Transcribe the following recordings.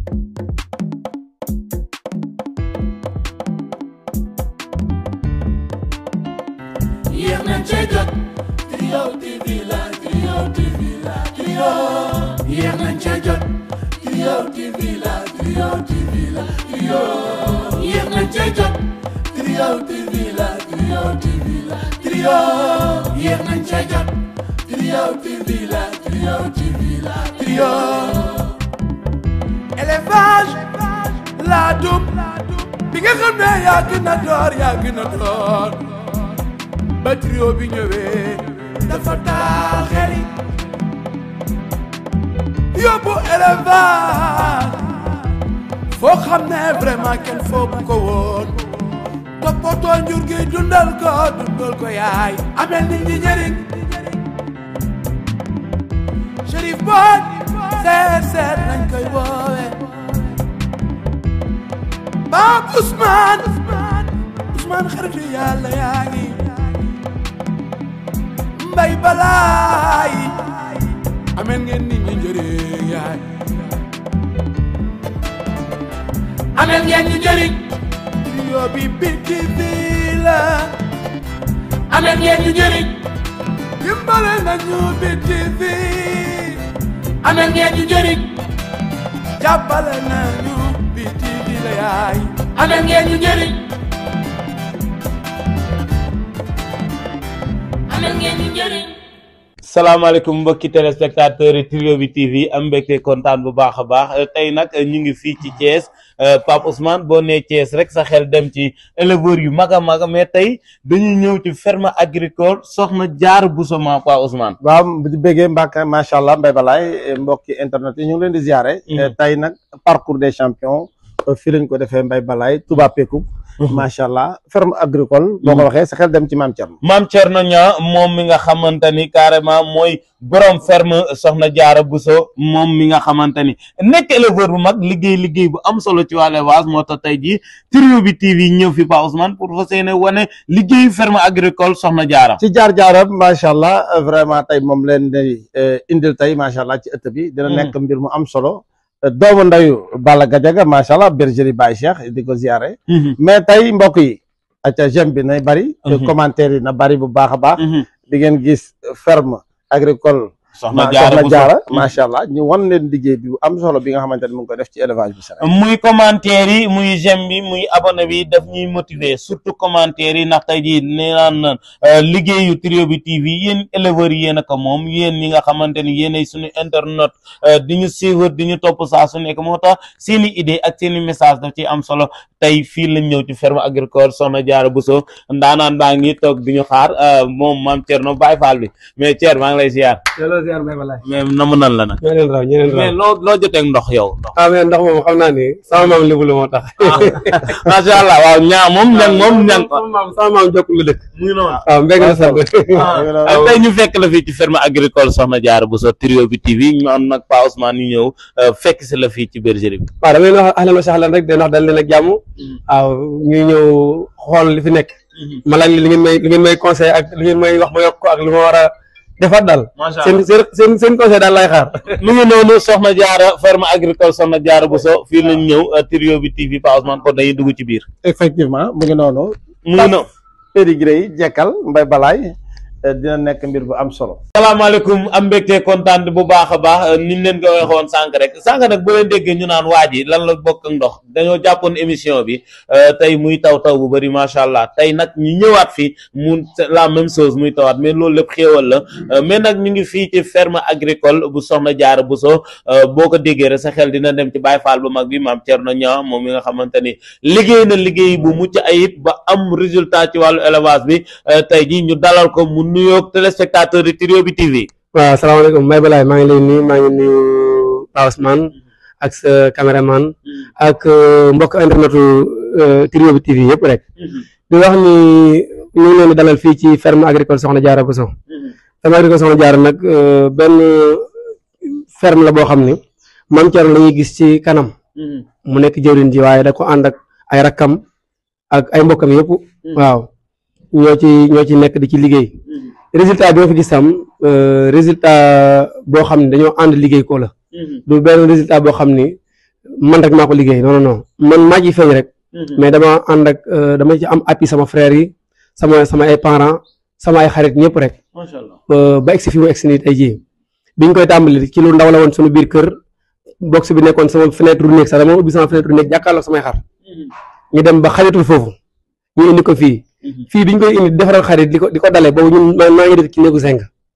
yéex nañ cee jot Trio TV la Trio TV la Trio yéex nañ cee jot Trio TV la Trio TV la Trio yéex nañ cee jot Trio TV la Trio TV la Trio yéex nañ cee jot Trio TV la Trio TV la Trio élevage la dum bi nga xam ne yaa gën a door yaa gën a door ba trio bi ñëwee dafa taaxeli yóbbu élevage foo xam ne vraiment kenn foogu ko woon toppatoo njur gi dundal ko dundal ko yaay amel nit ñi njëriñ Chérif Boy seet seet nañ koy woowe Pape Ousmane Ousmane xaritu yàlla yaa ngi mbay balaay ameen ngeen nit ñi njëriñ yaay ameen ngeen ñu njëriñ trio bi biti bi la ameen ngeen ñu njëriñ dimbale nañu biti bi ameen ngeen ñu njëriñ jàppale nañu biti bi la yaay ameen ngeen ñu njëriñ ameen ngeen ñu njëriñ salaamaaleykum mbokki téléspectateurs yi Trio bi TV am mbégte kontaan bu baax a baax tey nag ñu ngi fii ci Thiès Pape Ousmane boo nee Thiès rek sa xel dem ci éleveurs yu mag a mag mais tey dañuy ñëw ci ferme agricole soxna Diarra Bousso ma Pape Ousmane. waaw di bëggee Mbacke macha allah Mbaye Balaye mbokki internet yi ñu ngi leen di ziare. tey nag parcours des champions fii lañ ko defee Mbaye Balaye Touba Peku. macha allah ferme agricole. boo ko waxee sa xel dem ci maam Thierno. maam Thierno Niang moom mi nga xamante ni carrément mooy borom ferme soxna Diarra Bousso moom mi nga xamante ni nekk éleveur bu mag liggéey liggéey bu am solo ci wàllu élevage moo tax tey jii Trio bi TV ñëw fi Pa Ousmane pour fas yéene wane liggéeyu ferme agricole soxna Diarra. ci jaar jaaram macha allah vraiment tey moom leen di indil tey macha allah ci ëtt bi. dina nekk mbir mu am solo. doomu ndayu Balla Gadiaga macha allah bergerie Baye Cheikh di ko ziare. mais tey mbokk yi. acca j'aime bi nay bari. commentaire yi na bari bu baax a baax. di ngeen gis ferme agricole. soxna Diarra Diarra macha allah ñu wan leen liggéey bi am solo bi nga xamante ne mu ngi ko def ci élevage bi Sénégal. muy commentaire yi muy j'aime bi muy abonné bi daf ñuy motiver surtout commentaire yi ndax tey jii nee naan liggéeyu Trio bi TV yéen éleveurs yi yéen a ko moom yéen ñi nga xamante ni yéenay suñu internet di ñu suivre di ñu topp saa su nekk moo tax seen i idée ak seen i message daf ci am solo tey fii lañ ñëw ci ferme agricole soxna Diarra Bousso ndaanaan baa ngi toog di ñu xaar moom maam Thierno Baye Fall bi mais Thierno maa ngi lay ziar. mais namu nan la nag. ñeneen raw ñeneen raw mais loo loo jotee ndox yow ndox. ah mais ndox moom xam naa ni sama maam lébu la moo tax. macha allah waaw ñaa moom ñang moom ñang sama maam sama maam jokk lu dëkk. mu ngi noonu. waaw mbég na sant. tey ñu fekk la fii ci ferme agricole Soxna Diarra Bousso Trio bi TV ñu am nag Pa Ousmane ñu ñëw fekk si la fii ci bergerie bi. waaw damay wax ahlan wa sahlan rek de wax dal leen ak jàmm. waaw ñuy ñëw xool li fi nekk. ma laaj li ngeen may li ngeen may conseil ak li ngeen may wax ma yokk ko ak li ma war a defaat daal. macha seen allah seen seen seen conseil daal lay xaar. mu ngi noonu Soxna Diarra ferme agricole Soxna Diarra Bousso fii lañ ñëw Trio bi TV Pa Ousmane kon dañuy dugg ci biir. effectivement mu ngi noonu. mu ngi noonu. pédigré yi jekkal Mbaye Balaye dina nekk mbir bu am solo. salaamaaleykum am mbégte kontaan bu baax a baax ni ñu leen ko waxoon sànq rek sànq nag boo leen déggee ñu naan waa ji lan la bokk ak ndox dañoo jàppoon émission bi tey muy taw taw bu bëri macha allah tey nag ñu ñëwaat fi mu la même chose muy tawaat mais loolu lépp xéewal la mais nag ñu ngi fii ci ferme agricole bu Soxna Diarra Bousso boo ko déggee rek sa xel dina dem ci Baye Fall bu mag bi maam Thierno Niang moom mi nga xamante ni liggéey na liggéey bu mucc ayib ba am résultat ci wàllu élevage bi tey ji ñu dalal ko mu nuyoog téléspectateur di Trio bi TV. waaw asalaamaaleykum Mbaye Balaye maa ngi lay nuyu maa ngi nuyu Pa Ousmane ak sa caméraman ak mbokk internetu Trio bi TV yëpp rek di wax ni ñu ngi leen di dalal fii ci ferme agricole Soxna Diarra Bousso ferme agricole Soxna Diarra nag benn ferme la boo xam ni Mame Thierno la ñuy gis ci kanam mu nekk jëwriñ ji waaye da ko ànd ak ay rakkam ak ay mbokkam yëpp waaw ñoo ci ñoo ci nekk di ci liggéey résultat bi ma fi gis tam résultat boo xam ne dañoo ànd liggéey ko la du benn résultat boo xam ni man rek maa ko liggéey non non non man maa ciy feeñ rek mais dama ànd ak euh, dama ci am appui sama frère yi sama sama ay parents sama ay xarit ñëpp rek macha allah euh, ba egsi fi mu egsi nii tey jii biñ koy tàmbali ci lu ndaw la woon suñu biir kër box bi nekkoon sama fenêtre néeg sax dama ubbi sama fenêtre néeg jàkkaarloo samay xar ñu dem ba xaritul foofu ñu indi ko fii fii biñ koy indi defaral xarit di ko di ko dalee boobu ñun maa maa ngi dëkk ci néegu zinc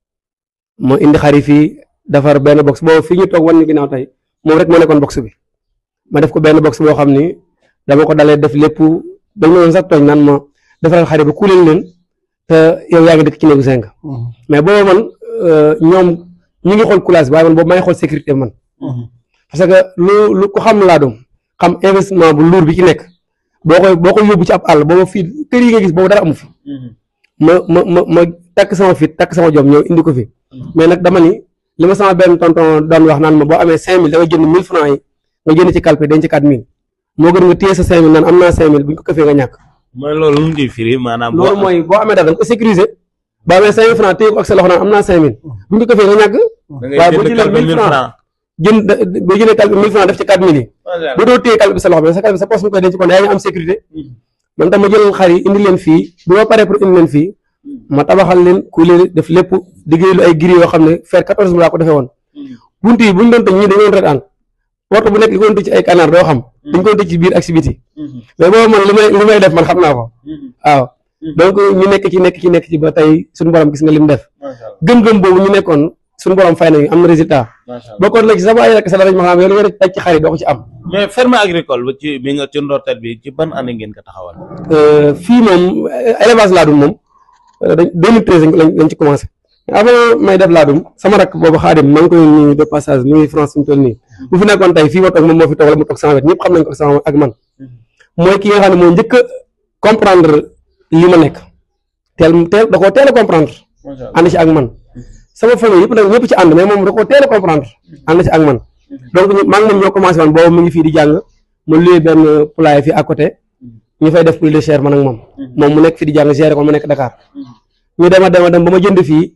moo indi xarit fii defar benn box boobu fii ñu toog wan ñu ginnaaw tey moom rek moo nekkoon box bi ma def ko benn box boo xam ni dama ko dalee def lépp dañ ma doon sax tooñ naan ma defaral xarit ba kuuleen leen te yow yaa ngi dëkk ci néegu zinc mais boobu man euh, ñoom ñu ngi xool coulage bi waaye man boobu maa ngi xool sécurité bi man parce que lu lu ko xam laa doom xam investissement bu luur bi ci nekk boo koy boo koy yóbbu ci ab àll booba fii kër yi nga gis boobu dara amu fi ma ma ma ma takk sama fit takk sama jom ñëw indi ko fi mais nag dama ni li ma sama benn tonton doon wax naan ma boo amee cinq mille da nga jënd mille francs yi nga jënd ci calpe denc ci quatre mille moo gën nga téye sa cinq mille naan am naa cinq mille bu ñu ko këfee nga ñàkk mooy loolu lu mu di firi maanaam. boo loolu mooy boo amee dara da nga ko sécuriser boo amee cinq mille francs téye ko ak sa loxo naan am naa cinq mille bu ñu ko këfee nga ñàkk da ngay waaye boo jënd jëlee kalpe 1000 1000 francs. jënd da- boo jëlee calpe mille francs def ci quatre mille yi macha allah boo doo téye calpe bi sa loxo bi sa calpe bi sa poche mu koy denc kon yaa ngi am sécurité man tam ma jël xar yi indi leen fii bu ma paree pour indi leen fii ma tabaxal leen ku leen def lépp liggéey lu ay giri yoo xam ne fer 14 mu laa ko defee woon bunt yi bu ñu doon tëj ñii dañu doon retaan porte bu nekk li ko doon tëj ci ay canard doo xam dañ ko doon tëj ci biir ak si biti mais boobu man li may li may def man xam naa ko waaw donc ñu nekk ci nekk ci nekk ci ba tey suñu borom gis nga lim def macha allah gëm-gëm boobu ñu nekkoon suñu borom fay nañu am na résultat macha allah bokkoon la ci sama ay rek sa dara ma xam yow li nga def ci xar yi doo ko ci am mais ferme agricole ba ci bi nga ci ndorteel bi ci ban année ngeen ko taxawal. Euh, fii moom euh, élevage laadum moom euh, dañ 2013 lañ lañ ci commencé mais avant may def laadum sama rakk boobu xaadim maa ngi koy nuyu de passage mu ngi France fi mu toll nii bu fi nekkoon tey fii ma toog moom moo fi toog wala mu toog sama wet ñëpp xam nañ ko sama ak man mooy ki nga xam ne moo njëkk a comprendre li ma nekk teel teel da koo teel a comprendre macha allah ànd ci ak man sama famille yëpp nag ñëpp ci ànd mais moom da koo teel a comprendre ànd ci ak man donc ñu maa ngi moom ñoo commencé woon boobu mu ngi fii di jàng ma luyee benn poulailler fii à côté ñu fay def poulet de chair man ak moom moom mu nekk fii di jàng gérer ko mu nekk Dakar ñu dem a dem a dem ba ma jënd fii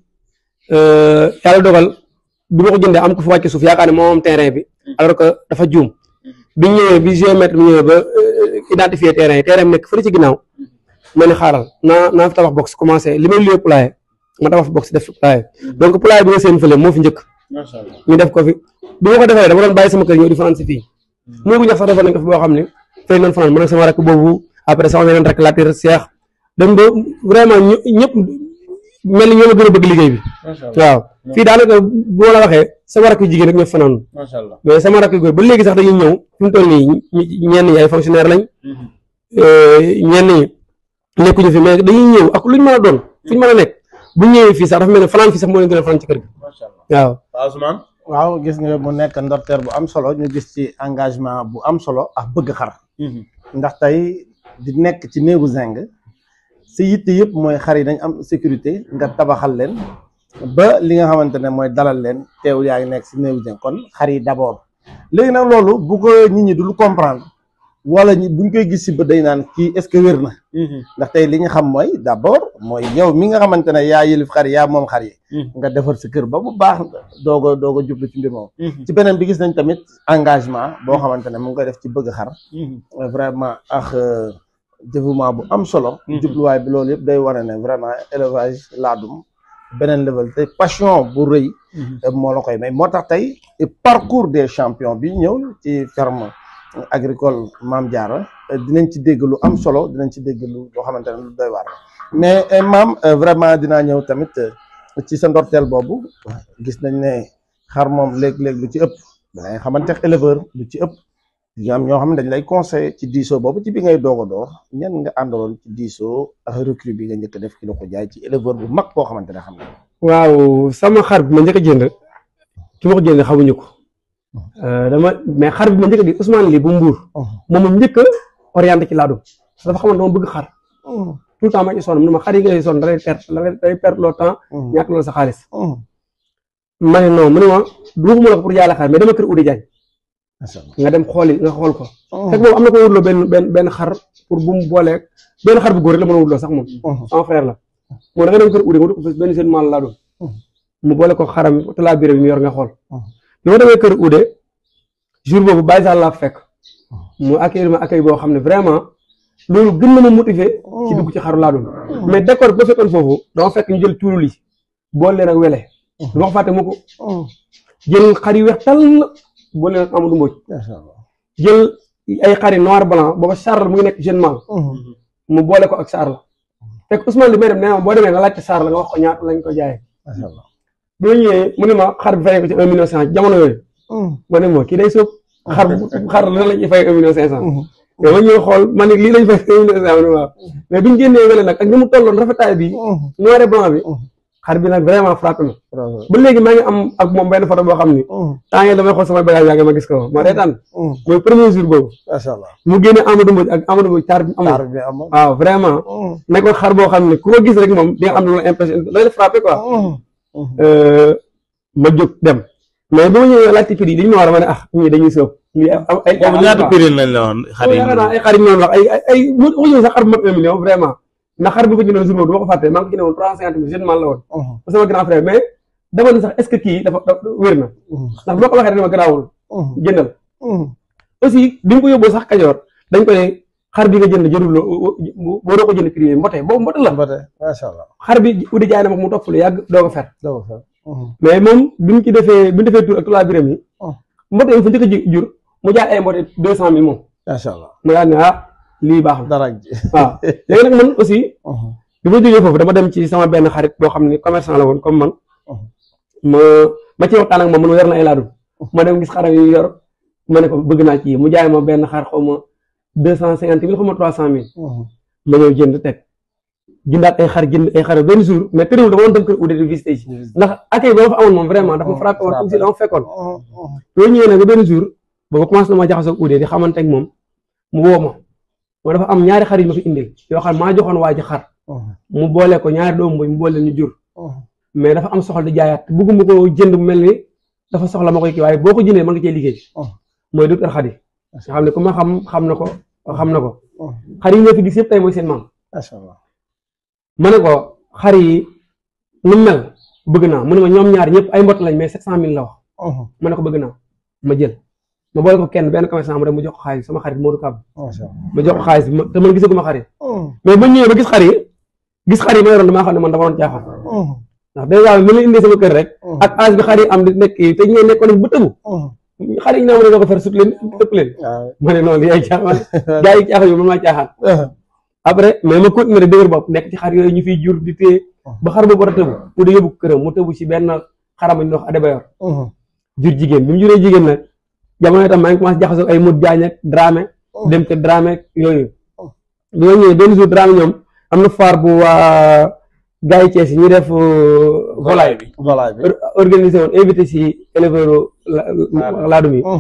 euh, yàlla dogal bi ma ko jëndee am ko fi wàcc suuf yaakaar ne moo moom terrain bi alors que dafa juum bi ñu ñëwee bi géomètre bi ñëwee ba euh, identifier terrain yi terrain bi nekk fële ci ginnaaw ma ne xaaral naa naa fi tabax box commencé li may luyee poulailler ma tabax fi box def fi poulailler donc poulailler bi nga seen fële moo fi njëkk macha allah ñu def ko fi bi ma ko defee dama doon bàyyi sama kër ñëw di fanaan si fii néegu ñax sax defoon nañ ko fi boo xam ne fay nañ fanaan man ak sama rakk boobu après sama beneen rakk latir Cheikh dem ba vraiment ñu ñëpp mel ni ñoo ma gën a bëgg liggéey bi macha allah waaw fii daanaka bu ma la waxee sama rakk yu jigéen rek ñoo fi fanaan macha allah. mais sama rakk yu góor ba léegi sax dañuy ñëw fi mu toll nii ñi- ñenn ñi ay fonctionnaire lañ euh, ñenn ñi nekkuñu fi mais dañuy ñëw ak luñ mën a doon fuñ mën a nekk bu ñëwee fii sax dafa mel ne fanaan fii sax moo leen gën a fanaan ci kër gi macha allah waaw waaw Ousmane. waaw gis nga mu nekk ndorteer bu am solo ñu gis ci engagement bu am solo ak bëgg xar ndax tey di nekk ci néegu zinc sa yitte yëpp mooy xar yi dañ am sécurité nga tabaxal leen ba li nga xamante ne mooy dalal leen teew yaa ngi nekk si néegu zinc kon xar yi d'abord léegi nag loolu bu ko nit ñi dul comprendre wala ñi buñ koy gis si ba day naan kii est-ce que wér na ndax tey li ñu xam mooy d'abord mooy yow mi nga xamante ne yaa yëlif xar yi yaa moom xar yi nga defar sa kër ba bu baax doog a doog a jublu ci mbir moom ci beneen bi gis nañ tamit engagement boo xamante ne mu ngi koy def ci bëgg xar vraiment ak euh, dévouement bu am solo jubluwaay bi loolu yëpp day wane ne vraiment élevage laadum beneen level te passion bu rëy euh, moo la koy may moo tax tey parcours des champions bi ñëw ci ferme agricole Mame Diarra euh, dinañ ci dégg lu am solo dinañ ci dégg lu loo xamante ne lu doy waar mais euh, Mame euh, vraiment dinaa ñëw tamit euh, ci sa ndorteel boobu gis nañ ne xar moom léeg-léeg lu ci ëpp dangay xamante éleveur lu ci ëpp ñu am ñoo xam ne dañ lay conseiller ci diisoo boobu ci bi ngay doog a door ñan nga àndaloon ci diisoo ak recrue bi nga njëkk a def ki la ko jaay ci éleveur bu mag boo xamante ne xam ne waaw sama xar bi ma njëkk a jënd ki ma ko jënd xamuñu ko Euh, dama mais xar bi ma njëkk a di Ousmane lii bu mbuur moom ma njëkk a orienté ci laadum parce que dafa xamoon dama bëgg xar tout le temps ma ci sonn mu ne ma xar yi ngay sonn da lay perte da lay day perte loo temps ñàkk loolu sa xaalis ma ne non mu ne ma duuxuma la ko pour jaay xar mais dama kër Oudé Diagne nga dem xooli nga xool ko fekk boobu am na ko wutloo benn benn benn xar pour bu mu booleeg benn xar bu góor rek la mën a wutloo sax moom sama frère la moom da nga dem kër Oudé nga dugg fa benn seen maal laa doon mu boole ko xaram te laa biir bi mu yor nga xool bi ma demee kër Oudé jour boobu Baye Sall laa fekk mu accueillir ma accueil boo xam ne vraiment loolu gën na ma motiver ci dugg ci xaru laa doon mais décor ba fekkoon foofu dama fekk ñu jël tuuru li boole leen ak wele du ma ko fàtte mu ko jël xar yu weex tàll boole leen ak Amadou Mbodj macha allah jël ay xari noir blanc booba Charles mu ngi nekk jeune man mu boole ko ak Charles fekk Ousmane li may dem nee ma boo demee nga laajte Charles nga wax ko ñaata lañ ko jaayee macha allah bi ma ñëwee mu ne ma xar bi fayee ko ci un million cinq cent jamono yooyu ma ne ma kii day sóob xar xar lan lañ ci fay un million cinq cent mais ma ñëw xool ma ne lii lañ fay un million cinq cent waaw mais biñu génnee wele nag ak ni mu tolloon rafetaay bi noir et blanc bi xar bi nag vraiment frappé ma ba léegi maa ngi am ak moom benn photo boo xam ni temps yii damay xool sama bagage yaa ngi ma gis ko ma reetaan mooy premier jour boobu macha allah mu génne Amadou Mbodj ak Amadou Mbodj taar bi amoon taar bi amoon waaw vraiment nekkoon xar boo xam ne ku ko gis rek moom di nga am lu la impression looy la frappé quoi ma jóg dem mais ba ma ñëwee laajte prix dañu ma war a ma ne ah ñii dañuy soob lii ay ay boobu ñaata prix lañ la woon xar yi yaakaar naa ay xar yi noonu wax ay ay ay waxuñu sax xar bu mat un million vraiment ndax xar bi ko jëndoon jour boobu du ma ko fàtte maa ngi ko jëndoon trois cinquante mille jeune man la woon ba sama grand frère mais dama ne sax est ce que kii dafa dafa wér na ndax boo ko waxee dama garaawul jëndal aussi bi nga ko yóbboo sax kajoor dañ ko ne xar bi nga jënd jërul boo doo ko jënd prix mbote boobu mbote la ba tey macha allah xar bi uddi jaay na ma mu topp lu yàgg doo ko fer doo ko fer mais moom bi mu ci defee bi mu defee tur ak tulaa biram yi mbote yi fa njëkk a ji- jur mu jaay ay mbote deux cent mille moom macha allah mu daal ne ah lii baax na dara ji waaw léegi nag man aussi bi ma jógee foofu dama dem ci sama benn xarit boo xam ne commerçant la woon comme man ma ma ci waxtaan ak moom man yor na ay laadum ma dem gis xaram yu yor ma ne ko bëgg naa ci mu jaay ma benn xar xaw ma deux cent cinquante mille xaw ma trois cent mille ma ñëw jënd teg jëndaat ay xar jënd ay xar benn jour mais terewul dama doon dem kër Oudé di visité ci ndax accueil ba ma fa amoon moom vraiment dafa frappé woon aussi dama fekkoon loolu ñëwee nag ba benn jour booba commencé na ma jaxasoo ak Oudé di xamante ak moom mu woo ma moo dafa am ñaari xar yi ma fi indil yoo xam maa joxoon waa ji xar mu boole ko ñaari doomu mboy mu boole ñu jur mais dafa am soxla di jaayaat bëgguma ko jënd mu mel ni dafa soxla ma koy kii waaye boo ko jëndee mën nga cee liggéey mooy docteur Khady nga xam ne ku ma xam xam na ko xam na ko xar yi nga fi gis yëpp tey mooy seen maam macha allah ma ne ko xar yi nu mu mel bëgg naa mu ne ma ñoom ñaar ñëpp ay mbott lañ mais sept cent mille la wax ma ne ko bëgg naa ma jël ma boole ko kenn benn commerçant mu dem mu jox ko xaalis sama xarit Modou Kab macha allah ma jox ko xaalis bi ma te man gisaguma xar yi mais ba ñëwee ba gis xar yi gis xar yi ma yoroon damaa xam ne man dama doon caaxaan ndax dèjà bi ma la indee sama kër rek ak âge bi xar yi am di nekk te ñee nekkoon ba tëbu xar yi ñu naan ma ne ko fer sut leen ëpp leen ma ne noonu li ay caaxaan gaa yi caaxaan yi man maa caaxaan après mais ma continué dëgër bopp nekk ci xar yooyu ñu fiy jur di téye ba xar boobu war a tëbu mu di yóbbu këram mu tëbu ci benn xarama ñu wax Adebayor jur jigéen bi mu juree jigéen nag jamono itam maa ngi commencé jaxasoo ay mut jaañ ak Dramé dem te Dramé yooyu bi ma ñëwee benn jour Dramé ñoom am na foire bu waa gars yi Thiès yi ñuy def volaille bi voilà bi organisé woon invité si éleveur laadum yi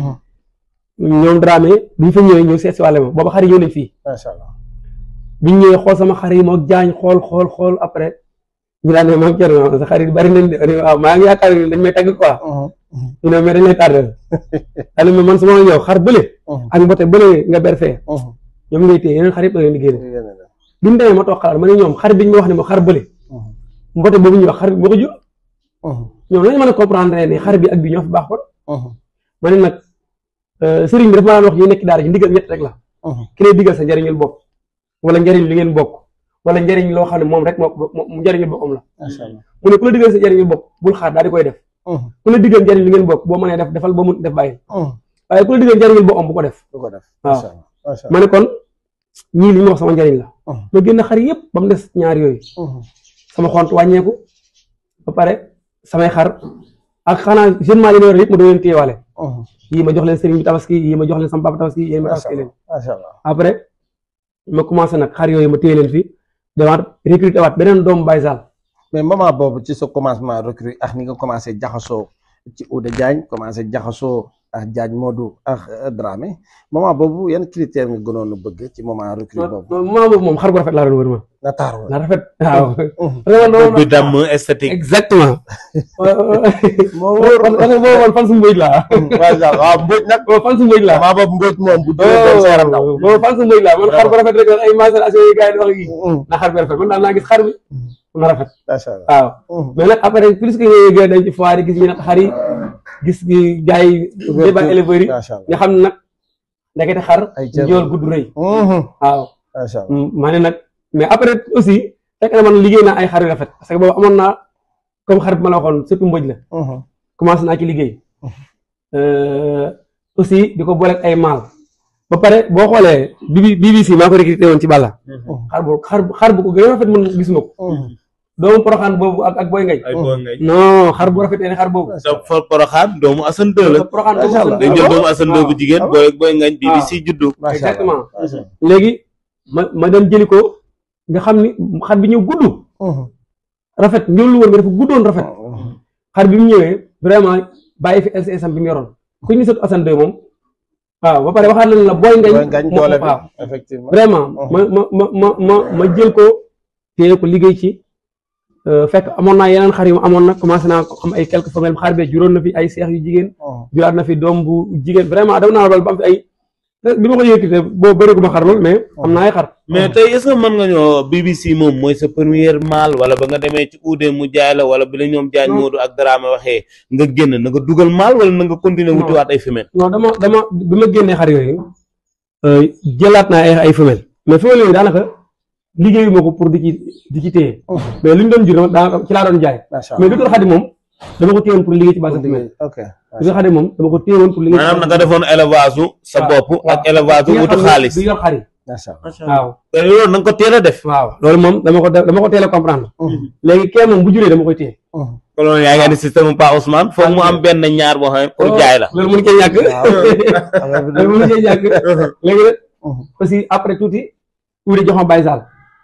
ñoom Dramé bi ñu fa ñëwee ñëw seet si wàlle ma booba xar yi ñëw nañ fii macha allah biñ ñëwee xool sama xar yi moog jaañ xool xool xool après ñu daan ne maam Thierno sa xar yi bari nañ de ma ne waaw maa ngi yaakaar ne dañ may tagg quoi ñu ne mais dañ lay tardel daal ma man su ma la ñëw xar bële ak mbote bële nga ber fee ñoom ngay téye yeneen xar yëpp da leen di génne biñ demee ma toog xalaat ma ne ñoom xar biñ ma wax ne ma xar bële mbote boobu ñuy wax xar bi moo ko jur ñoom lañu mën a comprendre ne xar bi ak bi ñoo fi baax kon ma ne nag sëriñ bi dafa ma daan wax ñu nekk daara ji ndigal ñett rek la ki lay digal sa njariñul bopp wala njariñ li ngeen bokk wala njariñ loo xam ne moom rek moo ko njariñul boppam la macha allah mu ne ku la digal sa njariñul bopp bul xaar daal di koy def ku la digal njariñ li ngeen bokk boo mënee def defal ba mu def bàyyi waaye ku la digal njariñul boppam bu ko def du ko def waaw. macha allah macha ma ne kon ñii li ñu wax sama njariñ la ma génn xar yëpp ba mu des ñaar yooyu allah sama xont wàññeeku ba pare samay xar ak xanaa jeune maa yi ma yor yëpp ma doon leen téyewaale yii ma jox leen sëriñ bi tabaski yii ma jox leen sama papa tabaski yii ma macha tabaski leen allah macha allah après ma commencé nag xar yooyu ma téye leen fi demaat recruté waat beneen doomu Baye Sall mais moment boobu ci sa commencement recrue ak ni nga commencé jaxasoo ci Oudé Diagne commencé jaxasoo ak Diagne Modou ak euh, Dramé moment boobu yan critère nga gënoon a bëgg ci moment recrue boobu non moment boobu moom xar bu rafet laa doon wër ma na taaru na rafet waaw bopp bi damm esthétique exactement moo parce que boobu man fan su mbëj laa macha allah waaw mbóoj nag boobu fan su mbëj laa moment boobu mbóoj moom bu duggee doon sa yaram daw boobu fan su mbëj laa man xar bu rafet rek ay macération yi gars yi di wax yi na xar bi rafet man daal naa gis xar bi na rafet macha allah waaw mais nag après plus que yooyu gën dañ ci foire yi gis ñu nag xar yi gis gi gars yi débat éleveurs yi macha allah nga xam ne nag ndekete xar ay cër njool gudd rëy Mhm. waaw macha allah maa ne nag mais après aussi fekk na man liggéey naa ay xar yu rafet parce que boobu amoon naa comme xar bi ma la waxoon surtout mbëj la Mhm. commencé naa ci liggéey Euh, aussi di ko booleeg ay maal ba pare boo xoolee bi BBC maa ko recruté woon ci Balla xar bu xar bu xar bu ko gën a rafet man gisuma ko Mhm. doomu poroxaan boobu ak ak boy ngay ay boo ngay non xar bu rafetee ne xar boobu sa for poroxaan doomu Assane 2 la poroxaan boobu Macha Allah. day jël doomu Assane 2 bu jigéen waaw. booy booy ngañ BBC juddu macha allah exactement macha allah. léegi ma ma dem jëli ko nga xam ni xar bi ñëw gudd Mhm. rafet ñëwlu woon nga dafa guddoon rafet Mhm. xar bi mu ñëwee vraiment bàyyi fi LCS am bi mu yoroon ku ñu sot Assane 2 moom waaw ba pare waxaat nañ la booy ngañ Booy ngañ moo- doole bi waaw effectivement vraiment Mhm. ma ma ma ma ma ma jël ko téye ko liggéey ci euh, fekk amoon naa yeneen xar yu ma amoon nag commencé naa ko am ay quelques femelles xar bee juróon na fi ay seex yu jigéen Mhm. juraat na fi doom bu jigéen vraiment dem naa la ba am fi ay bi ma ko yëkkatee boo bëreegu ma xar lool mais am naa ay xar mais tey est-ce que mën nga ñoo BBC moom mooy sa première mal wala ba nga demee ci uude mu jaay la wala bi la ñoom jaañ Non. Moodu ak Dramé waxee nga génn na nga dugal mal wala na nga continuer Non. wutiwaat ay femelle non dama dama bi ma génnee xar yooyu euh, jëlaat naa ay ay femelles mais femelles yooyu daanaka liggéeyu ma ko pour di ci di ci téye Mhm. mais lu ñu doon jur dama daanaka ci laa doon jaay macha mais allah lu dul xadi moom dama ko téye woon pour liggéey ci base de femelle ok lu dul xadi moom dama ko téye woon pour liggéey ci maanaam na base nga de defoon élevage u sa waaw, bopp waaw. ak élevage u bi nga wutu xam ne xaalis bi yor xar yi macha allah waaw te loolu na nga ko teel a def waaw loolu moom dama ko def- dama ko teel a comprendre Mhm. léegi kee moom bu juree dama koy téye Mhm. kon loolu yaa ngi andi système Pa Ousmane foog mu am benn ñaar boo xam ne pour jaay la loolu mënu cee ñàkk Affaire bi loolu mënu cee ñàkk léegi nag Mhm. aussi après tuuti uudi jox ma Baye Sall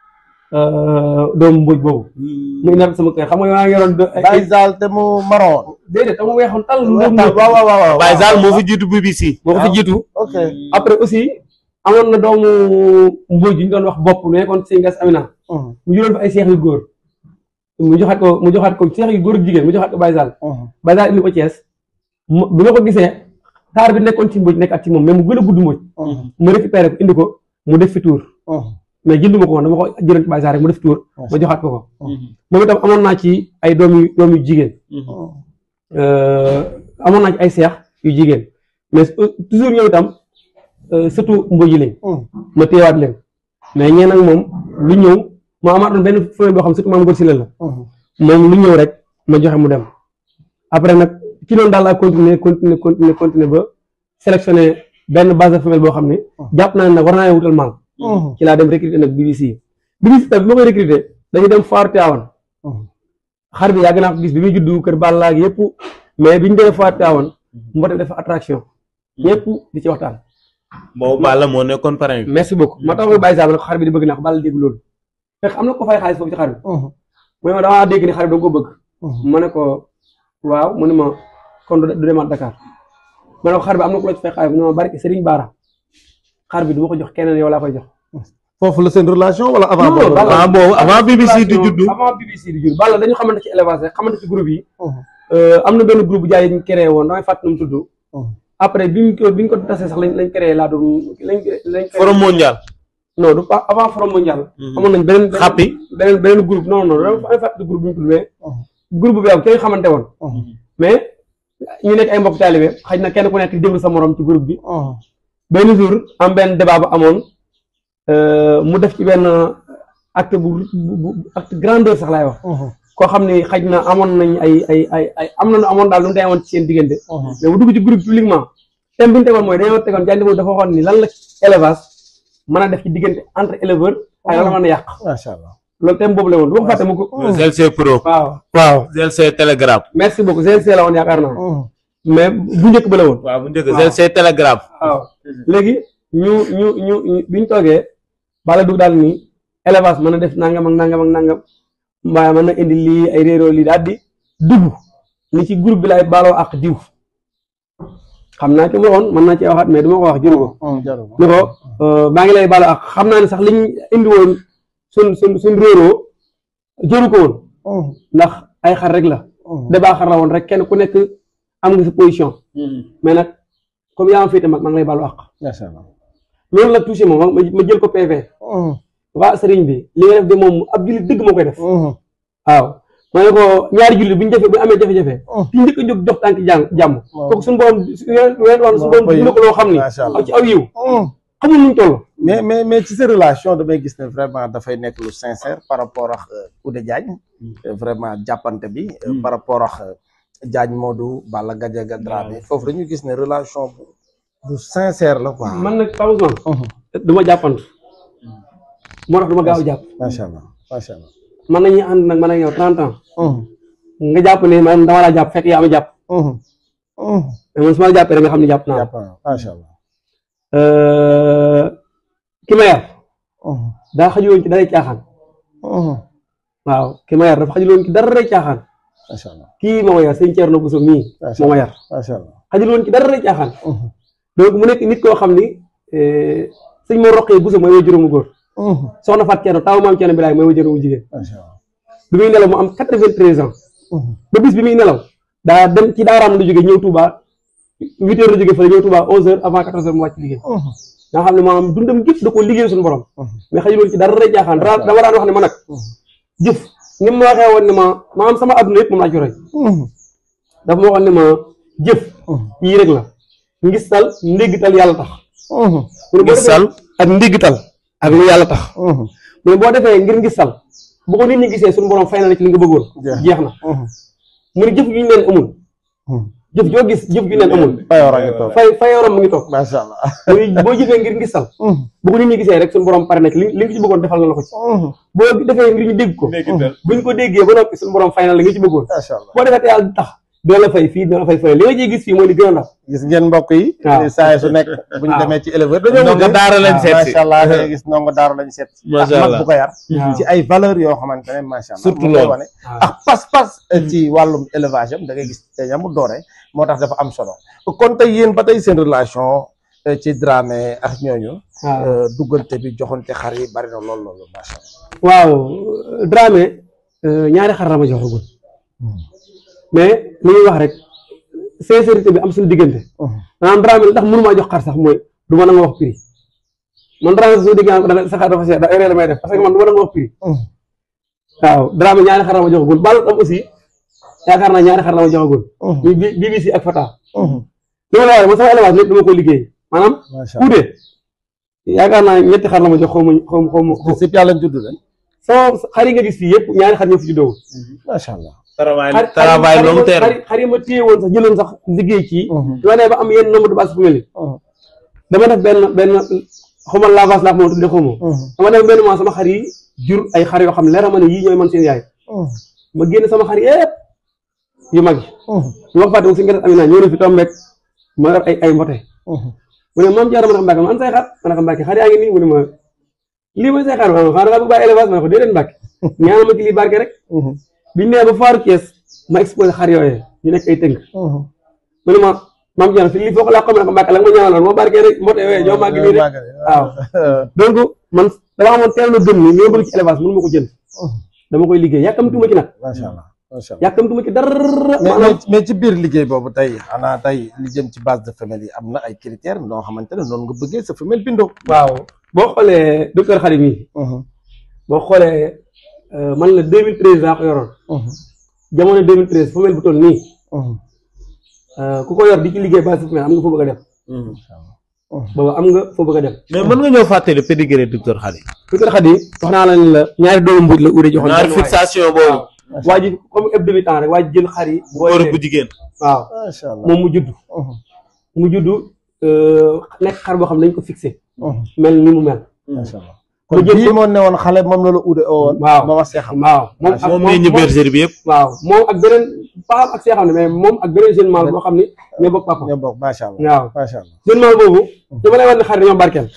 doomu mbuuj boobu mu indi sama kër xam nga maa ngi yoroon do- ay- Baye Zal te mu maroon déedéet dama weexoon tal waaw ndóom waaw waaw waaw Baye Sall moo fi jiitu BBC moo ko fi jiitu ok après aussi amoon na doomu mbuuj yu ñu doon wax bopp mu nekkoon si ngas Amina Mhm. mu juróon fa ay seex yu góor mu joxaat ko mu joxaat ko seex yu góor ak jigéen mu joxaat ko Baye Sall Mhm. Baye Sall indi ko Thiès mu bi ma ko gisee taar bi nekkoon ci mbuuj nekk ak ci moom mais mu gën a gudd mbuuj Mhm. mu récupéré ko indi ko mu def fi tour Mhm. mais jënduma ko woon dama ko jëloon ci Baye Sall rek mu def tour ma joxaat ko ko Mhm. moom itam amoon naa ci ay doom yu doom yu jigéen Mhm. euh, amoon naa ci ay seex yu jigéen mais euh, toujours ñoom itam euh, surtout mbuuj yi lañ Mhm. ma téyewaat leen mais ñeen nag moom lu ñëw ma amaatoon benn femelle boo xam surtout maam góor si la la Mhm. moom lu ñëw rek ma joxe mu dem après nag ci noonu daal laa continuer continuer continuer continuer ba sélectionné benn base de femelle boo xam ne jàpp naa ne nag war naa leen wutal maal Mhm. ci laa dem recruter nag BBC BBC tamit bi ma koy recruter dañu dem foire Tivaouane Mhm. xar bi yàgg naa ko gis bi muy juddu kër Balla ak yëpp mais bi ñu demee foire Tivaouane moo tax dafa attraction ñëpp di ci waxtaan boobu Balla moo nekkoon parrain bi merci beaucoup ma tax koy bàyyi saa ne ko xar bi di bëgg naa ko Balla dégg loolu fekk am na ko fay xaalis foofu ci xar bi Mhm. mu ne ma damaa dégg ni xar bi da nga ko bëgg Mhm. ma ne ko waaw mu ne ma kon du du demaat Dakar ma ne ko xar bi am na ku la ci fay xaalis mu ne ma barki Serigne Bara xar bi du ma ko jox keneen yow laa koy jox. foofu la seen relation wala avant Non, boobu Balla- avant boobu avant BBC di juddu avant BBC di judd Balla dañu xamante ci élevage rek xamante ci groupe yi. Mhm. Euh, am na benn groupe bu jaay yi ñu créé woon damay fàttali nu mu tudd. Mhm. après bi ñu ko bi ñu ko tasee sax lañ lañ créé laa doon lañ lañ. créé- forum mondial non du pas avant forum mondial. Mhm. amoon nañ beneen beneen- Xappi. beneen beneen groupe non non damay fàttali groupe bi ñu tudd mais. Mhm. groupe bi am kenn xamante woon. Mhm. mais ñu nekk ay mbokk taalibe xëy na kenn ku nekk di déglu sa morom ci groupe bi. Mhm. benn jour am benn débat bu amoon euh, mu def ci benn acte bu bu bu acte grandeur sax laay wax. Mhm. koo xam ne xaj na amoon nañ ay ay ay ay am na lu amoon daal lu mu teewoon ci seen diggante. Mhm. mais bu dugg ci groupe publiquement thème bi ñu tegoon mooy dañoo tegoon Diagne Demba dafa waxoon ni lan la élevage mën a def ci diggante entre éleveur ak lan la mën a yàq macha allah loolu thème boobu la woon du ma ko fàtte mu ko. GLC Pro waaw waaw GLC Telegram merci beaucoup GLC la woon yaakaar naa Mhm. mais bu njëkk ba la woon. waaw bu njëkk Waaw. GLC Telegram waaw léegi ñu ñu ñu ñu bi ñu toogee bala dugg daal ni élevage mën na def nangam ak nangam ak nangam waaye mën na indi lii ay réeróo lii daal di dugg ni ci groupe bi laay baaloo ak diw xam naa ci ma waxoon mën naa cee waxaat mais du ma ko wax jëru ko Mhm. jarul. ni ko euh, maa ngi lay baaloo ak xam naa ne sax liñ indi woon sun sun suñ réeróo jëru ko woon Mhm. ndax ay xar rek la Mhm. débat xar la woon rek kenn ku nekk am nga sa position mais nag comme yaa ma féete mag maa ngi lay baaloo ak macha allah. loolu la touché moom ma ma jël ko PV Mhm. waa sëriñ bi li nga def de moom ab jullit dëgg moo koy def Mhm. waaw ma ne ko ñaari julli bu ñu defee bu ñu amee jafe-jafe ki njëkk a jóg jox tànk jàng jàmm kooku suñu borom ween wax suñu borom dina ko loo xam ni Macha Allah. ci aw yiw xamul nuñ toll mais mais mais ci sa relation damay gis ne vraiment dafay nekk lu sincère par rapport ak Oudé Diagne vraiment jàppante bi euh, par rapport ak euh, Diagne Modou Balla Gadiaga Dramé foofu dañu gis ne relation bu bu sincère la quoi man nag Pape Ousmane du ma jàppant moo tax du ma gaaw a jàpp macha allah macha allah man nañuy ànd nag man ak yow 30 ans nga jàpp ne man dama laa jàpp fekk yaa ma jàpp mais man su ma la jàppee rek nga xam ne jàpp naa jàpp na macha allah Euh, ki ma yar daa xajuloon ci daray caaxaan waaw ki ma yar dafa xajuloon ci daray caaxaan macha allah kii moo ma yar sëñ Thierno Bousso mii Macha moo ma yar macha allah xajuloon ci daray caaxaan donc mu nekk nit koo xam ni eh, sëñ moo roqee Bousso mooy way juróomu góor soxna Fatou Thierno taw maam Thierno Bilaay mooy way juróomu jigéen macha allah bi muy nelaw mu am quatre-vingt-treize ans ba bis bi muy nelaw daa dem ci daaraam la jóge ñëw Touba huit heures la jóge fële ñëw Touba onze heures avant quatorze heures mu wàcc liggéey nga xam ne maanaam dundam gépp da ko liggéey suñu borom mais xajuloon ci dara rek jaaxaan dara dama daan wax ne ma nag jëf ni mu ma waxee woon ne ma maanaam sama adduna yëpp moom laa ci roy dafa ma waxoon ne ma jëf yii rek la ngistal ndéggital yàlla tax mu ne boo defee- Ngistal ak ndéggital ak lu yàlla tax mu ne boo defee ngir ngistal bu ko nit ñi gisee suñu borom fay na la ci li nga bëggoon Jeex. jeex na mu ne jëf ju ñu leen amul jëf joo gis jëf ju leen amul Fayor a ngi toog fay fayoram mu ngi toog macha allah mu ne boo jëfee ngir ngistal bu ko nit ñi gisee rek suñu borom pare na ci li li nga ci bëggoon defal na la ko ci boo defee ngir ñu dégg ko buñ ko déggee ba noppi suñu borom fay na la nga ci bëggoon macha allah boo defee te yàlla tax doo la fay fii doo la fay fay li nga ciy gis fii mooy li gën a ndaw gis ngeen mbokk yi waaw. saa su nekk bu ñu waaw. demee ci éleveur dañoo Ndongo mujj daara lañ seet si. macha allah da ngay gis ndongo daara lañ seet si Macha ak mag Allah. bu ko yar waaw. ci ay valeurs yoo xamante ne macha allah Surtout mu koy loolu. wane ak pas-pas ci wàllum élevage am da ngay gis te ñamu doore moo tax dafa am solo kon tey yéen ba tey seen relation eh, ci Dramé ak ñooñu waaw eh, duggante bi joxante xar yi bari na lool loolu macha allah waaw Dramé euh, ñaari xar la ma joxagul mais li ñuy wax rek sincérité bi am suñu diggante maanaam Dramé li tax mënumaa jox xar sax mooy du ma nanga wax prix man Dramé soo déggee da nga sa xar dafa seet da erreur la may def parce que man du ma nanga wax prix waaw Dramé ñaari xar la ma joxagul Balla am aussi yaakaar naa ñaari xar la ma joxagul muy bi BBC ak Fata li ma la waxee man sama élevage lépp dama ko liggéey maanaam macha allah kuute yaakaar naa ñetti xar la ma jox xaw ma xaw ma xaw ma sëpp yàlla judd leen sama xar yi nga gis fii yëpp ñaari xar ñoo fi juddoo macha allah travail xar travail long xar terme xar yi ma téye woon sax jëloon sax liggéey ci su ma nee ba am yenn nombre de base fu mel ni dama def benn benn xawma lavage laa ko mën a tuddee xawma dama def benn mois sama xar yi jur ay xar yoo xam ne leer na ma ne yii ñooy man seen yaay ma génn sama xar yëpp yu mag yi su ma ko fàtte si nga def amina ñëw na fi tombeek ma yor ay ay mbote mu ne maam Diarra ma ne ko Mbacke man say xar ma ne ko Mbacke xar yaa ngi nii mu ne ma lii mooy say xar ma ne ko xanaa nga bëgg bàyyi élevage ma ne ko déedéet Mbacke ñaanal ma ci lii barke rek biñ nee ba faaru Thiès ma exposé xar yooyee ñu nekk ay tënk mu ne ma maam Diarra fi lii foo ko laa ko ma ne ko Mbacke la nga ma ñaanaloon moo barke rek mbote yooyee ñoo màgg nii rek waaw donc man dama xamoon teel na gëm ni li ma bëgg ci élevage mënu ma ko jënd dama koy liggéey yàkkamtuma ci nag macha allah macha allah yàkkamtuma ci dara mais maanaam mais mais ci biir liggéey boobu tey xanaa tey li jëm ci base de femelle yi am na ay critères noo xamante ne noonu nga bëggee sa femelle bindoo. waaw boo xoolee docteur Khadim yi boo xoolee euh, man la 2013 laa ko yoroon jamono 2013 femelle bu toll nii euh, ku ko yor di ci liggéey base de femelle am nga foo bëgg a dem booba am nga foo bëgg a dem mais mën nga ñëw fàttali pédigré docteur Khady docteur Khadim wax naa la ne la ñaari doomu mbuuj la ude joxoon ñaari benn waay. fixation boobu waaw waa ji comme eb demi temps rek waa ji jël xar yi góor ak bu jigéen waaw macha allah. moom mu judd mu judd euh, nekk xar boo xam ne dañ ko fixé mel ni mu mel macha allah mu kon jël bii ko moo ne woon xale moom la la uude oo woon. waaw ma wax see xam. waaw moom ak moom meññ bergerie bi yëpp waaw moom ak beneen paam ak see xam ne mais moom ak beneen jeune mâle boo xam ne ñoo bokk papa ñoo bokk macha allah. waaw macha allah. jeune mâle boobu dama lay wax ne xar dañoo barkeel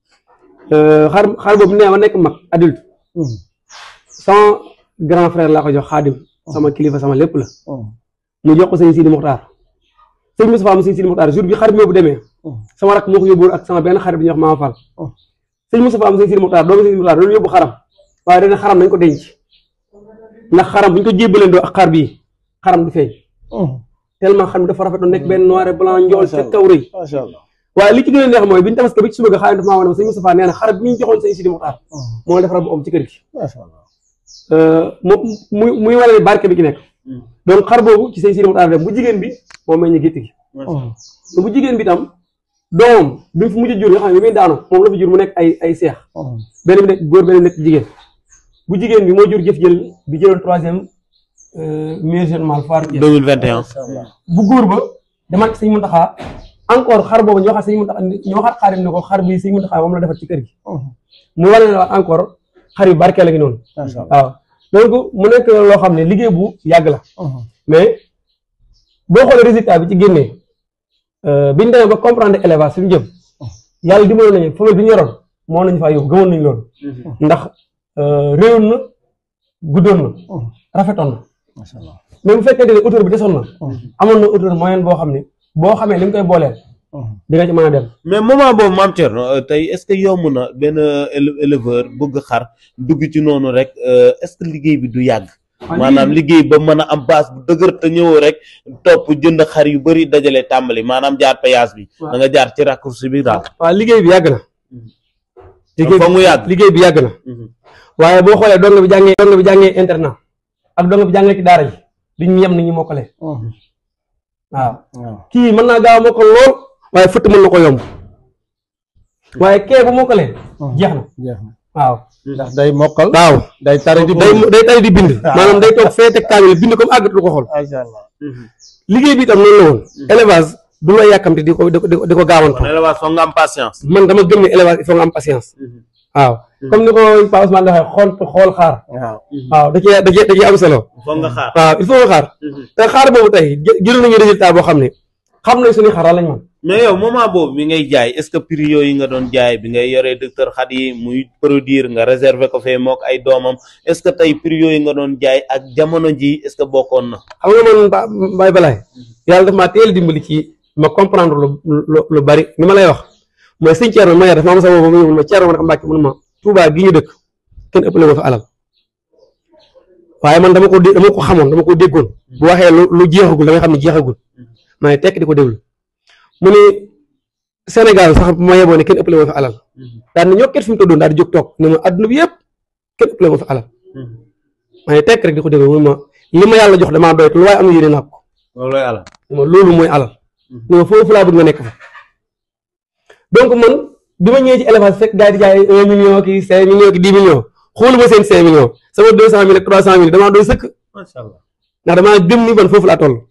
xar xar boobu nee ma nekk mag adulte sama grand frère laa ko jox xaadim sama kilifa sama lépp la mu jox ko sëñ Sidi Mokhtar sëñ Moustapha mu sëñ Sidi Mokhtar jour bi xar bi bu demee sama rakk moo ko yóbbu ak sama benn xarit bi ñuy wax Mama Fall sëñ Moustapha mu sëñ Sidi Mokhtar doomu sëñ Sidi Mokhtar doon yóbbu xaram waaye dana xaram nañ ko denc ndax xaram bu ñu ko jébbaleen ak xar bii xaram du feeñ tellement xar mi dafa rafet doon nekk benn noir et blanc njool ca kaw rëy macha allah. waaye li ci gën a neex mooy bi ñu tabaski ba ci suba ga xaalis dafa maa wane ma sëñ Moustapha nee na xar bi ñu joxoon sëñ Sidi Mokhtar moo defar bu om ci kër gi macha allah. mu muy muy wane ne barke bi ci nekk donc xar boobu ci say si dem bu jigéen bi moom meñ ñu gétt gi te bu jigéen bi tam doomam bi mu fi mujj jur nga xam ne bi muy daanu moom la fi jur mu nekk ay ay seex benn bi nekk góor benn nekk jigéen bu jigéen bi moo jur jëf jël bi jëloon troisième meilleur jeune mâle foire Thiès 2021 bu góor ba demaat sëñ Muntaxa encore xar boobu ñoo xam sëñ Muntaxa ñoo xaat xaarim ne ko xar bi sëñ Muntaxa moom la defar ci kër gi mu wane ne waat encore xar yu barkeel la ngi noonu waaw donc mu nekk loo xam ne liggéey bu yàgg la mais boo xoolee résultat bi ci génnee bi ñu demee ba comprendre élevage suñu jëm yàlla dimbali nañu femelle bi ñu yoroon moo nañu faa yóbbu gëmoon nañu loolu ndax réewoon na guddoon na rafetoon na mais bu fekkee ne auteur bi desoon na amoon na auteur moyen boo xam ne boo xamee li nga koy booleel di nga ci mën a dem mais moment boobu maam Thierno euh, tey est-ce que yomb na benn éle- éleveur bëgg xar dugg ci noonu rek euh, est-ce que liggéey bi du yàgg maanaam liggéey ba mën a am base bu dëgër te ñëwoo rek topp jënd xar yu bëri dajale tàmbali maanaam jaar péage bi Waaw. da nga jaar ci raccourci bi daal waaw liggéey bi yàgg na liggéey fa mu yàgg liggéey bi yàgg na waaye boo xoolee donga bi jàngee donga bi jàngee internat ak donga bi jàngee ci daara ji duñ yem ni ñu mokkale waaw kii mën naa gaaw a mokkal lool waaye fëtt mën na ko yomb waaye kee bu mokkalee jeex na jeex na waaw ndax day mokkal waaw day tari di day day tari di bind maanaam day toog fee teg kaamil bind comme àggat du ko xool macha allah liggéey bi itam noonu la woon élevage du la yàkkamte di ko di ko di ko gaawantu kon élevage foog nga am patience man dama gëm ne élevage il faut nga am patience waaw comme ni ko Pa Ousmane waxee xool xool xaar waaw waaw da cee da cee da cee am solo foog nga xaar waaw il faut nga xaar te xaar boobu tey jë jël nañu résultat boo xam ne xam nañ suñuy xaar lan lañ mën mais yow moment boobu bi ngay jaay est-ce que prix yooyu nga doon jaay bi ngay yoree docteur xat yi muy produire nga réserver ko fee mook ay doomam est-ce que tey prix yooyu nga doon jaay ak jamono ji est-ce que bokkoon na xam nga man ba Baye Balaye yàlla daf maa teel dimbali ci ma comprendre lu lu lu bari ni ma lay wax mooy sëñ Thierno ma yar dafa am sa boobu ma ñëw ma Thierno ma ne ko Mbàkke mun ma Touba gi ñu dëkk kenn ëppale ma fa alal waaye man dama ko dé dama ko xamoon dama ko déggoon bu waxee lu lu jeexagul da nga xam ne jeexagul ma ne tekk di ko déglu mu ne Sénégal sax bu ma yeboo ne kenn ëppale ma fa alal daal ne ñoo ket fi mu tëddoon daal di jóg toog ne ma adduna bi yëpp kenn ëppale ma fa alal ma ne tekk rek di ko déglu mu ne ma li ma yàlla jox damaa doy te lu waaye am na yéene naa ko loolu lay alal ma loolu mooy alal ne ma foofu laa bëgg nga nekk fa donc man bi ma ñëwee ci élevage fekk gars yi di jaay un million kii cinq millions kii dix millions xooluma seen cinq millions sama deux cent mille ak trois cent mille damaa doy sëkk macha allah ndax damaa gëm ni man foofu laa toll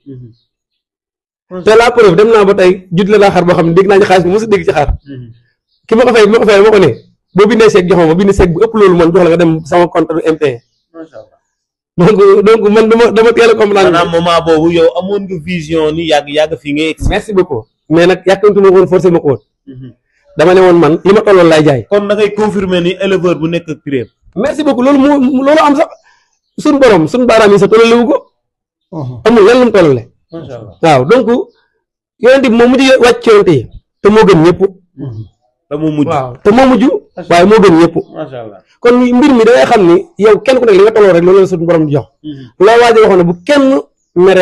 te la preuve dem naa ba tey jut la laa xar boo xam ne dégg naa ci xaalis bi mosu dégg ci xaar ki ma ko fay bi ma ko fay ma ko ne boo bindee chèque jox ma ma bind chèque bu ëpp loolu man jox la nga dem sama compte du MP macha allah donc donc man dama dama teel a comprendre maanaam moment boobu yow amoon nga vision ni yàgg yàgg fii ngay egsi merci beaucoup mais nag yàkkamtu ma ko woon forcé ma ko woon dama ne woon man li ma tolloon laay jaay kon da ngay confirmer ni éleveur bu nekk ak prix merci beaucoup loolu moo loolu am sax suñ borom suñ baaraam yi sax tollalewu ko amul lan lu mu tollale macha allah waaw donc yonent bi moo mujj wàcc ci yonent yi te moo gën ñëpp da mu mujj waaw te moo mujj waaye moo gën ñëpp macha allah kon mbir mi da ngay xam ni yow kenn ku nekk li nga tolloo rek loolu la suñu borom di jox loo waajo waxoon ne bu kenn mere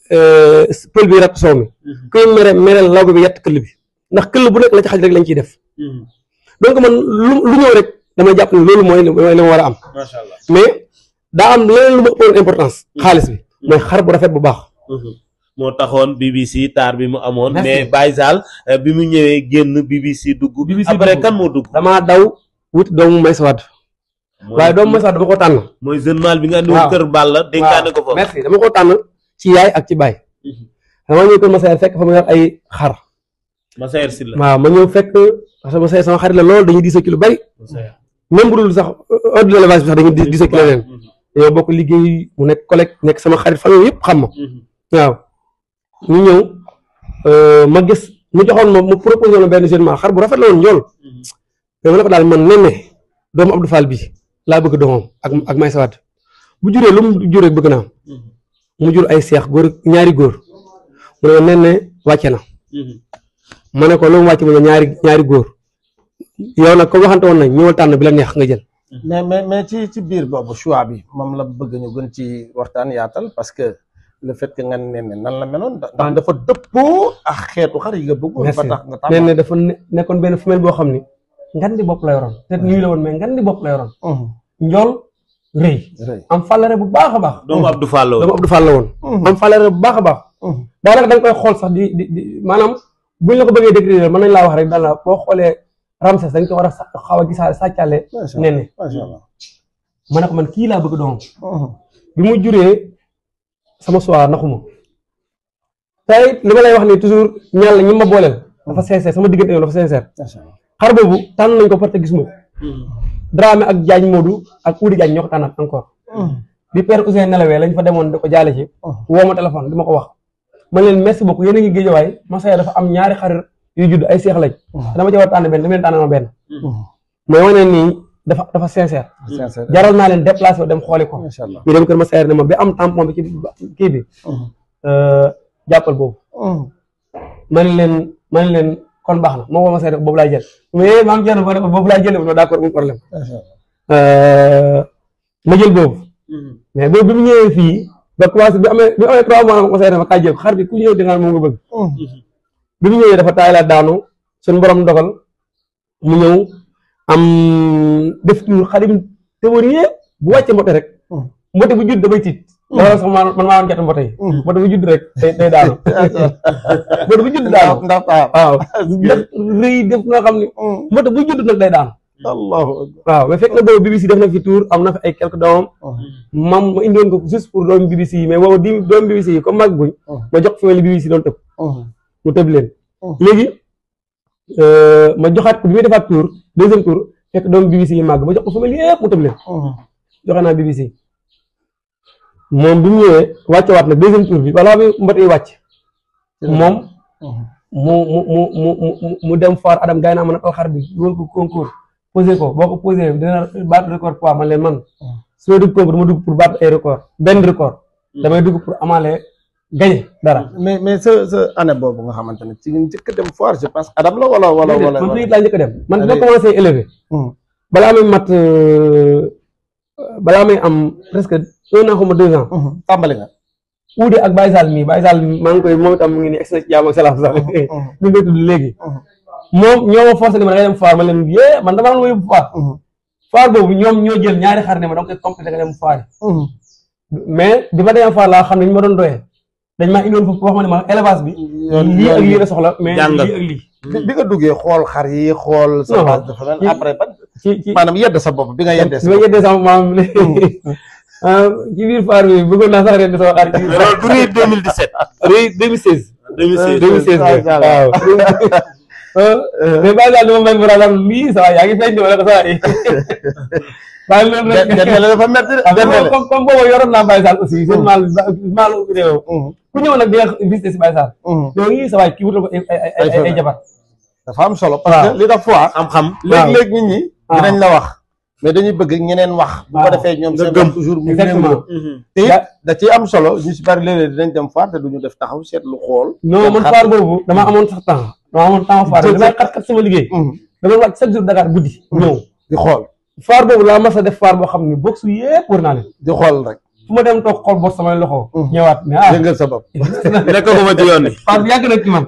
pël bi rat soow mi kuy mere mereel law bi yett këll bi ndax këll bu nekk la ci xaj rek lañ ciy def donc man lu lu ñëw rek damay jàpp ne loolu mooy li mooy li ma war a am macha allah mais daa am leneen lu ma ëppoon importance xaalis bi mooy xar bu rafet bu baax moo taxoon BBC taar bi mu amoon Merci. mais Baye Sall euh, bi mu ñëwee génn BBC dugg BBC après dugg. kan moo dugg damaa daw wuti doomu may sa wadd mooy waaye doomu may sa wadd dama ko tànn mooy jeune mal bi nga andi woon waaw. kër Balla dénkaane ko fa merci dama ko tànn ci yaay ak ci baay dama ñëw kër Massaer fekk fa mu yor ay xar ma seer si la waaw ma ñëw fekk parce que Massaer sama xarit la lool dañuy diisoo ci lu bari Massaer. même bu dul sax ordre de l'élevage bi sax dañuy diisoo ci leneen dañoo bokk liggéey mu nekk collègue nekk sama xarit famille yëpp xam ma waaw ñu ñëw euh, ma gis mu joxoon ma mu proposé ma benn jeune xar bu rafet la woon njool mais ma ne ko daal man nen ne doomu Abdou Fall bi laa bëgg doomam ak ak may sawaat bu juree lu mu juree bëgg naa mu jur ay seex góor ñaari góor mu ne ma nen ne wàcce na ma ne ko lu mu wàcce mu ne ñaari ñaari góor yow nag ko waxante woon nañ ñëwal tànn bi la neex nga jël mais mais mais ci ci biir boobu choix bi moom la bëgg ñu gën ci waxtaan yaatal parce que le fait que nga ne ne nan la meloon da- ndax dafa dëppoo ak xeetu xar yi nga bëggoon ba merci tax nga nen tàmm ne dafa ne- nekkoon benn femelle boo xam ni ngan di bopp la yoroon te nuyu la woon mais ngan di bopp la yoroon njool rëy am fàllare bu baax a baax doomu Abdou Fall la woon. dama Abdou Fall la woon am fàllare bu baax a baax daanaka da nga koy xool sax di di di maanaam buñ la ko bëggee décrire mën nañ laa wax rek daal la boo xoolee Ramsès dañ ko war a sa xaw a gisaale sàccaale nenne macha allah ma ne ko man kii laa bëgg doom bi mu juree sama soir naxuma tey li ma lay wax nii toujours ñaan la ñi ma booleel dafa sincère sama diggante yow dafa sincère macha allah xar boobu tànn nañ ko parce que gis ma ko Dramé ak Diagne Modou ak Oudi Diagne ñoo ko tànnaat encore bi père Ousseyn nelawee lañ fa demoon di ko jaale ci woo ma téléphone di ma ko wax man leen merci beaucoup yéen a ngi géejawaay Masaya dafa am ñaari xarit yu judd ay seex lañ te dama ci war a tànn benn dama leen tànn ma benn mooy wane nii dafa dafa sincère sincère jaral naa leen déplacé wu dem xooli ko macha allah ñu dem kër Masaya ne ma bi am tampon bi ci kii bi jàppal boobu man leen man leen kon baax na moo ko Masaya boobu laay jël mais maam Thierno ma ne ko boobu laay jël ma d'accord amul problème macha allah ma jël boobu mais boobu bi mu ñëwee fii ba commencé bi amee bi amee trois mois ma Masaya ne ma kaay jël xar bi ku ñëw di nga moom nga bëgg bi mu ñëwee dafa taay la daanu suñu borom dogal mu ñëw am def tuur xadim théorie bu wàcce mbote rek mbote bu judd damay tiit loolu sax man man maa woon jot mbote yi mbote bu judd rek day day daanu mbote bu judd daanu ndax taam waaw def rëy def nga xam ne mbote bu judd nag day daanu allahu akbar waaw mais fekk na boobu BBC def na fi tour am na fi ay quelques doomam mam ma indiwoon ko juste pour doomu BBC yi mais boobu di doomu BBC yi comme mag guñ ma jox fi mel BBC doon tëb mu tëb leen léegi ma joxaat ko bi muy defaat tour deuxième tour fekk doomu BBC yi màgg ma jox ko famille yëpp mu tëb leen joxe naa BBC moom bi mu ñëwee wàcce waat nag deuxième tour bi balaa bi mbot yi wàcc moom mu mu mu mu mu mu dem foire Adam gay naa mën a tal xar bi dugal ko concours posé ko boo ko posé dina battre record poids man leen man su ma dugg concours dama dugg pour battre ay record benn record damay dugg pour amaale gañe dara mais mais sa sa année boobu nga xamante ne ci nga njëkk a dem foire je pense Adam la wala wala wala man fii laa njëkk a dem man dina Allez. commencé élevé balaa may mat euh, balaa may am presque un an xaw ma deux ans tàmbali nga uude ak Baye Sall mii Baye Sall maa ngi koy moom itam mu ngi nii egsi na ci jàmm ak salaam sax ñu ngi koy tudd léegi moom ñoo ma forcé ne ma da ngay dem foire ma leen yee man dama am lu ma yóbbu foire foire boobu ñoom ñoo jël ñaari xar ne ma da nga koy complété nga dem foire mais bi ma demee foire laa xam ne ñu ma doon doyee dañ maa indiwoon foofu wax ma ne ma élevage bi lii ak lii la soxla mais Jàngal. lii ak lii bi bi nga duggee xool xar yi xool sa Non. base de femelle après ban ci ci maanaam yedd sa bopp bi nga yeddee bi sa ma bopp yeddee sama maam ah ci biir foire bi bëggoon naa sax ren sama xar ci loolu du rëy 2017. rëy 2016 2016. 2016 waaw mais bàyyi daal dama may mën a lan lii saa yaa ngi feeñ de wala ko saa yi bàyyi loolu rek dendale dafa metti de dendale comme comme boobu yoroon naa Baye Sall aussi seen maal maalu réew ku ñëw nag di nga visité si Baye Sall yow ngi sa waay kii wutal ko ay ay ay ay ay jabar dafa am solo parce que li tax foire xam-xam. léeg-léeg nit ñi waaw. dinañ la wax mais dañuy bëgg ñeneen wax bu ko waaw. defee ñoom Nga seen gëm. wax toujours mu Exactement. méngoo te it da ciy am solo ñu si bari léeg-léeg dinañ dem foire te duñu def taxaw seetlu xool non man foire boobu dama amoon sax temps dama amoon temps foire Jël damay xat-xat sama liggéey dama wàcc chaque jour Dakar guddi ñëw di xool foire boobu laa mas a def foire boo xam ne box yëpp wër naa leen di xool rek fu ma dem toog xool bos samay loxo Mhm. ñëwaat mais ah yëngal sa bopp nekk ko ma ci yoon bi. foire bi yàgg na ci man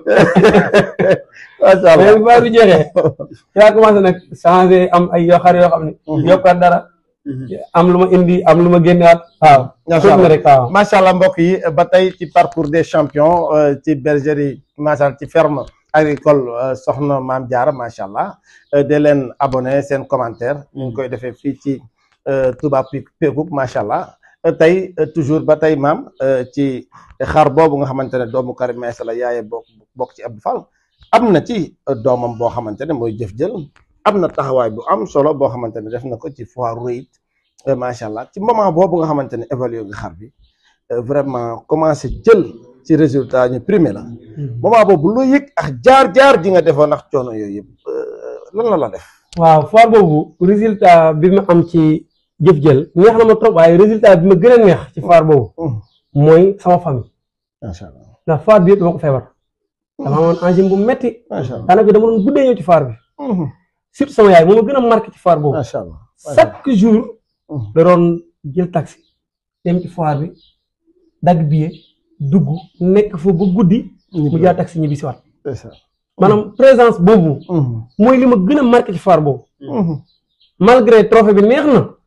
macha allah mais bu foire bi jeexee ci laa commencé nag changé am ay yoo xar yoo xam ne yokkaat dara am lu ma indi am lu ma génnewaat waaw Macha tuuti na Allah. rek waaw macha allah mbokk yi ba tey ci parcours des champions euh, ci bergerie macha allah ci ferme agricole euh, soxna maam Diarra macha allah euh, de leen abonné seen commentaire ñu ngi koy defee fii ci euh, Touba Pe- Pekouk macha allah Euh, tey euh, toujours ba tey maam euh, ci xar boobu nga xamante ne doomu Karim Meïssa la yaaye bokk bokk ci Abdou Fall am na ci euh, doomam boo xamante ne mooy jëf jël am na taxawaay bu am solo boo xamante ne def na ko ci foire Ruit macha allah ci moment boobu nga xamante ne évalué nga xar bi euh, vraiment commencé jël ci résultat ñu primé la moment boobu loo yëg ak jaar-jaar ji nga defoon ndax coono yooyu yëpp euh, lan la la def. waaw foire boobu résultat bi ma am ci jëf jël neex na ma trop waaye résultat bi ma gën a neex ci foire boobu mooy sama famille macha allah ndax foire bi yëpp dama ko feebar dama amoon angine bu metti macha allah daanaka dama doon guddee ñëw ci foire bi surtout sama yaay moo ma gën a marqué ci foire boobu macha allah. chaque jour da doon jël taxi dem ci foire bi dagg billet dugg nekk fa ba guddi mu jaar taxi ñibbi si waat maanaam présence boobu mooy li ma gën a marqué ci foire boobu malgré trophée bi neex na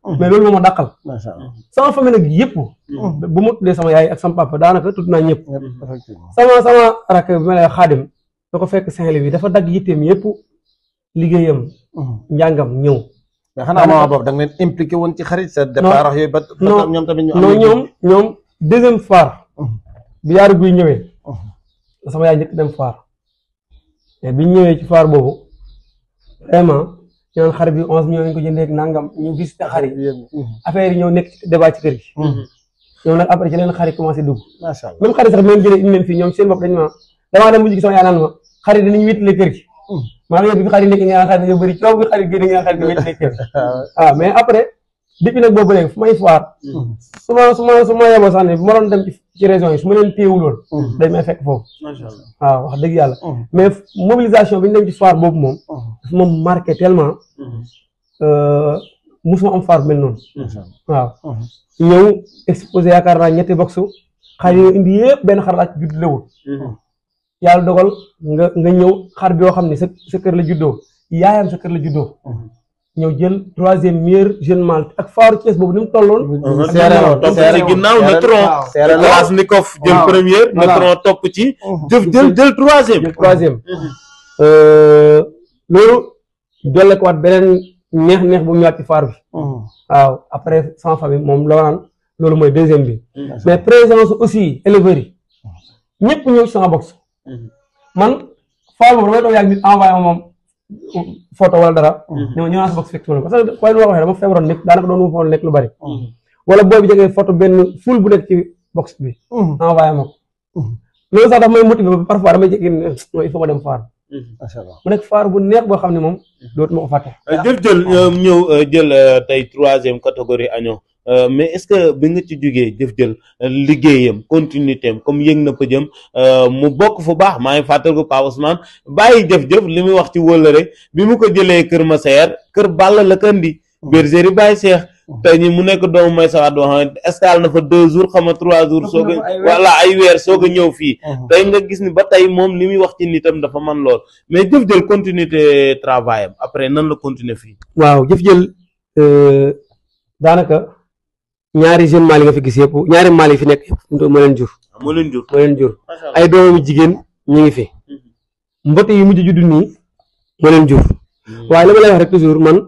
mais loolu moo ma dàqal macha allah sama famille nag yëpp bu ma tuddee sama yaay ak sama papa daanaka tudd naa ñëpp ñëpp effectivement sama sama rakk bi ma lay xaadim da ko fekk Saint-Louis bi dafa dagg yitteem yëpp liggéeyam njàngam ñëw mais xanaa moment boobu da nga leen impliqué woon ci xarit sa départ wax yooyu ba ba non tax ñoom tamit ñu am non lu- ñoom ñoom deuxième foire Mhm. bi yaaru guy ñëwee Mhm. la sama yaay njëkk dem foire mais biñ ñëwee ci foire boobu vraiment ñu naan xar bi onze millions lañ ko jëndee ak nangam ñu visité xar yi affaire yi ñëw nekk ci débat ci kër gi ñoom nag après ci leen xar yi commencé dugg macha allah même xar yi sax bi leen jëlee indi leen fii ñoom seen bopp dañu ma damaa dem mujj gi sama yaay naan ma xar yi dinañ wéttale kër gi maa ngi yow bi fi xar yi nekk nga naan xar yi dañoo bëri coow bi xar yi génne nga naan xar yi dañoo wéttale kër gi ah mais après depuis nag boobu léegi fu may foire su ma su ma su ma yeboo sax ne bu ma doon dem ci ci région yi su ma leen téewul woon dañ may fekk foofu macha allah waaw wax dëgg yàlla mais mobilisation bi ñu dem ci foire boobu moom dafa ma marqué tellement euh, musuma am foire bu mel noonu waaw ñëw exposé yaakaar naa ñetti boxu xar yi indi yëpp benn xar laa ci judd lewul yàlla dogal nga nga ñëw xar bi yoo xam ne sa sa kër la juddoo yaayam sa kër la juddoo ñëw jël troisième meilleur jeune mâle ak faaru Thiès boobu ni mu tolloon seere woon topp seere ci woon ginnaaw seere Neutron waaw, seere woon. Kalashnikov jël Waaw. première Voilà. Neutron topp ci jëf jël jël troisième jël troisième Euh, loolu dolle ko waat beneen neex neex bu mu ñëwaat ci faar bi waaw après sama famille moom la naan loolu mooy deuxième bi mais présence aussi éleveurs yi ñëpp ñëw ci sama box man faar boobu damay toog yàgg nit envoyé ma moom photo wala dara ne ma ñëw naa sa box fekk si ma ne parce que waaye lu ma waxee dama feebaroon nekk daanaka doon mu fa nekk lu bari wala booy bi jegee photo benn ful bu nekk ci box bi envoyé ma ko loolu sax daf may motivé ba parfois damay jékki ne non il faut ma dem faar macha allah mu nekk faar bu neex boo xam ne moom dootuma ko fàtte jëf jël ñoom ñëw euh, jël euh, tey troisième catégorie agneau Euh, mais est-ce que bi nga ci jugee jëf jël euh, liggéeyam continuité am comme yëg na ko jëm euh, mu bokk fu baax maa ngi fàttaliku Pa Ousmane bàyyi jëf-jëf li muy wax ci wëllëre bi mu ko jëlee kër Massaer kër Balla la ko indi bergerie Baye Cheikh tey ñi mu nekk doomu may sawaat boo xam ne escale na fa deux jours xam nga trois jours soog na fa ay a weer. wala ay weer soog a ñëw fii tey nga gis ni ba tey moom li muy wax ci nitam dafa man lool mais jëf jël continuité travail am après nan la continuer fii waaw jëf jël euh, daanaka ñaari jeune mâle yi nga fi gis yëpp ñaari mâle yi fi nekk yëpp moo leen jur moo leen jur moo leen jur macha allah ay doomu jigéen ñu ngi fi mbott yi mujj judd nii moo leen jur waaye li ma lay wax rek toujours man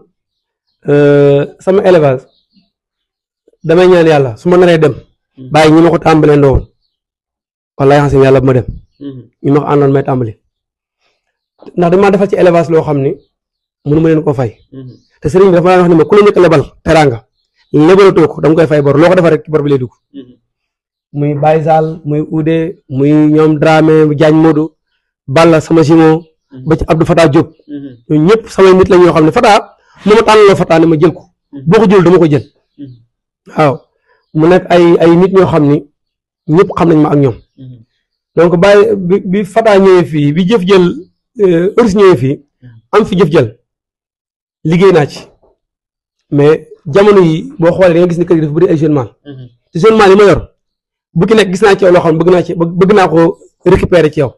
euh, sama élevage damay ñaan yàlla su ma naree dem bàyyi ñi ma ko tàmbalee ndowoon wallaay xam si yàlla bu ma dem ñi ma ko àndoon may tàmbali ndax dañ maa defal ci élevage loo xam ni mënu ma leen koo fay te sëriñ bi dafa daan wax ni ma ku la njëkk a lebal teraanga lebalatoo ko da nga koy fay bor loo ko defal rek ci bor bi lay dugg muy Baye Sall muy Oudé muy ñoom Dramé Diagne Modou Balla sama simo ba ci Abdou Fatah Diop ñooñu ñëpp samay nit la ñoo xam ne Fatah mu ma tànnaloo Fatah ne ma jël ko boo ko jël dama ko jël waaw mu nekk ay ay nit ñoo xam ni ñëpp xam nañ ma ak ñoom donc Baye bi bi Fatah ñëwee fii bi jëf jël Euris ñëwee fii am fi jëf jël liggéey naa ci mais jamono yi boo xoolee da nga gis ni kër gi dafa bëri ay jeune mâle te jeune mâle yi ma yor bu ki nekk gis naa ci yow loo xam ne bëgg naa ci bëgg naa ko récupérer ci yow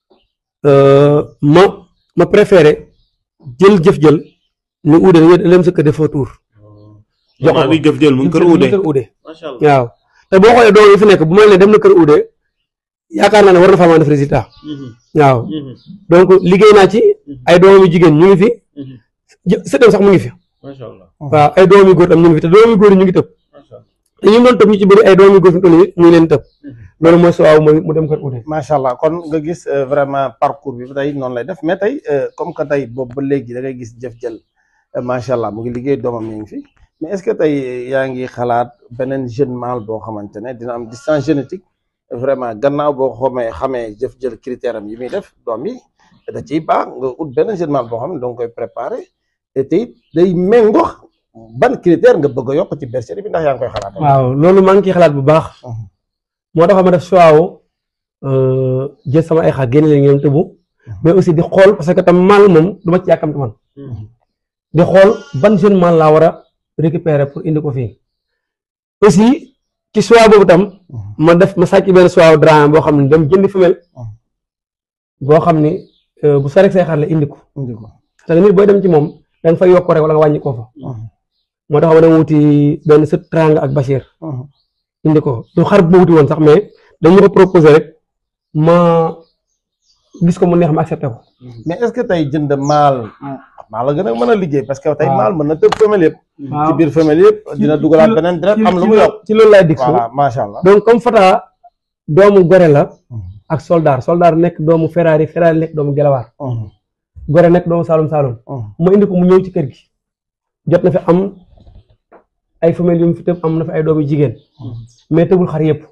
ma ma préféré jël jëf jël ni uude dañoo dem sa kër defoo tour jox maa ko bi jëf jël mu ngi kër uude kër uude macha allah waaw te boo xoolee doom yi fi nekk bu ma leen dem na kër uude yaakaar naa ne war na faa mën a def résultat waaw donc liggéey naa ci ay doom yu jigéen ñu ngi fi jë- sëtam sax mu ngi fi macha allah waaw ay doom yu góor tam ñu ngi fi te doom yu góor yi ñu ngi tëb macha allah te ñu doon tëb ñu ci bëri ay doom yu góor fi mu toll nii ñu ngi leen tëb loolu mooy soo waaw mooy mu dem kër uude macha allah kon nga gis euh, vraiment parcours bi tey noonu lay def mais tey euh, comme que tey boobu ba léegi da ngay gis jëf jël euh, macha allah mu ngi liggéey doomam mi ngi fi mais est ce que tey yaa ngi xalaat beneen jeune mâle boo xamante ne dina am distance génétique vraiment gannaaw boo xamee xamee jëf jël critère am yi muy def doom yi da ciy baax nga ut beneen jeune mâle boo xam ne da nga koy préparé te tey day méngoo ban critère nga bëgg a yokk ci bergerie bi ndax yaa ngi koy xalaat. waaw loolu maa ngi ciy xalaat bu baax Mhm. moo tax ma def choix wu jël sama ay xar génne leen ñoom tëbu mais aussi di xool parce que tam mal moom du ma ci yàkkamti man di xool ban jeune mal laa war a récupérer pour indi ko fii aussi ci choix boobu tam ma def ma sàcc benn choix wu drame boo xam ne dem jëndi femelle boo xam ni euh, bu sore say xar la indi ko indi ko. parce que nit booy dem ci moom da nga fay yokk rek wala nga wàññi ko fa moo tax ma dem wuti benn sët Teranga ak Bachir indi ko du xar bu ma wuti woon sax mais dañu ko proposé rek ma gis ko mu neex ma accepté ko mais est-ce que tey jënd maal maal la gën a mën a liggéey parce que tey waaw. maal mën na tëb femelle yëpp ci waaw biir femelle yëpp dina dugalaat ci- beneen deret ci- am lu ci mu loo- yokk ci loolu laay dig voilà macha allah donc comme Fata doomu Gore la ak Soldar Soldar nekk doomu Ferrari Ferrari nekk doomu Gelawaar Gore nekk doomu Saloum Saloum ma indi ko mu ñëw ci kër gi jot na fi am ay femelles yu mu fi tëb am na fi ay doomu jigéen mais tëbul xar yëpp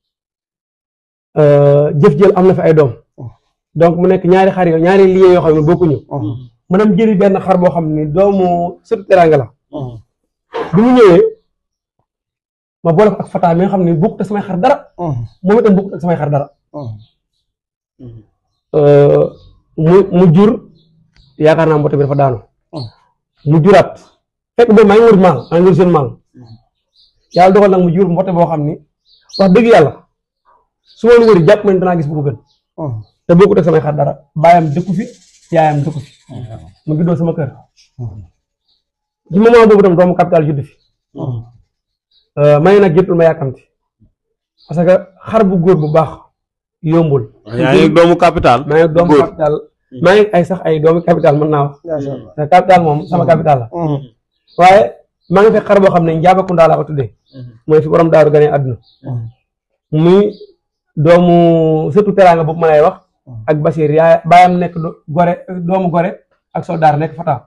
jëf jël am na fi ay doom donc mu nekk ñaari xar yoo ñaari liens yoo xam ne bokkuñu ma dem jëli benn xar boo xam ni doomu surtout teranga la bi mu ñëwee ma boole ko ak Fata mi nga xam ne bokkut ak samay xar dara moom itam bokkut ak samay xar dara mu mu jur yaakaar naa mbote bi dafa daanu mu juraat fekk boobu maa ngi wër maal maa ngi wër jeune maal yàlla dogal nag mu jur mbote boo xam ni wax dëgg yàlla su ma lu wëri jàpp man danaa gis bu ko gën te bokkut ak samay xar dara baayam dëkku fi yaayam dëkku fi mu juddoo sama kër ci moment boobu tam doomu capital judd fi may nag jëppul ma yàkkamti parce que xar bu góor bu baax yombul yaa ngi doomu capital maa ngi doomu góor. capital maa ngi ay sax ay doomu capital mën naa wax macha allah te capital moom sama capital la waaye maa ngi fekk xar boo xam ne Njaabakunda laa ko tuddee mooy fi borom daaru gane àdduna muy doomu surtout teraanga boobu ma lay wax ak Bachir yaay baayam nekk do- gore doomu gore ak soldaar nekk Fata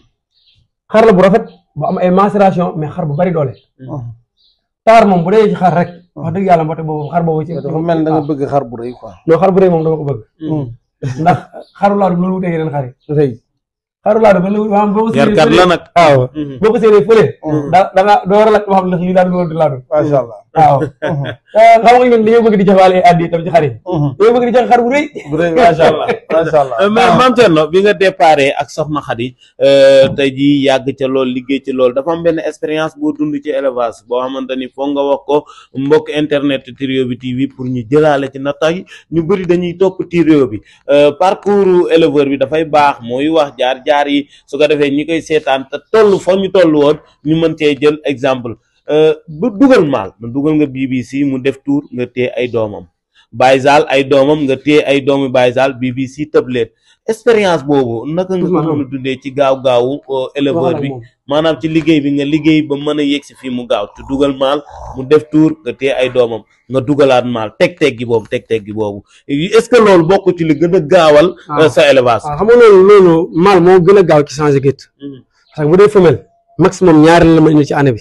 xar la bu rafet bu am ay macération mais xar bu bari doole taar moom bu dee ci xar rek wax dëgg yàlla mboote boobu xar boobu ci dafa mel da nga bëgg xar bu rëy quoi non xar bu rëy moom dama ko bëgg ndax xaru laadum loolu wutee yeneen xar yi rëy xaru laadum ba loolu maanaam boo ko séenee yarkat la fële nag waaw boo ko séenee fële da da nga doo war a laaj ba xam ndax lii daal loolu du laadum macha allah waaw xam nga ñun dañoo bëgg di joxaale ay addi tam ci xar yi dañoo bëgg di joxe xar bu rëy bu rëy macha allah macha allah mais maam Thierno bi nga déparé ak Soxna Khady tey jii yàgg ca lool liggéey ci lool dafa am benn expérience boo dund ci élevage boo xamante ni foog nga wax ko mbokk internet Trio bi TV pour ñu jëlaale ci natta yi ñu bëri dañuy topp Trio bi parcours éleveur bi dafay baax mooy wax jaar jaar yi su ko defee ñi koy seetaan te toll fa ñu toll woon ñu mën cee jël exemple bu dugal maal na dugal nga BBC mu def tour nga téye ay doomam Baye Zal ay doomam nga téye ay doomi Baye Zal BBC tëb leen expérience boobu naka nga ko mën a dundee ci gaaw gaawu éleveur bi maanaam ci liggéey bi nga liggéey ba mën a yegg si fii mu gaaw te dugal maal mu def tour nga téye ay doomam nga dugalaat maal teg-teg gi boobu teg-teg gi boobu est-ce que loolu bokk ci li gën a gaawal waaw. sa élevage waaw xam nga loolu loolu maal moo gën a gaaw ci changer gétt parce que bu dee femelle maximum ñaari la ma indi ci année bi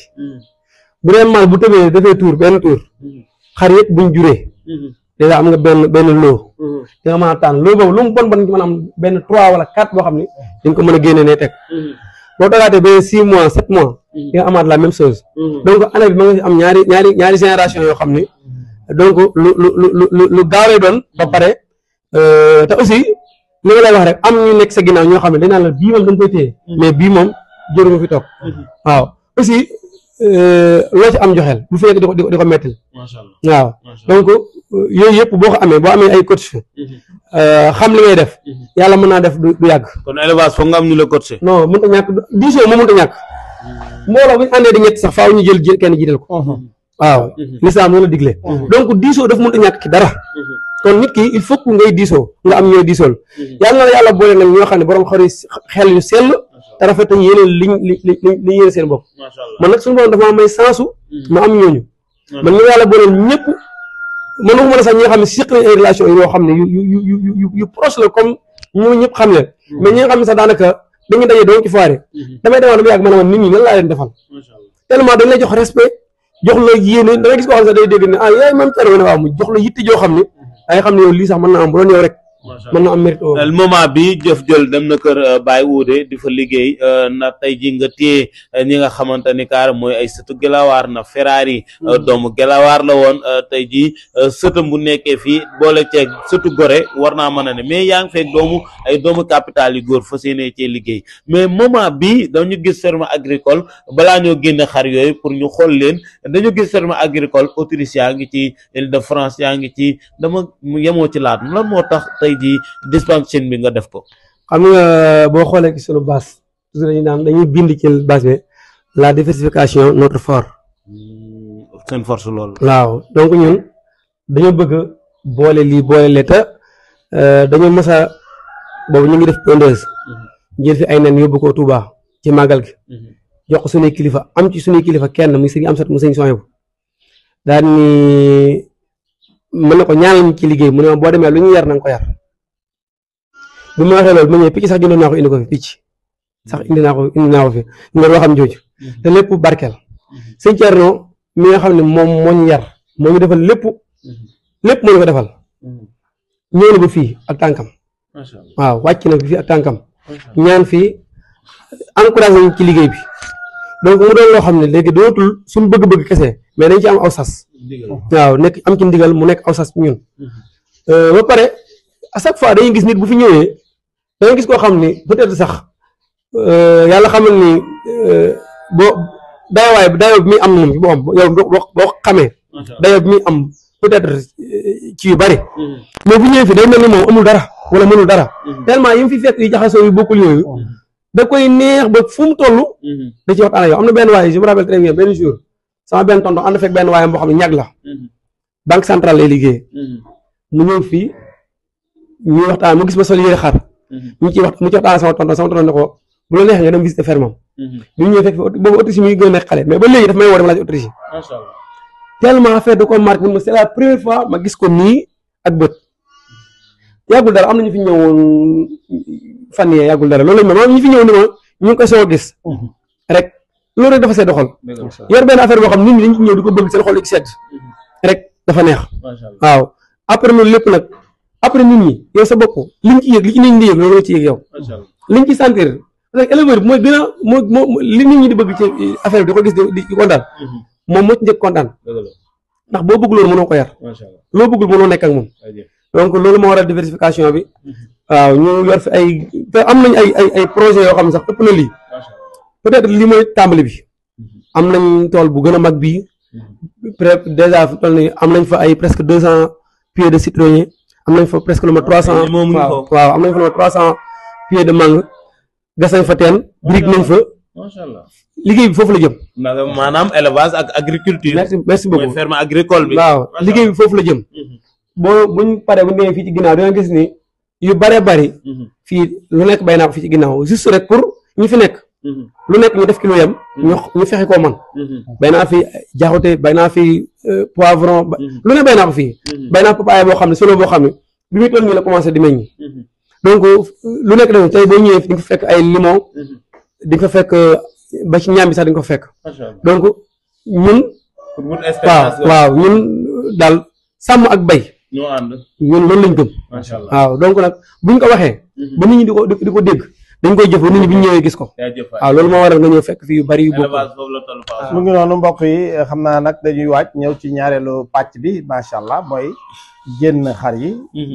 bu dee maal bu tëbee dafay tour benn tour xar yëpp buñ juree déjà am nga benn benn loo di nga mën a tànn loo boobu lu mu bon bon ci mën a am benn trois wala quatre boo xam ni di nga ko mën a génne ne teg boo togaatee ba six mois sept mois di nga amaat la même chose donc année bi ma nga si am ñaari ñaari ñaari génération yoo xam ni donc lu lu lu lu lu lu gaaw lay doon ba pare euh, te aussi li nga lay wax rek am ñu nekk sa ginnaaw ñoo xam ne dañ naan la bii moom dañ koy téye mais bii moom jëru nga fi toog waaw aussi euh, loo ci am joxeel bu fekk di ko di ko di ko mettil macha allah waaw donc euh, yooyu yëpp boo ko amee boo amee ay coach euh, xam li ngay def yàlla mën naa def du du yàgg kon élevage foog nga am ñu la coaché non mënut a ñàkk diisoo moo mënut a ñàkk mbooloo bu ñu àndee di ñett sax faaw ñu jël jël kenn jiital ko waaw lislaam noonu la digle donc diisoo dafa mënut a ñàkk ci dara kon nit ki il faut que ngay diisoo nga am ñooy diisool yàlla na la yàlla boole nag ñoo xam ne borom xar yu xel yu sell te rafet nañ yéene liñ li li li yéene seen bopp macha allah man nag suñu borom dafa ma may sensu ma am ñooñu man ñu yàlla booleel ñëpp man waxuma la sax ñi nga xam ne siq nañ ay relation yoo xam ne yu yu yu yu yu yu proche la comme ñu ñëpp xam leen mais ñi nga xam ne sax daanaka dañuy daje doon ci foire damay demoon dama yàgg ma ne man nit ñi nan laa leen defal macha allah tellement dañ lay jox respect jox la yéene da ngay gis koo xam ne sax day dégg ne ah yaay même Thierno ne waaw mu jox la yitte joo xam ne da ngay xam ne yow lii sax mën na am bu doon yow rek macha mën na am mérite allah moment bi jëf jël dem na kër euh, Baye Wodé di fa liggéey euh, na tey ji nga téye euh, ñi nga xamante ni kaar mooy ay sëtu gelawaar na Ferrari euh, doomu gelawaar la woon euh, tey ji euh, sëtam bu nekkee fii boole ceeg sëtu gore war naa mën a ne mais yaa ngi fekk doomu ay doomu capital yu góor fas yéene cee liggéey mais moment bi dañu gis ferme agricole balaa ñoo génne xar yooyu pour ñu xool leen dañu gis ferme agricole Autriche yaa ngi ci Île de France yaa ngi ci dama mu yemoo ci laat lan moo tax tey jii dispensation bi nga def ko xam nga boo xoolee ci sunu base toujours dañuy naan dañuy bind ci base bi la diversification notre fort seen force loolu waaw donc ñun dañoo bëgg a boole lii boole lee te dañoo mës a boobu ñu ngi def pondeuse jël fi ay nen yóbbu ko Touba ci màggal gi jox ko suñuy kilifa am ci suñuy kilifa kenn muy sëñ am sat mu sëñ soñe bu daal ni mën na ko ñaan lañ ci liggéey mu ne ma boo demee lu ñu yar na nga ko yar bi ma waxee loolu ma ñëwee picc sax jëndoon naa ko indi ko fi picc sax indi naa ko indi naa ko fi nga loo xam jooju te lépp barkeel sëñ Thierno mi nga xam ne moom moo ñu yar moo ñu defal lépp lépp moo ñu ko defal ñëw na ba fii ak tànkam waaw wàcc na fii ak tànkam ñaan fii encouragé ñu ci liggéey bi donc mu doon loo xam ne léegi dootul suñu bëgg-bëgg kese mais dañ ci am aw sas waaw nekk am ci ndigal mu nekk aw sas ñun ba pare à chaque fois dañuy gis nit bu fi ñëwee da ngay gis koo xam ni peut-être sax yàlla xamal ni boo dayawaay dayoo bi muy am moom boo am yow boo boo xamee dayoo bi muy am peut-être ci yu bari mais bu ñëwee fi day mel ni moom amul dara wala mënul dara tellement yi mu fi fekk yu jaxasoo yu bokkul yooyu da koy neex ba fu mu toll da ci waxtaan ak yow am na benn waaye je me rappelle très bien benn jour sama benn tonton ànd fekk benn waaye boo xam ne ñag la banque centrale lay liggéey mu ñëw fii ñuy waxtaan mu gis ma sol yére xar ñu ci wax mu ci waxtaan sama tonton sama tonton ne ko bu la neexee nga dem visiter fermam bi ñu ñëwee fekk boobu autriche mi ngi gën a nekk xale mais ba léegi daf may woo dama laaj autriche tellement affaire de ko marqué mun ma c'est la première fois ma gis ko nii ak bët yàggul dara am na ñu fi ñëwoon fan yee yàggul dara loolu lañ ma maanaam ñu fi ñëw ni ma ñu ngi koy soo gis rek loolu rek dafa sedd xol yor benn affaire boo xam nit ñi dañ ci ñëw di ko bëgg seen xol di ci sedd rek dafa neex waaw après loolu lépp nag après nit ñi yow sa bopp liñ ci yëg li ci nit ñi di yëg loolu nga ci yëg yow liñ ci sentir parce que éleveur bi mooy gën a moo moo li nit ñi di bëgg ci affaire bi di ko gis di di kontaan moom moo ci njëkk kontaan ndax boo bëgg loolu mënoo ko yar loo bëggul mënoo nekk ak moom donc loolu moo waral diversification bi waaw ñu yor fi ay te am nañ ay ay ay projet yoo xam ne sax ëpp na lii peut-être lii mooy tàmbali bi am nañ tool bu gën a mag bii peut déjà fi toll nii am nañ fa ay presque deux cent pieds de citronnier am nañ fa presque lu ma trois cent waaw waaw am nañ fa lu ma trois cent pieds de mangue gas nañ fa teen brique nañ fa macha allah liggéey bi foofu la jëm maanaam élevage ak agriculture. merci merci mooy beaucoup ferme agricole bi. waaw liggéey bi foofu la jëm boo buñ paree bu ñu demee fii ci ginnaaw dina gis ni yu bare bari fii lu nekk bay naa ko fii ci ginnaaw juste rek pour ñi fi nekk lu nekk ñu def ki lu yem ñu ñu fexe koo man bay naa fi jaxute bay naa fi euh, poivron ba- lu ne bay naa ko fii bay naa papaaya boo xam ne solo boo xam ne bi muy toll nii la commencé di meññ donc lu nekk def tey boo ñëwee fi di nga fa fekk ay limon di nga fa fekk euh, ba ci ñaam bi sax di nga fa fekk macha allah donc ñun pour wut waaw expérience la. waaw ñun daal sàmm ak bay ñoo ànd. ñun loolu lañ gëm macha allah. waaw donc nag buñ ko waxee ba nit ñi di ko di di ko dégg dañ koy jëf ba nit ñi bu ñu ñëwee gis ko jaajëf waay. waaw loolu moo waral nga ñëw fekk fii yu bari yu bokk élevage foofu la toll Paa mu ngi noonu mbokk yi xam naa nag dañuy waaj ñëw ci ñaareelu pàcc bi macha allah mooy génn xar yi.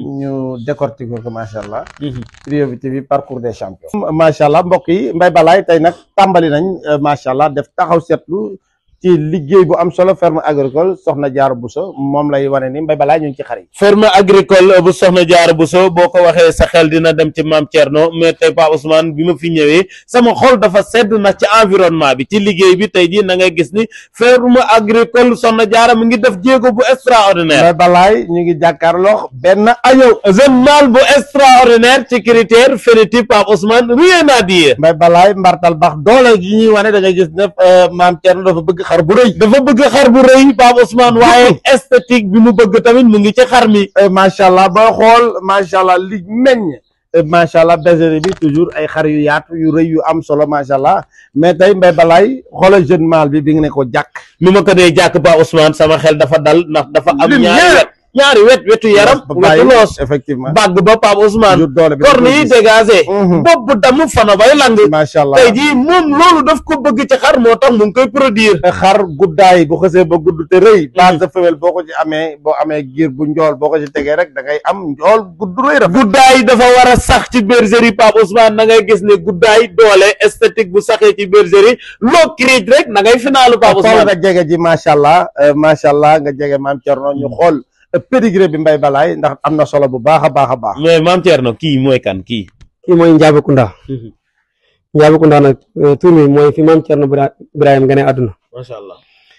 ñu décortiquer ko macha allah. Trio bi TV parcours des champions. macha allah mbokk yi Mbaye Balaye tey nag tàmbali nañ euh, macha allah def taxaw seetlu ci liggéey bu am solo ferme agricole soxna Diarra Bousso moom lay wane ni Mbaye Balaye ñu ngi ci xar yi. ferme agricole bu soxna Diarra Bousso boo ko waxee sa xel dina dem ci maam Thierno mais tey Pa Ousmane bi ma fi ñëwee sama xol dafa sedd na ci environnement bi ci liggéey bi tey jii na ngay gis ni ferme agricole soxna Diarra mu ngi def jéego bu extraordinaire Mbaye Balaye ñu ngi jàkkaarloo benn añëw. jeune mâle bu extraordinaire ci critère phénotype Pa Ousmane rien à dire Mbaye Balaye mbartal baax doole gi ñuy wane da ngay gis ne euh, maam Thierno dafa bëgg xar bu rëy. dafa bëgg xar bu rëy Pa Ousmane waaye esthétique bi mu bëgg tamit mu ngi ci xar mi Euh, macha allah booy xool macha allah li meññ euh, macha allah bergerie bi toujours ay xar yu yaatu yu rëy yu am solo macha allah mais tey Mbaye Balaye xoolal jeune mâle bi bi nga ne ko jàkk. mi ma ko dee jàkk Pa Ousmane sama xel dafa dal ndax dafa am Lumière. ñaari wet ñaari wet wetu yaram ba wetu bàyyi loos effectivement. bàgg ba Pape Ousmane toujours doole bi corne yi dégagé Mhm. bopp bu damm fana bay lang macha allah tey jii moom loolu daf ko bëgg ci xar moo tax mu ngi koy produire xar guddaay bu xësee ba gudd te rëy. base de femelle boo ko ci amee boo amee giir bu njool boo ko ci tegee rek da ngay am njool gudd rëy rafet. guddaay dafa war a sax ci bergerie Pape Ousmane na ngay gis ne guddaay doole esthétique bu saxee ci bergerie loo criij rek na ngay finaalu Pape xool Ousmane nga jege ji macha allah euh, macha allah nga jege maam Thierno ñu xool euh, pédigré bi Mbaye Balaye ndax am na solo bu baax a baax a baax. mais maam Thierno kii mooy kan kii kii mooy Njaabe Kunda Ndiaboucounda nag euh, tur bi mooy fi maam Thierno Bira- Ibrahima gane àdduna macha allah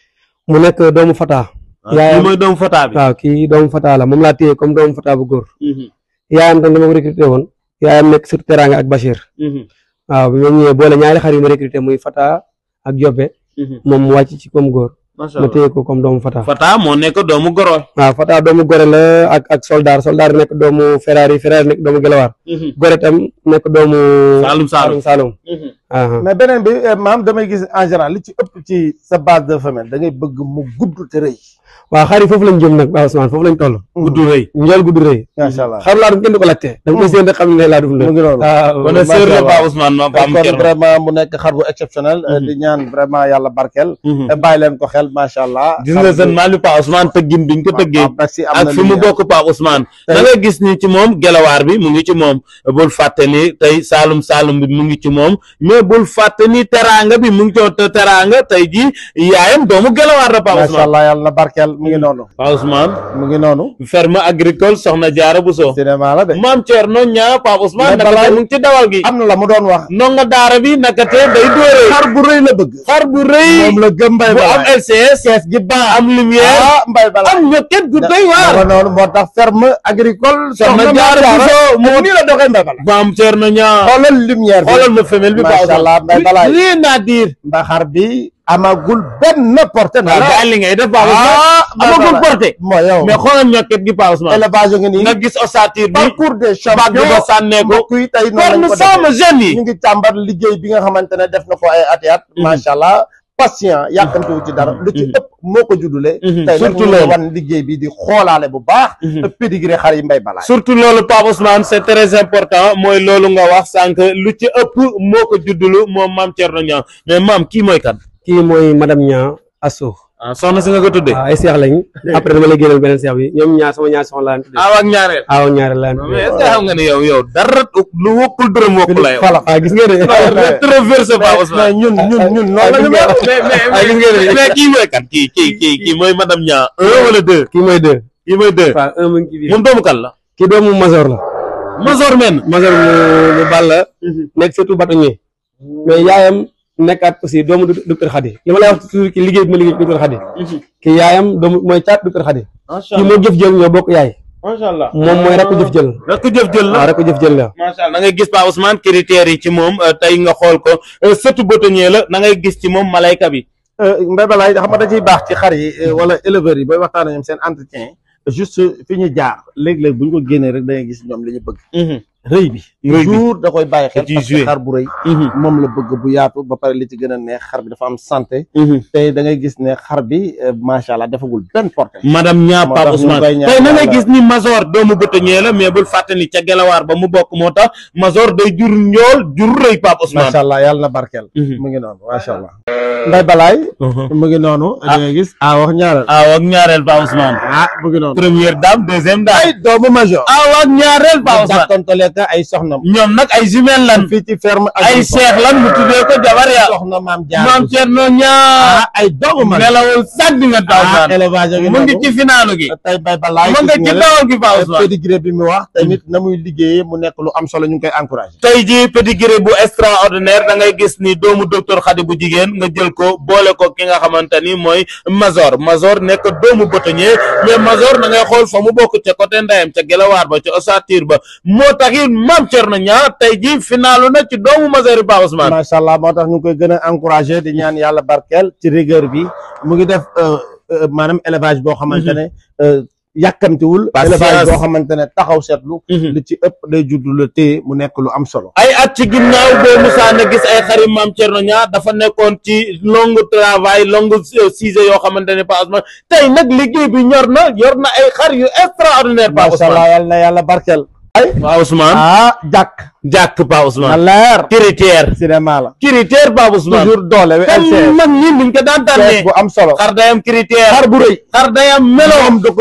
mu nekk doomu Fata kii yaayam mooy doomu Fata bi waaw kii doomu Fata la moom laa téye comme doomu Fata bu góor Mhm, yaayam tam dama ko recruté woon yaayam nekk surtout Teranga ak Bachir mhm, waaw bi ma ñëwee boole ñaari xar yu ma recruté muy Fata ak Jobe mhm. moom mu wàcc ci comme góor macha ma allah téye ko comme doomu Fata Fata moo nekk doomu Goro waaw Fata doomu Gore la ak ak Soldar Soldar nekk doomu Ferrari Ferrari nekk doomu Gelawaar Mhm, Gore tam nekk doomu Saalum Saalum Saalum mhm. aha mais beneen bi eh, maam damay gis en général li ci ëpp ci sa base de femelle da ngay bëgg mu gudd te rëy. waaw xar yi foofu lañ jëm nag waaw Ousmane foofu lañ toll gudd rëy njool gudd rëy macha allah xar laa dum kenn du ko laajte da nga koy séen rek xam ne laa dum mu la ngi noonu. waaw kon macha sœur la allah. Ba Ousmane ma Pam kon Thierno vraiment mu nekk xar bu exceptionnel eh, Mhm. di ñaan vraiment yàlla barkeel. Mhm. te bàyyi leen ko xel macha allah. gis nga seen maal bi Pa Ousmane tëggin biñ ko tëggee ak fi mu bokk Pa Ousmane da nga gis ni ci moom gelawaar bi mu ngi ci moom bul fàtte ni tey Saalum Saalum bi mu ngi ci moom mais bul fàtte ni teraanga bi mu ngi ci te teraanga tey ji yaayam doomu gelawaar la Pa macha Ousmane allah yàlla na barkeel mu ngi noonu. Pa Ousmane mu ngi noonu. ferme agricole soxna Jaara Buso cinéma la de. maam Thierno ñaa Pa Ousmane Mais naka balaa- tey mu ngi ci dawal gi am na la mu doon wax. ndonga daara bi naka tey day dóore xar bu rëy la bëgg. xar bu rëy moom la gëm mbay bu am balaay. LCS kees gi baax. am lumière ah mbay balaay. am ñokket gu doy waar dara noonu moo tax ferme agricole. soxna soxna Jaara Jaara Buso moo moo nii la doxee mbay balaay. maam Thierno ñaa xoolal lumière bi. xoolal ma femelle bi Pa Macha Allah, Ousmane Mbaye Balaye. rien à dire ndax xar bi amagul benn porté na waaw la. daal li ngay def Pa ah Ousmane amagul porté moo yow. mais xoolal ñokket gi Pa Ousmane élevage nga nii. nga gis ossature bi parcours des bàgg champions. ba sànnee ko mbokk yi tey noonu forme lañ ko sama defee. jeune yi ñu ngi càmbar liggéey bi nga xamante ne def na ko ay at i at. Mhm. macha allah patient yàkkamtiwu ci dara. lu ci Mhm. ëpp moo ko juddule. Mhm. tey nag Surtout ñu ngi loolu. wan liggéey bi di xoolaale bu baax. Mhm. te pédigré xar yi mbay balaay. surtout loolu Pape Ousmane c'est très important mooy loolu nga wax sànq lu ci ëpp moo ko juddulu moom maam Thierno Niang mais maam kii mooy kan kii mooy madame Nia Asso ah soxna si nga ko tuddee waaw ay seex lañ après dama lay génneel beneen seex bi ñoom ñaar sama ñaar soxna laa leen tuddee aaw ak ñaareel aaw ñaareel laa leen mais tuddee est-ce que xam nga ne yow yow dara lu wokkul dërëm wokku la yow Falax. waaw gis nga de rétroversé Pape mais Ousmane ñun ñun ñun noonu la ñu gis nga mel. mais mais Ah, gis nga de. mais kii mooy kan kii kii kii kii mooy madame Niang un wala deux kii mooy deux kii mooy deux waaw un mu ngi ci biir moom doomu kan la kii doomu Mazor la Mazor men Mazor mu mu Balla nekk surtout bâtonnier mais yaayam nekkaat aussi doomu doc- docteur Khady li ma lay wax toujours ki liggéey bi ma liggéey docteur Khady kii yaayam doomu mooy caat docteur Khady macha kii moo jëf jël ñoo bokk yaay macha allah moom mooy rakk jëf jël rakk jëf jël la waaw rakk jëf jël la macha allah da ngay gis Pa Ousmane critères yi ci moom euh, tey nga xool ko euh, sëtu bâtonnier la da ngay gis ci moom malayka bi mbay balaay xam nga da ciy baax ci xar yi eh, wala éleveurs yi booy waxtaan ak ñoom seen entretien juste fi ñu jaar léeg-léeg bu ñu ko génnee rek da ngay gis ñoom li ñu bëgg rëy bi Rëy bi. toujours da koy bàyyi xel Da ciy parce que joué. xar bu rëy moom la bëgg bu yaatu ba pare li ci gën a neex xar bi dafa am santé Mhm. te da ngay gis ne xar bi eh, macha allah defagul benn porté madame Niang Moo Pape tax ñu Ousmane koy ñaan tey na nga yàlla. gis ni Mazor doomu bâtonnier la mais bul fàtte ni ca gelawaar ba mu bokk moo tax Mazor day jur njool jur rëy Pape Ousmane macha allah yàlla na barkeel Mhm. mu ngi noonu macha allah nday balaay mu ngi noonu da ngay gis a wax ñaareel aw ak ñaareel Pape Ousmane ah mu ngi noonu première dame deuxième dame ay doomu major aw ak ñaareel Pape Ousmane dàkkantale ka ay soxnam ñoom nag ay jumelles lan fii ci ferme ay seex lan mu tuddee ko jabar ya soxna maam jaar maam Thierno Niang ah ay doomu major nelawul sax di nga Pape ah Ousmane élevage gi mu ngi ci finalu gi tey bay balaay mu nga ci dawal gi Pape Ousmane pédigré bi mu wax tamit na muy liggéeyee mu nekk lu am solo ñu ngi koy encouragé tey jii pédigré bu extraordinaire da ngay gis ni doomu docteur Khady bu jigéen nga jël ko boole ko ki nga xamante ni mooy Mazor Mazor nekk doomu bâtonnier mais Mazor da ngay xool fa mu bokk ca côté ndeyam ca gelawaar ba ca ossature ba moo tax it maam Thierno Niang tey jii finalu na ci doomu Mazor yi Pape Ousmane macha allah moo tax ñu ngi koy gën a encouragé di ñaan yàlla barkeel ci rigueur bi mu ngi def euh, euh, maanaam élevage boo xamante ne euh, yàkkamtiwul Patience. élevage boo xamante ne taxaw seetlu Mhm. li ci ëpp day judd la téye mu nekk lu am solo ay at ci ginnaaw boo musaa na gis ay xarit maam Thierno Niang dafa nekkoon ci long travail long sujet yoo xamante ne Pape Ousmane tey nag liggéey bi ñor na yor na ay xar yu extraordinaire Pape macha allah Ousmane yàlla na yàlla barkeel Pape Ousmane ah jàkk jàkk Pape na Ousmane leer critère cinéma la critère Pape Ousmane toujours doole wi comme LCS mag ñi niñ ko daan tànnee bu am solo xar day am critère xar bu rëy xar day am melo moom da ko bëgg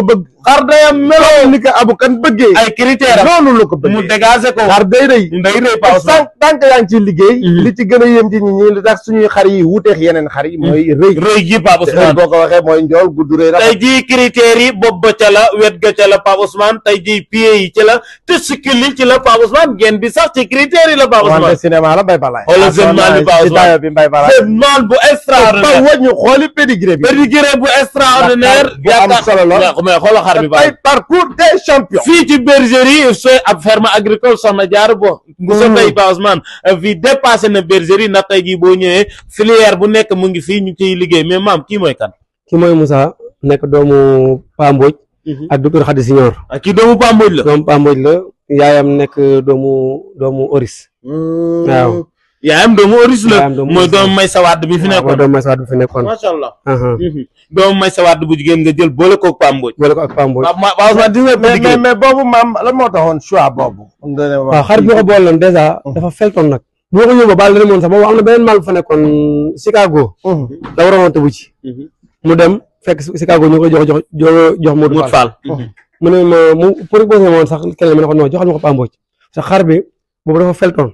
xar day am melo ni ko abu kan bëggee ay critères am noonu la ko mu bëggee dégager ko xar day rëy day rëy Pa Ousmane tant tant que yaa ngi ciy liggéey Mhm. li ci gën a yéem ci nit ñi li tax suñuy xar yi wuuteex yeneen xar yi mooy rëy rëy gi Pa te rëy Ousmane boo ko waxee mooy njool gudd rëy tey rafet jii critères yi bopp ba ca la wet ga ca la Pa Ousmane tey jii pieds yi ci la testicule yi ci la Pa Ousmane genn bi sax ci critères yi la Pa wante Ousmane cinéma la mbay balaay Xoolal jeune man bi Pa ci Ousmane. dayo bi mbay balaay c'est man bu ba extraordinaire wëñu xooli pédigré bi pédigré bu extraordinaire bu am solo la. mais xoolal xar bi ba ay parcours des champions fii ci bergerie sooy ab ferme agricole soxna jaar bo bu so tey Pa Ousmane fii dépassé na bergerie ndax tey jii boo ñëwee filière bu nekk mu ngi fii ñu ciy liggéey mais maam kii mooy kan ki mooy Moussa nekk doomu Pa Mbodj ak docteur Khady Signor ah kii doomu Pamboj la doomu Pa Mbodj la yaayam nekk doomu doomu Oris waaw yaayam doomu Oris la Yaayam doomu mooy Oris la. doomu may sawaat bi fi mooy nekkoon doomu Maysa bi fi nekkoon macha allah aha doomu may sawaat bu jigéen nga jël boole koog Pamboj boole ko ak Pa Mbodj waaw ma Pa Ousmane di nga mais mais liggéey mais boobu maam lan moo taxoon choix boobu nga ne waaw xar bi ma ko boole loon dèjà dafa feltoon nag bu ma ko yóbbu baal dana moon sax boobu am na beneen maal bu fa nekkoon Chicago la waroon a tëbu ci mu dem fekk Chicago ñu ko jox jox jox jox Modou Mout Fall Fall mu ne ma mu proposé ma woon sax keneen ma ne ko non joxal ma ko Pa Mbodj sa xar bi boobu dafa feltoon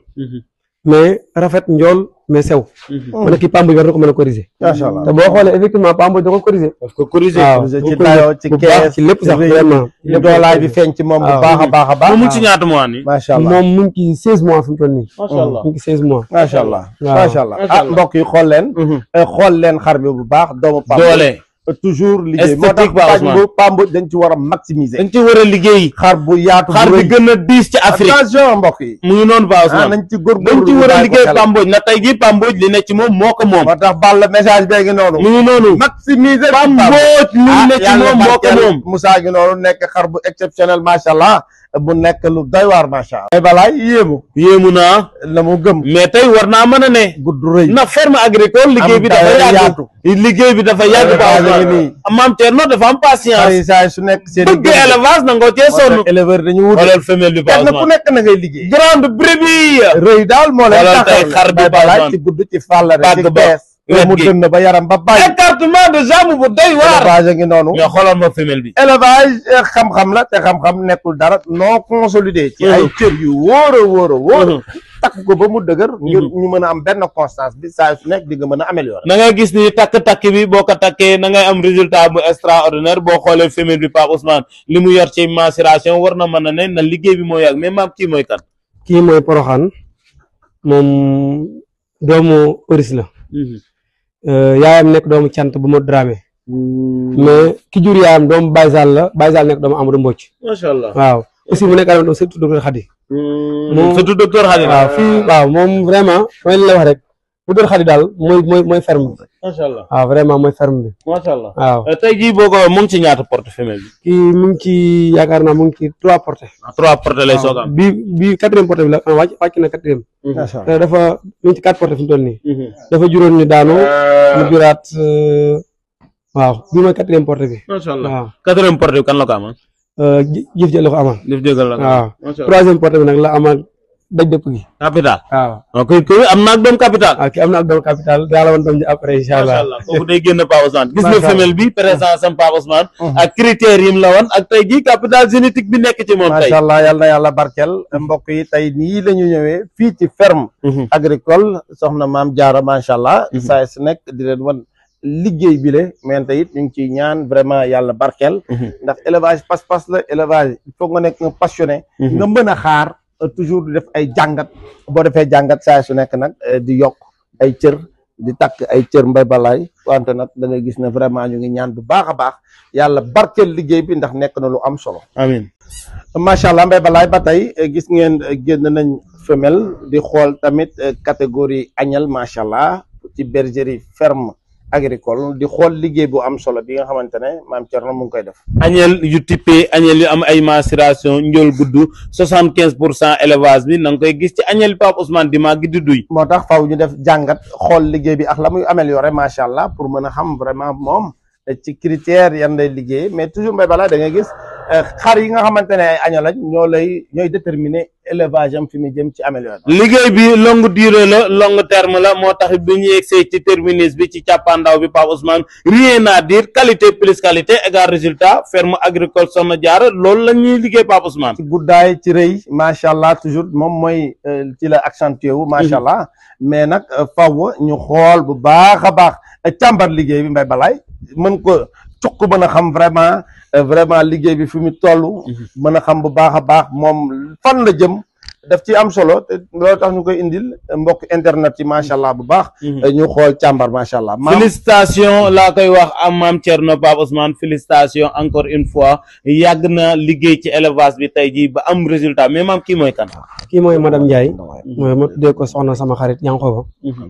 mais rafet njool mais sew ma ne kii Pa Mbodj war na ko mën a corriger macha allah te boo xoolee effectivement Pa Mbodj da ko corriger parce que corrigé waaw ci bu dayoo ci bu baax kees ci lépp sax rëy, vraiment li doolaay bi feeñ ci moom bu waaw. baax a baax a baax moom mu ngi ci ñaata mois nii macha allah moom mu ngi ci 16 mois fi mu toll nii macha allah mu ngi ci 16 mois macha allah waaw. macha allah Macha ah allah. mbokk yi xool leen eh, xool leen xar bi bu baax doomu Pamboj doole toujours liggéey moo tax Esthétique ba, Ousmane. Pamboj Pamboj dañ ci war a maximiser dañ ci war a liggéey xar bu yaatu xar bu bi rëy. gën a diis ci Afrique attention mbokk yi mu ngi noonu Pa ah Ousmane nañ ci góorgóorlu dañ ci ñu war a bàyyi ko liggéey xel. Pamboj na tey jii Pamboj li ne ci moom moo ko moom moo tax ball message bee ngi noonu mu ngi noonu maximiser Pamboj li ah ne ci yàlla moom moo ko barkeel moom Moussa gi noonu nekk xar bu exceptionnel macha allah bu nekk lu doy waar macha allah. ay balaay yéemu yéemu naa la mu gëm mais tey war naa mën a ne gudd rëy na ferme agricole liggéey bi dafa dayo yàgg yaatu. liggéey bi dafa yàgg Élevage Pa a ngi Ousmane nii. maam Thierno dafa am xar patience yi saa su nekk seen bëgg élevage nangoo cee sonn éleveur dañu wut xoolal femelle bi Pa kenn ku Ousmane nekk na ngay liggéey grande brebis rëy daal moo leen Xoolal tey taxaw xar bi bay Pa balaay Ousmane. ci gudd ci fàllare ci Bàgg ba, bees wet mu gi. dënn ba yaram ba bàyyi écartement de jambe bu doy waar élevage a ngi noonu mais xoolal ma femelle bi élevage eh, xam-xam la te xam-xam nekkul dara non consolidé ci ay cër yu wóor a wóor a wóor takk ko ba mu dëgër ngir ñu mën a am benn constance bi saa su nekk di nga mën a améliorer na ngay gis ni takk-takk bi boo ko takkee na ngay am résultat bu extraordinaire boo xoolee femelle bi Pape Ousmane li mu yor ci mensuration war na mën a ne na liggéey bi moo yàgg mais maam kii mooy kan kii mooy Poroxaan moom doomu Oris la Euh, yaayam nekk doomu cant bu ma dramé mais ki jur yaayam doomu Baye Sall la Baye Sall nekk doomu Amadou Mbocc macha allah waaw aussi mu nekk doomu surtout docteur Khady moom surtout docteur Khady waaw fii waaw moom vraiment mooy li la wax rek docteur Khady daal mooy mooy mooy ferme bi macha allah waaw vraiment mooy ferme bi macha allah waaw tey jii boo ko mu ngi ci ñaata porte femelle bi kii mu ngi ci yaakaar naa mu ngi ci trois portées trois porte lay soog a am bi bi quatrième portée bi la ah, wàcc wàcc na quatrième macha te dafa mu ngi ci quatre portées fi mu toll nii dafa juróon ñu daanu mu juraat euh, waaw bi mooy quatrième portée bi macha allah waaw quatrième porte bi kan la ko amal euh, jë- jëf jël la ko amal def jégal la ko waaw macha allah troisième portée bi nag la amal daj dëpp gi capital waaw ok koy am na ak doom capital waaw ki am na ak doom capital daa la woon doom ji après incha macha allah allah kooku day génn Pape Ousmane gis nga Macha Allah. femelle bi présence am Pape Ousmane ak critères yi mu la woon ak tey jii capital génétique bi nekk ci moom tey macha allah yal na yàlla barkeel mbokk yi tey nii la ñu ñëwee fii ci ferme agricole soxna maam jaara macha allah saa su nekk di leen wan liggéey bi le mais tey it ñu ngi ciy ñaan vraiment yàlla barkeel ndax élevage pas-pas la élevage il faut nga nekk un passionné nga mën a xaar euh, toujours di def ay jàngat boo defee jàngat saa su nekk nag euh, di yokk ay cër di takk ay cër mbay balaay wante nag da ngay gis ne vraiment ñu ngi ñaan bu baax a baax yàlla barkeel liggéey bi ndax nekk na lu am solo amiin macha allah mbay balaay ba tey eh, gis ngeen eh, génn nañ femelle di xool tamit eh, catégorie agnelle macha allah ci bergerie ferme agricole di xool liggéey bu am solo bi nga xamante ne maam Thierno mu ngi koy def. añel yu typé añel yu am ay mensuration njool gudd soixante quinze pour cent élevage bi na nga koy gis ci añel Pape Ousmane di màgg di duy moo tax faw ñu def jàngat xool liggéey bi ak la muy amélioré macha allah pour mën a xam vraiment moom eh, ci critères yan lay liggéey mais toujours mbay balaa da ngay gis xar yi nga xamante ne ay aña lañ ñoo lay ñooy déterminer élevage am fi mu jëm ci amélioration liggéey bi longue durée la longue terme la moo tax bi ñu yegsee ci terminus bi ci càppaandaw bi Pape Ousmane rien à dire qualité plus qualité égal résultat ferme agricole Soxna Jaara loolu la ñuy liggéey Pape Ousmane ci guddaay ci rëy macha allah toujours moom mooy ci la accentué wu macha allah mais nag faw ñu xool bu baax a baax càmbar liggéey bi mbay balaay mën ko cuq mën a xam vraiment vraiment liggéey bi fi mu toll mën a xam bu baax a baax moom fan la jëm daf ci am solo te loolu tax ñu koy indil mbokk internet yi macha allah bu baax ñu xool càmbar macha allah félicitation laa koy wax am maam Thierno Pape Ousmane félicitation encore une fois yàgg na liggéey ci élevage bi tey jii ba am résultat mais maam kii mooy kan kii mooy madame Ndiaye mooy ma tuddee ko soxna sama xarit Yankoba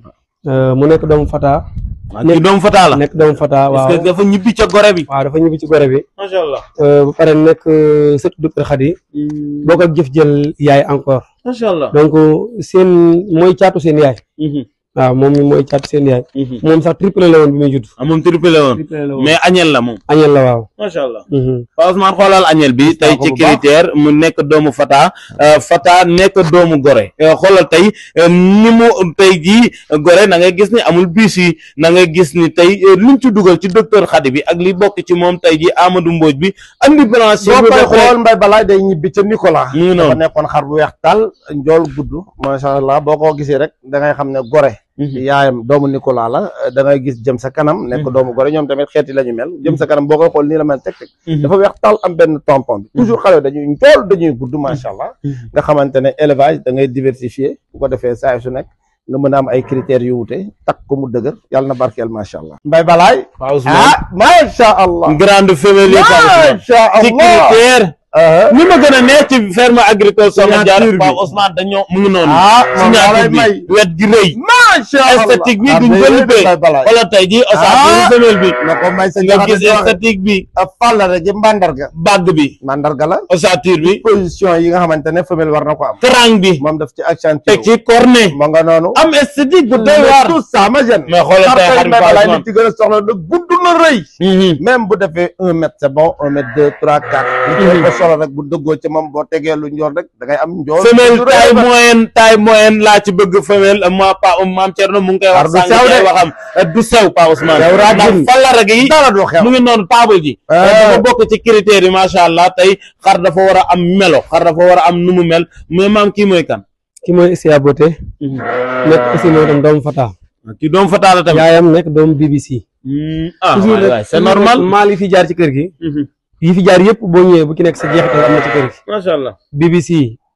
mu nekk doomu Fata kii doomu Fata la nekk doomu Fata waaw est-ce que dafa ñibbi ca gore bi waaw dafa ñibbi ci gore bi macha allah ba pare nekk sëtu docteur Khady boo ko jëf jël yaay encore macha allah donc seen mooy caatu seen yaay waaw moom mi mooy caatu seen yaay moom sax triplé la woon bi muy judd ah moom triplé la woon triplé la woon mais añel la moom añel la waaw macha allah Pape Ousmane xoolal añel bi tey ci critère mu nekk doomu Fata Fata nekk doomu Gore xoolal tey ni mu tey jii Gore na ngay gis ni amul bis yi na ngay gis ni tey liñ ci dugal ci docteur Khady bi ak li bokk ci moom tey jii Amadou Mbodj bi andi balance boo koy xool mbay balaay day ñibbi ca Nicolas mu ngi dafa noonu nekkoon xar bu weex tal njool gudd macha allah boo ko gisee rek da ngay xam ne gore yaayam doomu Nicolas la da ngay gis jëm sa kanam nekk doomu gore ñoom tamit xeeti la ñu mel jëm sa kanam boo koy xool nii la mel teg teg dafa weex tal am benn tampon bi toujours xale dañuy njool dañuy gudd macha allah nga xamante ne élevage da ngay diversifier bu ko defee saa su nekk nga mën a am ay critères yu wute takk ko mu dëgër yàlla na barkeel macha allah mbay balaay Pape Ousmane ah macha allah grande famille yi Pape Ousmane macha ci allah critère ah ni ma gën a neex ci ferme agricole Soxna Jaara Signature bi. Pape Ousmane dañoo mu ngi noonu ah moom daa signature lay bi may wet gi rëy macha allah esthétique bi ah duñ mais ko yooyu libbee mbay balaay wala tey jii ossature Ah. femelle bi na ko may sa nga jaxate gis di waxe. esthétique bi a fàllare ji mandarga bàgg bi mandarga la ossature bi position yi nga xamante ne femelle war na ko am krang bi moom daf ci accentué teg ci cornet moo nga noonu am esthétique bu doy waar tout ça ma gêne mais xoolal tey xarit mbay Pape balaay Ousmane li ci gën a soxla na gudd na rëy Mhm. même bu defee un mètre c'est bon un mètre deux trois quatre li ko solo rek bu dëggoo ci moom boo tegee lu njool rek da ngay am njool femelle lu rëy taille ba- moyenne taille moyenne laa ci bëgg femelle ma pa maam Thierno mu ngi koy wax Xar du sànq sew ci de. waxam du sew Pa Ousmane Yow raa ndax jin. fallara gi dara du xew mu ngi noonu table ji Ah. dafa bokk ci critères yi macha allah tey xar dafa war a am melo xar dafa war a am nu mu mel mais maam kii mooy kan ki mooy Sia Beauté nekk aussi mooy tam doomu Fata kii doom fa taala tamit yaayam nekk doomu BBC Hmm, ah toujours waay rek waay c'est normal maal yi fi jaar ci kër gi Mhm. yi fi jaar yëpp boo ñëwee bu ki nekk sa jeexital am na ci kër gi macha allah BBC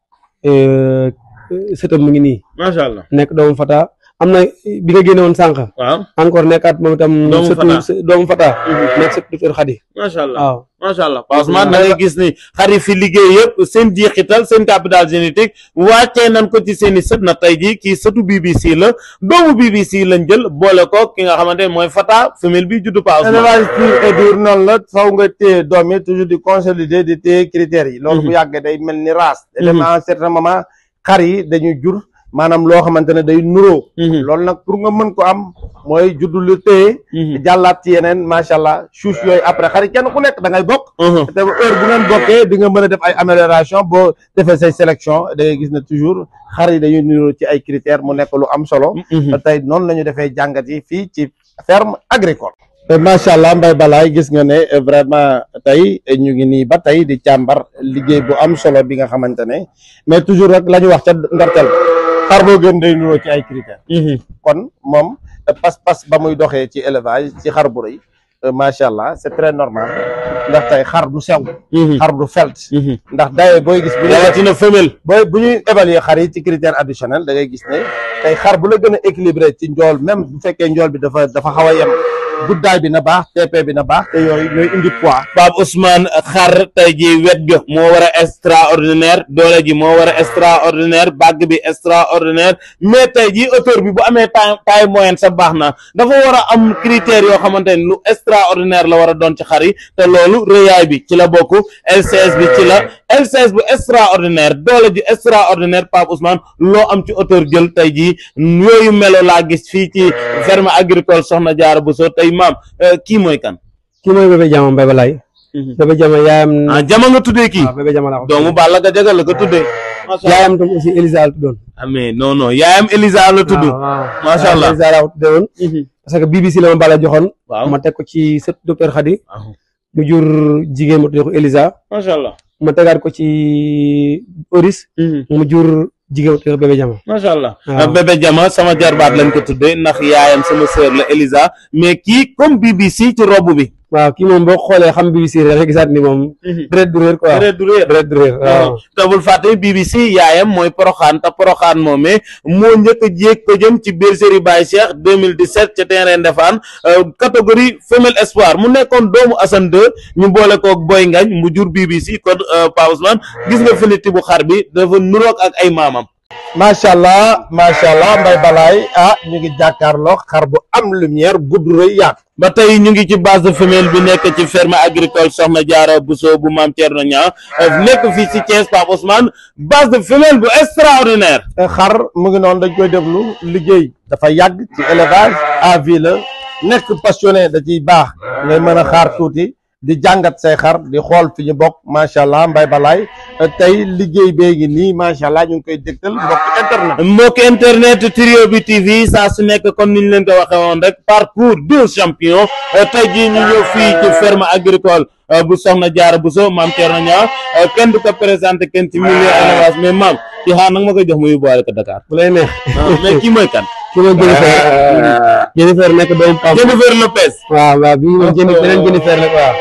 euh, sëtam mu ngi nii macha allah nekk doomu Fata am na bi nga génne woon sànq waaw encore nekkaat moom itam Doomu sëtu Fata. së- doomu Fata Mhm. nekk sëtu docteur Khady macha allah waaw macha allah Pa Ousmane da ngay gis ni xari fi liggéey yëpp seen jeexital seen capital génétique wàccee nañ ko ci seen i sët na tey jii kii sëtu BBC la doomu BBC lañ jël boole ko ki nga xamante ne mooy Fata femelle bi juddu Pa Ousmane élevage pur et dur noonu la faw nga téye doom yi toujours di consolider di téye critères yi loolu bu yàggee day mel ni race élément à un certain moment xar yi dañuy jur maanaam loo xamante ne day nuroo loolu nag pour nga mën ko am mooy juddu lu téye jàllaat ci yeneen macha allah chouche yooyu après xar yi kenn ku nekk da ngay bokk te heure bu ngeen bokkee di nga mën a def ay amélioration boo defee say sélection da ngay gis ne toujours xar yi dañuy nuroo ci ay critères mu nekk lu am solo te tey noonu la ñu defee jàngat yi fii ci ferme agricole macha allah Mbaye Balaye gis nga ne eh, vraiment tey eh, ñu ngi nii ba tey di càmbar liggéey bu am solo bi nga xamante ne mais toujours rek la ñu wax ca ndorteel xar boo gën day nuroo ci ay critères kon moom eh, pas-pas ba muy doxee ci élevage ci xar bu rëy eh, macha allah c'est très normal ndax tey xar du sew xar du felt ndax daye booy gis bu ñu rawatina femelle booy bu ñuy évaluer xar yi ci critère additionnel da ngay gis ne tey xar bu la gën a équilibré ci njool même bu fekkee njool bi dafa dafa xaw a yem guddaay bi na baax TP bi na baax te yooyu ñooy indi poids Pape Ousmane xar tey ji wet ga moo war a extraordinaire doole ji moo war a extraordinaire bàgg bi extraordinaire mais tey ji auteur bi bu amee taille taille moyenne sa baax na dafa war a am critères yoo xamante ne lu extraordinaire la war a doon ci xar yi te loolu rëyaay bi ci la bokk LCS bi ci la LCS bu extraordinaire doole ji extraordinaire Pape Ousmane loo am ci auteur jël tey ji yooyu melo laa gis fii ci ferme agricole Soxna Jaara Bousso tey maam eh, kii mooy kan kii mooy bébé jaamam Mbaye Balaye bébé jama yaayam ah jama nga tuddee kii waaw bébé jama la ko doomu Balla Gajaga la ko tuddee macha allah yaayam tam aussi Elisa la tuddoon ah mais non non yaayam Elisa la tudd waaw waaw Macha Allah. Elisa la ko tuddoon parce que BBC la ma Balla joxoon waaw ma teg ko ci sët docteur Khady waaw mu jur jigéen ma tuddee ko Elisa macha allah ma tegaat ko ci Oris mu jur jigéen ma tuddee ko bébé jama macha allah waaw. bébé jama sama jarbaat lañ ko tuddee ndax yaayam sama sœur la Elisa mais kii comme BBC ci robb bi waaw kii moom boo xoolee xam BBC rek da nga gisaat ni moom deret du réer quoi deret du réer deret du réer waaw te bul fàtte BBC yaayam mooy Poroxaan te Poroxaan moomee moo njëkk a jéeg ko jëm ci bergerie Baye Cheikh 2017 ca terrain Ndefane catégorie femelle espoir mu nekkoon doomu Assane 2 ñu boole koog Boy Ngañ mu jur BBC kon Pa Ousmane gis nga finiti bu xar bi dafa nuroog ak ay maamam macha allah macha allah mbay balaay ah ñu ngi jàkkaarloo xar bu am lumière gudd rëy yaatu ba tey ñu ngi ci base de femelle bi nekk ci ferme agricole Soxna Jaara Bousso bu Maam Thierno Niang nekk fii ci Thiès Pape Ousmane base de femelle bu extraordinaire xar mu ngi noonu dañ koy déglu liggéey dafa yàgg ci élevage à vie la nekk passionné da ciy baax ngay mën a xaar tuuti di jàngat say xar di xool fi ñu bokk macha allah mbay balaay tey liggéey bee ngi nii macha allah ñu ngi koy dégtal mbokk internet mbokk internet trio bi TV saa su nekk comme niñ leen ko waxee woon rek parcours deux champions tey jii ñu ñëw fii ci ferme agricole bu Soxna Jaara Bousso Maam Thierno Niang kenn du ko présenté kenn ci milieu élevage mais maam ci xaar nag ma koy jox mu yóbbuwaale ko Dakar bu lay neex mais kii mooy kan ki moom Jennifer Jennifer nekk doomu Pam Jennifer Lopez waaw waaw bii moom Jennifer beneen Jennifer la waaw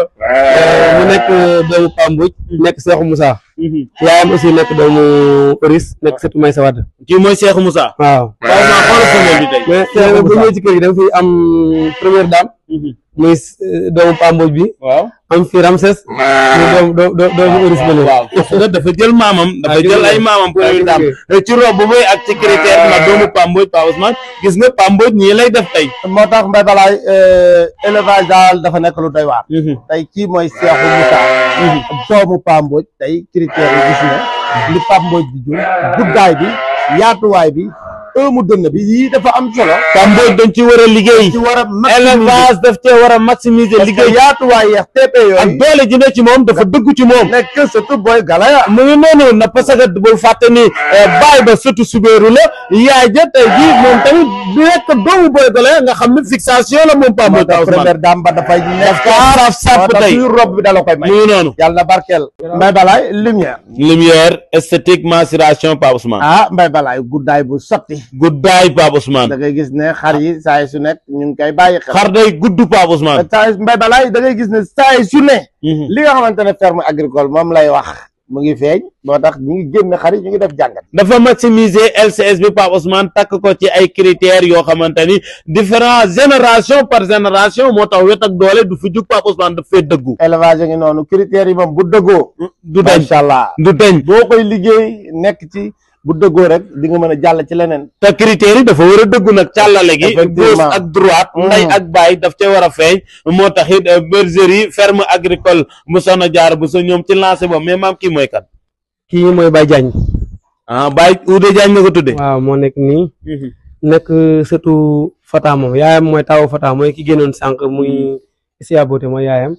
mu nekk doomu Pam Mbodj nekk Seexu Moussa yaayam aussi nekk doomu Oris nekk sëtu Maysa Wade kii mooy Cheikh Moussa waaw waaw maa xoolal femelle bi tey mais mais bu ñëwee ci kër gi da nga fi am première dame muy euh, doomu Pam Mbodj bi waaw am fi Ramses muy doomu doo- doo- doomu Oris bële waaw parce que dafa jël maamam dafa Ah, jël jël ay maamam pour ah, ñu jël daam ci rob bu muy ak ci critère na doomu Pamboj Pa Ousmane gis nga Pamboj ñii lay def tey moo tax mbay balaay élevage daal dafa nekk lu doy waar tey kii mooy Seexu Moussa doomu Pamboj tey critères yi gis nga li Pamboj bi jur guddaay bi yaatuwaay bi ëmu dënn bi yii dafa am solo Pamboj dañ ci war a liggéey ci war a maximiser élevage daf cee war a maximiser parce que liggéey yaatuwaay yeex TP ak yooyu doole ji ne ci moom dafa dëgg ci moom nekk surtout booy galaya mu ngi noonu na parce que bul fàtte ni baay ba surtout subéeru la yaay ja tey jii moom tamit du nekk doomu boy gole nga xam ne fixation la moom Pamboj moo Pa tax Ousmane première dame ba dafay nekk saf sàpp tey suy rob bi dala koy may mu ngi noonu yàlla na barkeel mbay balaay lumière lumière esthétique mensuration Pa Ousmane ah mbay balaay guddaay bu sotti guddaay Pa Ousmane da ngay gis ne xar yi saa su nekk ñu ngi koy bàyyi xel xar day gudd Pa Ousmane saa mbay balaay da ngay gis ne saa su ne li nga xamante ne ferme agricole moom lay wax mu ngi feeñ moo tax ñu ngi génn xar yi ñu ngi def jàngat dafa maximiser LCS bi Pape Ousmane takk ko ci ay critères yoo xamante ni différent génération par génération moo tax wet ak doole du fi jug Pape Ousmane daf fee dëggu élevage ngi noonu critères yi moom bu dëggoo du dañ macha allah du dañ boo koy liggéey nekk ci bu dëggoo rek di nga mën a jàll ci leneen te critères yi dafa war a dëggu nag càllale gi Effectivement. gauche ak droite nday ak baay daf ca war a feeñ moo tax it euh, bergerie ferme agricole bu Soxna Jaara bu sa ñoom ci lancé boobu mais maam kii mooy kan kii mooy Baye Diagne ah Baye Oudé Diagne nga ko tudde waaw moo nekk nii nekk sëtu Fata moom yaayam mooy tawu Fata mooy ki génnoon sànq muy Isia Bote mooy yaayam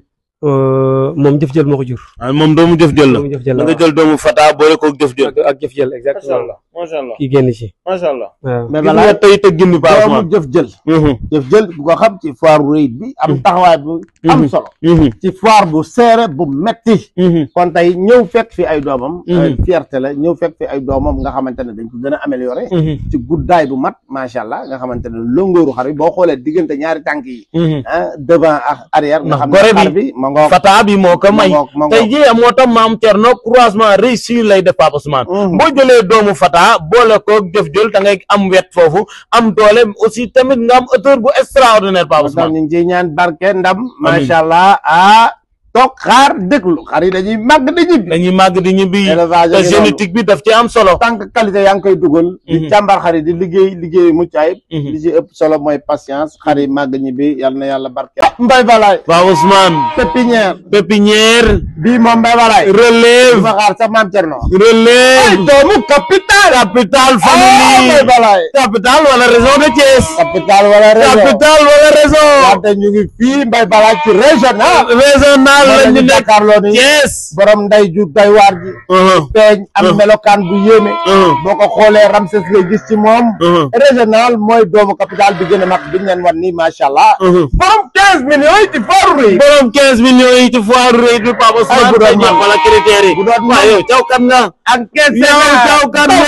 Euh, moom jëf jël moo ko jur ah moom doomu jëf jël la moom jëf jël da la nga jël doomu Fata boole ko jëf jël ak ak jëf jël exactement macha allah kii génn ci macha allah waaw mais gis balaa nga tey tëggin bi Pape doomu Ousmane jëf jël jëf jël bu ko xam ci foire bu rëy bi am taxawaay bu am Mhm. solo ci foire bu seere bu metti kon tey ñëw fekk fi ay doomam Mhm. euh, fierté la ñëw fekk fi ay doomam nga xamante ne dañ ko gën a amélioré ci guddaay bu mat macha allah nga xamante ne longooru xar bi boo xoolee diggante ñaari tànk yi ah devant ak arrière nga Ndax xam gore ne xar bi bi ma ngoog Fata bi moo ko may ma ngoog ma tey ngoog jii moo tax maam Thierno croisement réussir lay def Pape Ousmane Mhm. boo jëlee doomu Fata boole ko jëf jël da ngay am wet foofu am doole aussi tamit nga am hauteur bu extraordinaire Pape moo tax Ousmane ñu ngi ciy ñaan barke ndam macha allah ah toog xaar déglu xar yi dañuy màgg di ñibbi dañuy màgg di ñibbi élevage te ngi noonu. génétique bi daf ci am solo tant que qualité yaa ngi koy dugal di Mhm. càmbar xar yi di liggéey liggéey mucc ayib Mhm. li ci ëpp solo mooy patience xar yi màgg ñibbi yal na yàlla barke mbay balaay waaw Ousmane pépinière pépinière bii moom mbay balaay relève di ma xaar sax maam Cerno relève doomu capital capital ah mbay famille balaay capital wala région de Thiès capital wala région capital wala région wante ñu ngi fii mbay balaay ci régional régional la ñu nekk jàkkaarloo ni Thiès borom nday ju doy waar ji Uh-huh, peeñ am Mhm. melokaan bu yéeme uh-huh, boo ko xoolee Ramses ngay gis ci moom uh-huh, régional mooy doomu capital bi gën a mag bi ñu leen wan nii macha allah uh-huh. borom 15 millions yi ci fooru yi borom 15 millions yi ci foire rëy bi Papa Ousmane bu doon tey man. ñëpp wala critères yi bu doon waaw man. yow caw kan nga ak 15 yow caw kan nga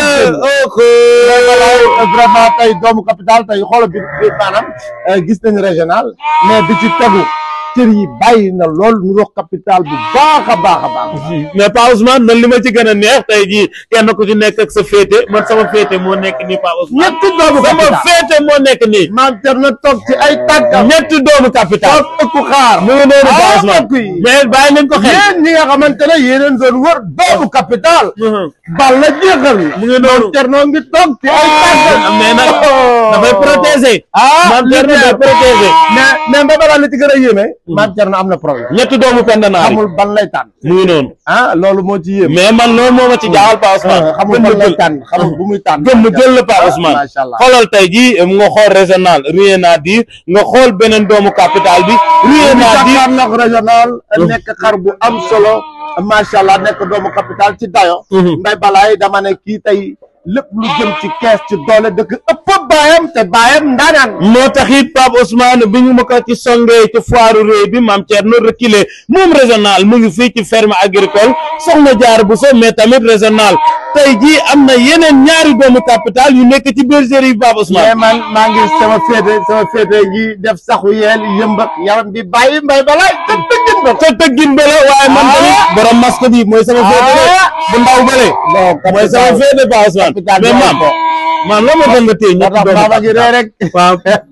oh vraiment tey doomu capital tey xoolal bi bi maanaam euh, gis nañu régional mais bi ci tegu cër yi bàyyi na lool nu rox capital bu baax a baax a baax mais Pa Ousmane man li ma ci gën a neex tey jii kenn ku ci nekk ak sa féete man sama féete moo nekk nii Pa Ousmane ñetti doomu sama capital féete moo nekk nii maam cer na toog ci ay tànkam ñetti doomu capital toog ëkku xaar mu ngi noonu Pa ah Ousmane mbokk yi mais bàyyi leen ko xel yéen ñi nga xamante ne yéeneen doon wër doomu capital bal la jeexal mu ngi noonu Cerno ngi toog ci ay tànkam mais nag dafay protéger ah maam Thierno day protéger mais mais ba balaa li ci gën a yéeme maam Cerno am na problème ñetti doomu pendanaar yi xamul ban lay tànn mu ngi noonu ah loolu moo ci yéeme mais man loolu moo ma ci jaaxal Pa Ousmane xamul ban lay tànn xamul bu muy tànn gëm jël la Pa Ah, Ousmane macha allah xoolal tey jii nga xool régional rien à dire nga xool beneen doomu capital bi rien à dire Dakar nag régional nekk xar bu am solo macha allah nekk doomu capital ci dayo Mhm. mbay balaay dama ne kii tey lépp lu jëm ci kees ci doole dëkk ëpp baayam te baayam ndaanaan moo tax it Pape Ousmane bi ñu ma ko ci songee ci foire réew bi maam Thierno reculé moom régional mu ngi fii ci ferme agricole soxna jaar bu so mais tamit régional tey jii am na yeneen ñaari doomu capital yu nekk ci bergerie bi Pape mais Ousmane man maa ngi sama féete sama féete ngi def saxu yeel yëmbak yaram bi bàyyi mbay balaay te tëggin ba te tëggin ba la waaye man tamit borom masque bi mooy sama féete de bu ndaw bële mooy sama féete Pape Ousmane capital mais maam maam la ma doon nga téye moo ñetti tax doomu baaba gi ree rek waaw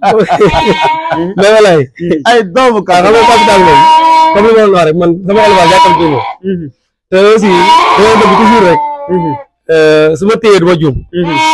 mais walaay ay doomu waaw xam nga capital moom comme li ma doon wax rek man sama élevage yàkkamti moom te aussi dama bëgg toujours rek euh, su ma téyee du ma juum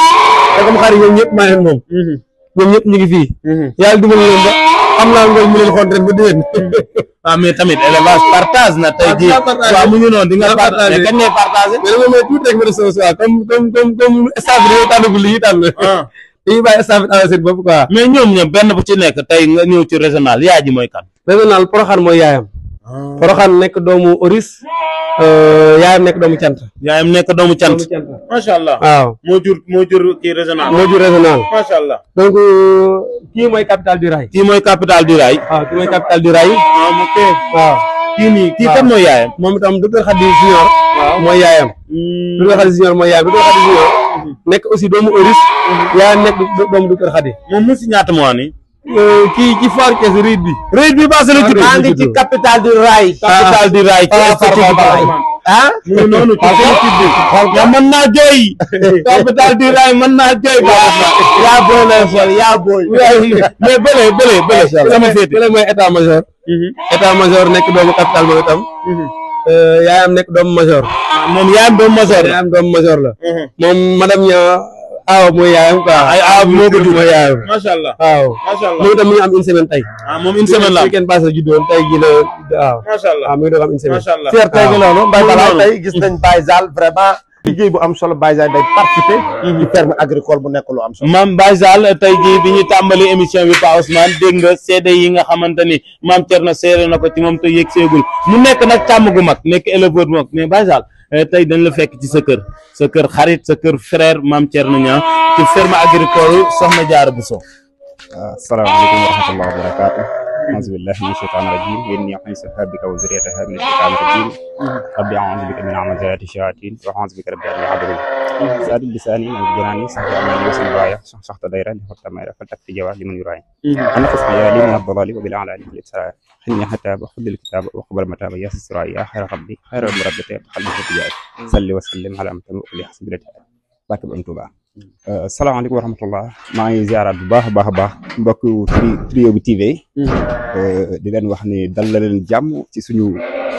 te comme xar yi ñoom ñëpp maa leen moom ñoom ñëpp ñu ngi fii yàlla dimbali leen ba am naa ngoon mu leen xool ren ba déwén waaw mais tamit élevage partage na tey jii Ah, partage. waaw mu ngi noonu di nga Ah, partage partage. mais kañ ngay partagé mais dama may tuuti rek ma def sama choix comme comme comme comme staff bi dañoo tànnagul li ñuy tànn dañuy bàyyi staff bi tànn seen bopp quoi mais ñoom ñoom benn bu ci nekk tey nga ñëw ci régional yaa ji mooy kan régional Porokhane mooy yaayam Porokhane nekk doomu Oris euh, yaayam nekk doomu cant yaayam nekk doomu cant doomu cant macha allah waaw moo jur moo jur kii régional moo jur régional macha allah donc euh, kii mooy capital du rail kii mooy capital du rail waaw kii mooy capital du rail ah ok waaw kii nii kii waaw. kan mooy yaayam moom itam docteur Khady Junior mooy yaayam docteur Khady Junior mooy yaayam docteur Khady Junior nekk aussi doomu Oris yaayam nekk do- doomu docteur Khady moom mu si ñaata mois nii Euh, kii ci foire kees riid bi réit bi baase la judd maa ngi ci capital du rail capital du rail ci Ah, esthétique Farba bi Balaye. ah mu ngi noonu ci esthétique bi mais mën naa jooy capital du rail mën naa jooy yaa booy lay sol yaa booy mais bële bële bële sama féete bële mooy état major état major nekk doomu capital moom itam Euh, yaayam nekk doomu major moom yaayam doomu major la yaayam doomu major la moom madame ña aaw mooy yaayam quoi ay aaw bi moo ko jur mooy yaayam macha allah waaw macha allah moom itam mi ngi am une semaine tey ah moom une semaine la am weekend passé la juddoon tey gi la waaw macha allah waaw mi ngi doon am une semaine macha allah fierté gi noonu Mbaye Loolu Balaye noonu. tey gis nañ Baye Zal vraiment liggéey bu am solo Baye Zal day participer ci ferme agricole bu nekk lu am solo maam Baye Zal tey jii bi ñu tàmbali émission bi Pa Ousmane dégg nga seede yi nga xamante ni maam Thierno seede na ko ci moom te yëg seegul mu nekk nag càmm gu mag nekk éleveur bu mag mais Baye Zal eh, tey dañ la fekk ci sa kër sa kër xarit sa kër frère maam Thierno Niang ci ferme agricole Soxna Diarra Bousso asalaamaaleykum wa rahmatulah wa barakaatu auzu billahi min shaytaan rajim yéen ñi xam sa bika wa zuriyataha min shaytaan rajim rabbi auzu bika min amazati shayatin wa auzu bika rabbi an yahdurun saadi lisaani man janaani saxi amani wa sinbaaya saxta dayra li xotta mayra fal takfi jawa liman yuraay ana fas xayaali min adalali wa bil alali fil israa xinni xataaba xudil kitaaba wa qabal mataaba yaa sisra yaa xayra rabbi xayra rabbi te xalbi fa tijaay salli wa sallim ala amtam wa li xasbilati barke bu am Tuubaa salaamaaleykum wa rahmatullah maa ngi ziaraat bu baax a baax a baax mbokk tri trio bi TV di leen wax ni dal la leen jàmm ci suñu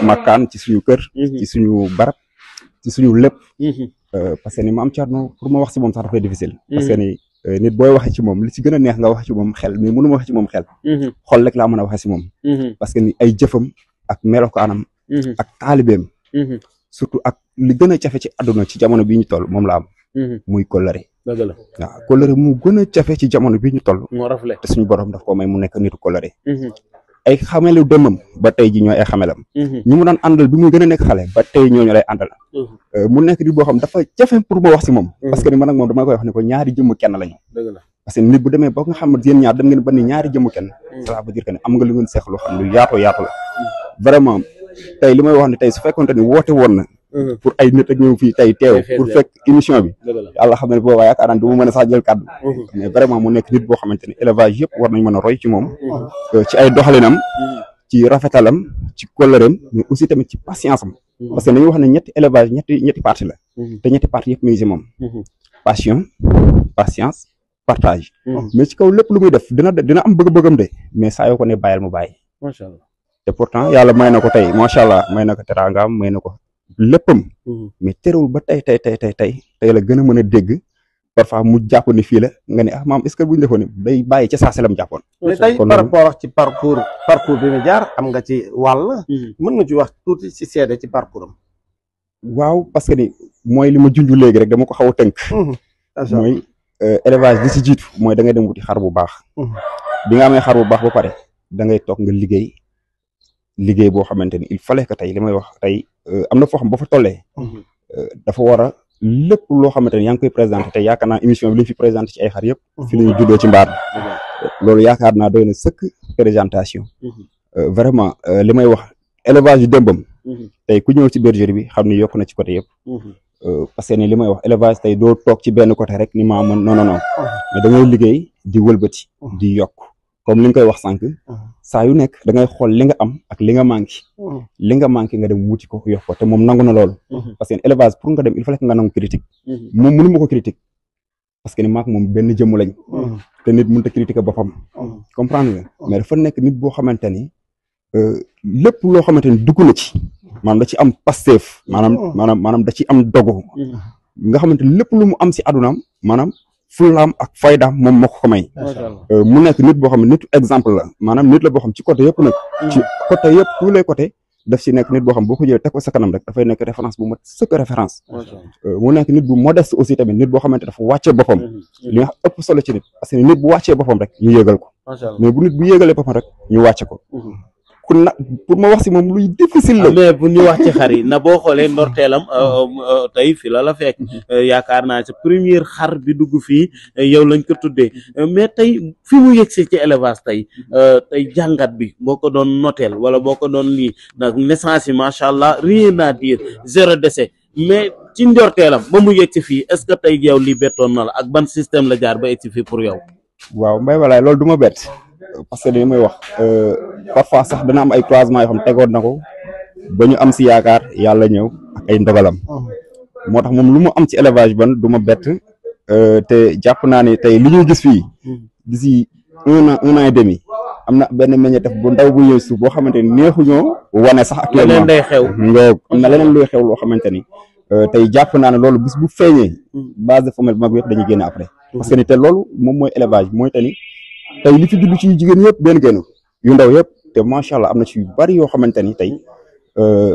makkaan ci suñu kër ci suñu barab ci suñu lépp Euh, parce que ni maam Thierno pour ma wax si moom sax dafay difficile parce que ni euh, nit booy waxee ci moom li ci gën a neex nga wax ci moom xel mais mënu ma wax ci moom xel xol rek laa mën a waxee si moom parce que ni ay jëfam ak melokaanam ak taalibeem surtout ak li gën a jafe ci àdduna ci jamono bii ñu toll moom la am muy kóllëre dëgg la waaw kóllëre mu gën a jafe ci jamono bii ñu toll moo rafle te suñu borom daf ko may mu nekk nitu kóllëre ay xamelu dëmmam ba tey ji ñooy ay xamelam ñi mu daan àndal bi muy gën a nekk xale ba tey ñooñu lay àndal Euh, mu nekk nit boo xam dafa jafe pour ma wax si moom parce que ni man ak moom dama koy wax ne ko ñaari jëmm kenn lañu dëgg la parce que nit bu demee ba nga xam ne yéen ñaar dem ngeen ba ni ñaari jëmm kenn ça veut dire que ne am nga lu ngeen seex loo xam lu yaatoo yaatu la vraiment tey li may wax ne tey su fekkonte ni woote woon na pour ay nit ak ñëw fii tey teew Day fees pour del. fekk émission bi dëgg la yàlla xam ne boobaa yaakaar naa du ma mën a sax jël kàddu mais vraiment mu nekk nit boo xamante ne élevage yëpp war nañ mën a roy ci moom euh, ci ay doxalinam ci rafetalam ci kóllëreem mais aussi tamit ci patience am parce que dañuy wax ne ñetti élevage ñetti ñetti partie la te ñetti partie yëpp mi ngi si moom passion patience partage mais ci kaw lépp lu muy def dina dina am bëgg-bëggam de mais saa yoo ko ne bàyyil mu bàyyi macha allah te pourtant yàlla may na ko tey macha allah may na ko teraangaam may na ko léppam mais terewul ba tey tey tey tey tey tey la gën a mën a dégg parfois mu jàpp ni fii la nga ne ah maam est-ce que bu ñu defoon day bàyyi ca saa si la mu jàppoon. mais tey kon par loolu- rapport ak ci parcours parcours bi mu jaar am nga ci wàll mën nga ci wax tuuti ci seede ci parcours am waaw parce que ni mooy li ma junj léegi rek dama ko xaw a tënk. mooy euh, élevage li si jiitu mooy da ngay dem wuti xar bu baax. Mhm. bi nga amee xar bu baax ba pare da ngay toog nga liggéey liggéey boo xamante ni il fallait que tey li may wax tey euh, am na foo xam ba fa tollee. euh, dafa war a lépp loo xamante ni yaa ngi koy présenté te yaakaar naa émission bi li ñu fi présenté ci ay xar yëpp. fi la ñu juddoo ci mbaar mi loolu yaakaar naa doy na sëkk présentation. Euh, vraiment euh, li may wax élevage yu démbam. tey ku ñëw ci bergerie bi xam ni yokk na ci côté yëpp. Euh, parce que ni li may wax élevage tey doo toog ci benn côté rek ni maa mën non non non mais da ngay liggéey di wëlbati di yokk comme li nga koy wax sànq saa yu nekk da ngay xool li nga am ak li nga manqué li nga manqué nga dem wuti ko yokk ko te moom nangu na loolu parce que élevage pour nga dem il faut que nga nangu critique moom mënu ma ko critique parce que ni maak moom benn jëmm lañ te nit mënut a critiquer boppam comprendre nga mais dafa nekk nit boo xamante ni euh, lépp loo xamante ni dugg na ci maanaam da ci am pasteef maanaam maanaam maanaam da ci am dogo nga xamante ni lépp lu mu am si adunaam maanaam fullaam ak faydaam moom moo ko ko may macha allah Euh, mu nekk nit boo xam ne nitu exemple la maanaam nit la boo xam ci côté yëpp nag ci côté yëpp tous les côtés daf si nekk nit boo xam boo ko jëlee teg ko sa kanam rek dafay nekk référence bu mat sëkk référence macha allah Euh, mu nekk nit bu modeste aussi tamit nit boo xamante dafa wàccee boppam li nga ëpp solo ci nit parce que nit bu wàccee boppam rek ñu yëgal ko macha allah mais bu nit bu yëgalee boppam rek ñu wàcce ko ku na pour ma wax si moom luy difficile la mais bu ñu wax ci xar yi na boo xoolee ndorteelam euh, euh, tey fi la la fekk Euh, yaakaar naa sa première xar bi dugg fii euh, yow lañ ko tuddee Euh, mais tey fi mu yëgsee ci élevage tey euh, tey jàngat bi boo ko doon noteel wala boo ko doon lii nag naissance yi macha allah rien à dire zéro décès mais ci ndorteelam ba mu yëgsi fii est ce que tey yow lii bettoon na la ak ban système la jaar ba egsi fii pour yow. waaw mbay walaay loolu du ma bett parce que li may wax euh, parfois sax dana am ay croisement yoo xam tegoon na ko ba ñu am si yaakaar yàlla ñëw ak ay ndogalam moo tax moom lu mu am ci élevage ban du ma bett euh, te jàpp naa ne tey li ñuy gis fii d'ici un an un an et demi am na benn meññeef bu ndaw bu ñëw suuf boo xamante ni neexuñoo wane sax leneen actuellement day xew. ngoog am na leneen luy xew loo xamante ni euh, tey jàpp naa ne loolu bis bu feeñee base de femelle bu mag bi yëpp dañuy génne après parce que ni te loolu moom mooy élevage mooy te ni tey li fi judd ci jigéen yëpp benn génn yu ndaw yëpp te macha allah am na ci yu bari yoo xamante ni tey euh,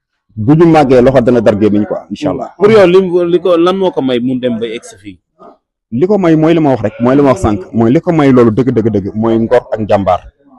bu ñu màggee loxo dana dar gémmiñ quoi incha allah pour yow lim li ko lan moo ko may mu dem ba egsi fii. li ko may mooy li ma wax rek mooy li ma wax sànq mooy li ko may loolu dëgg dëgg dëgg mooy ngor ak njàmbaar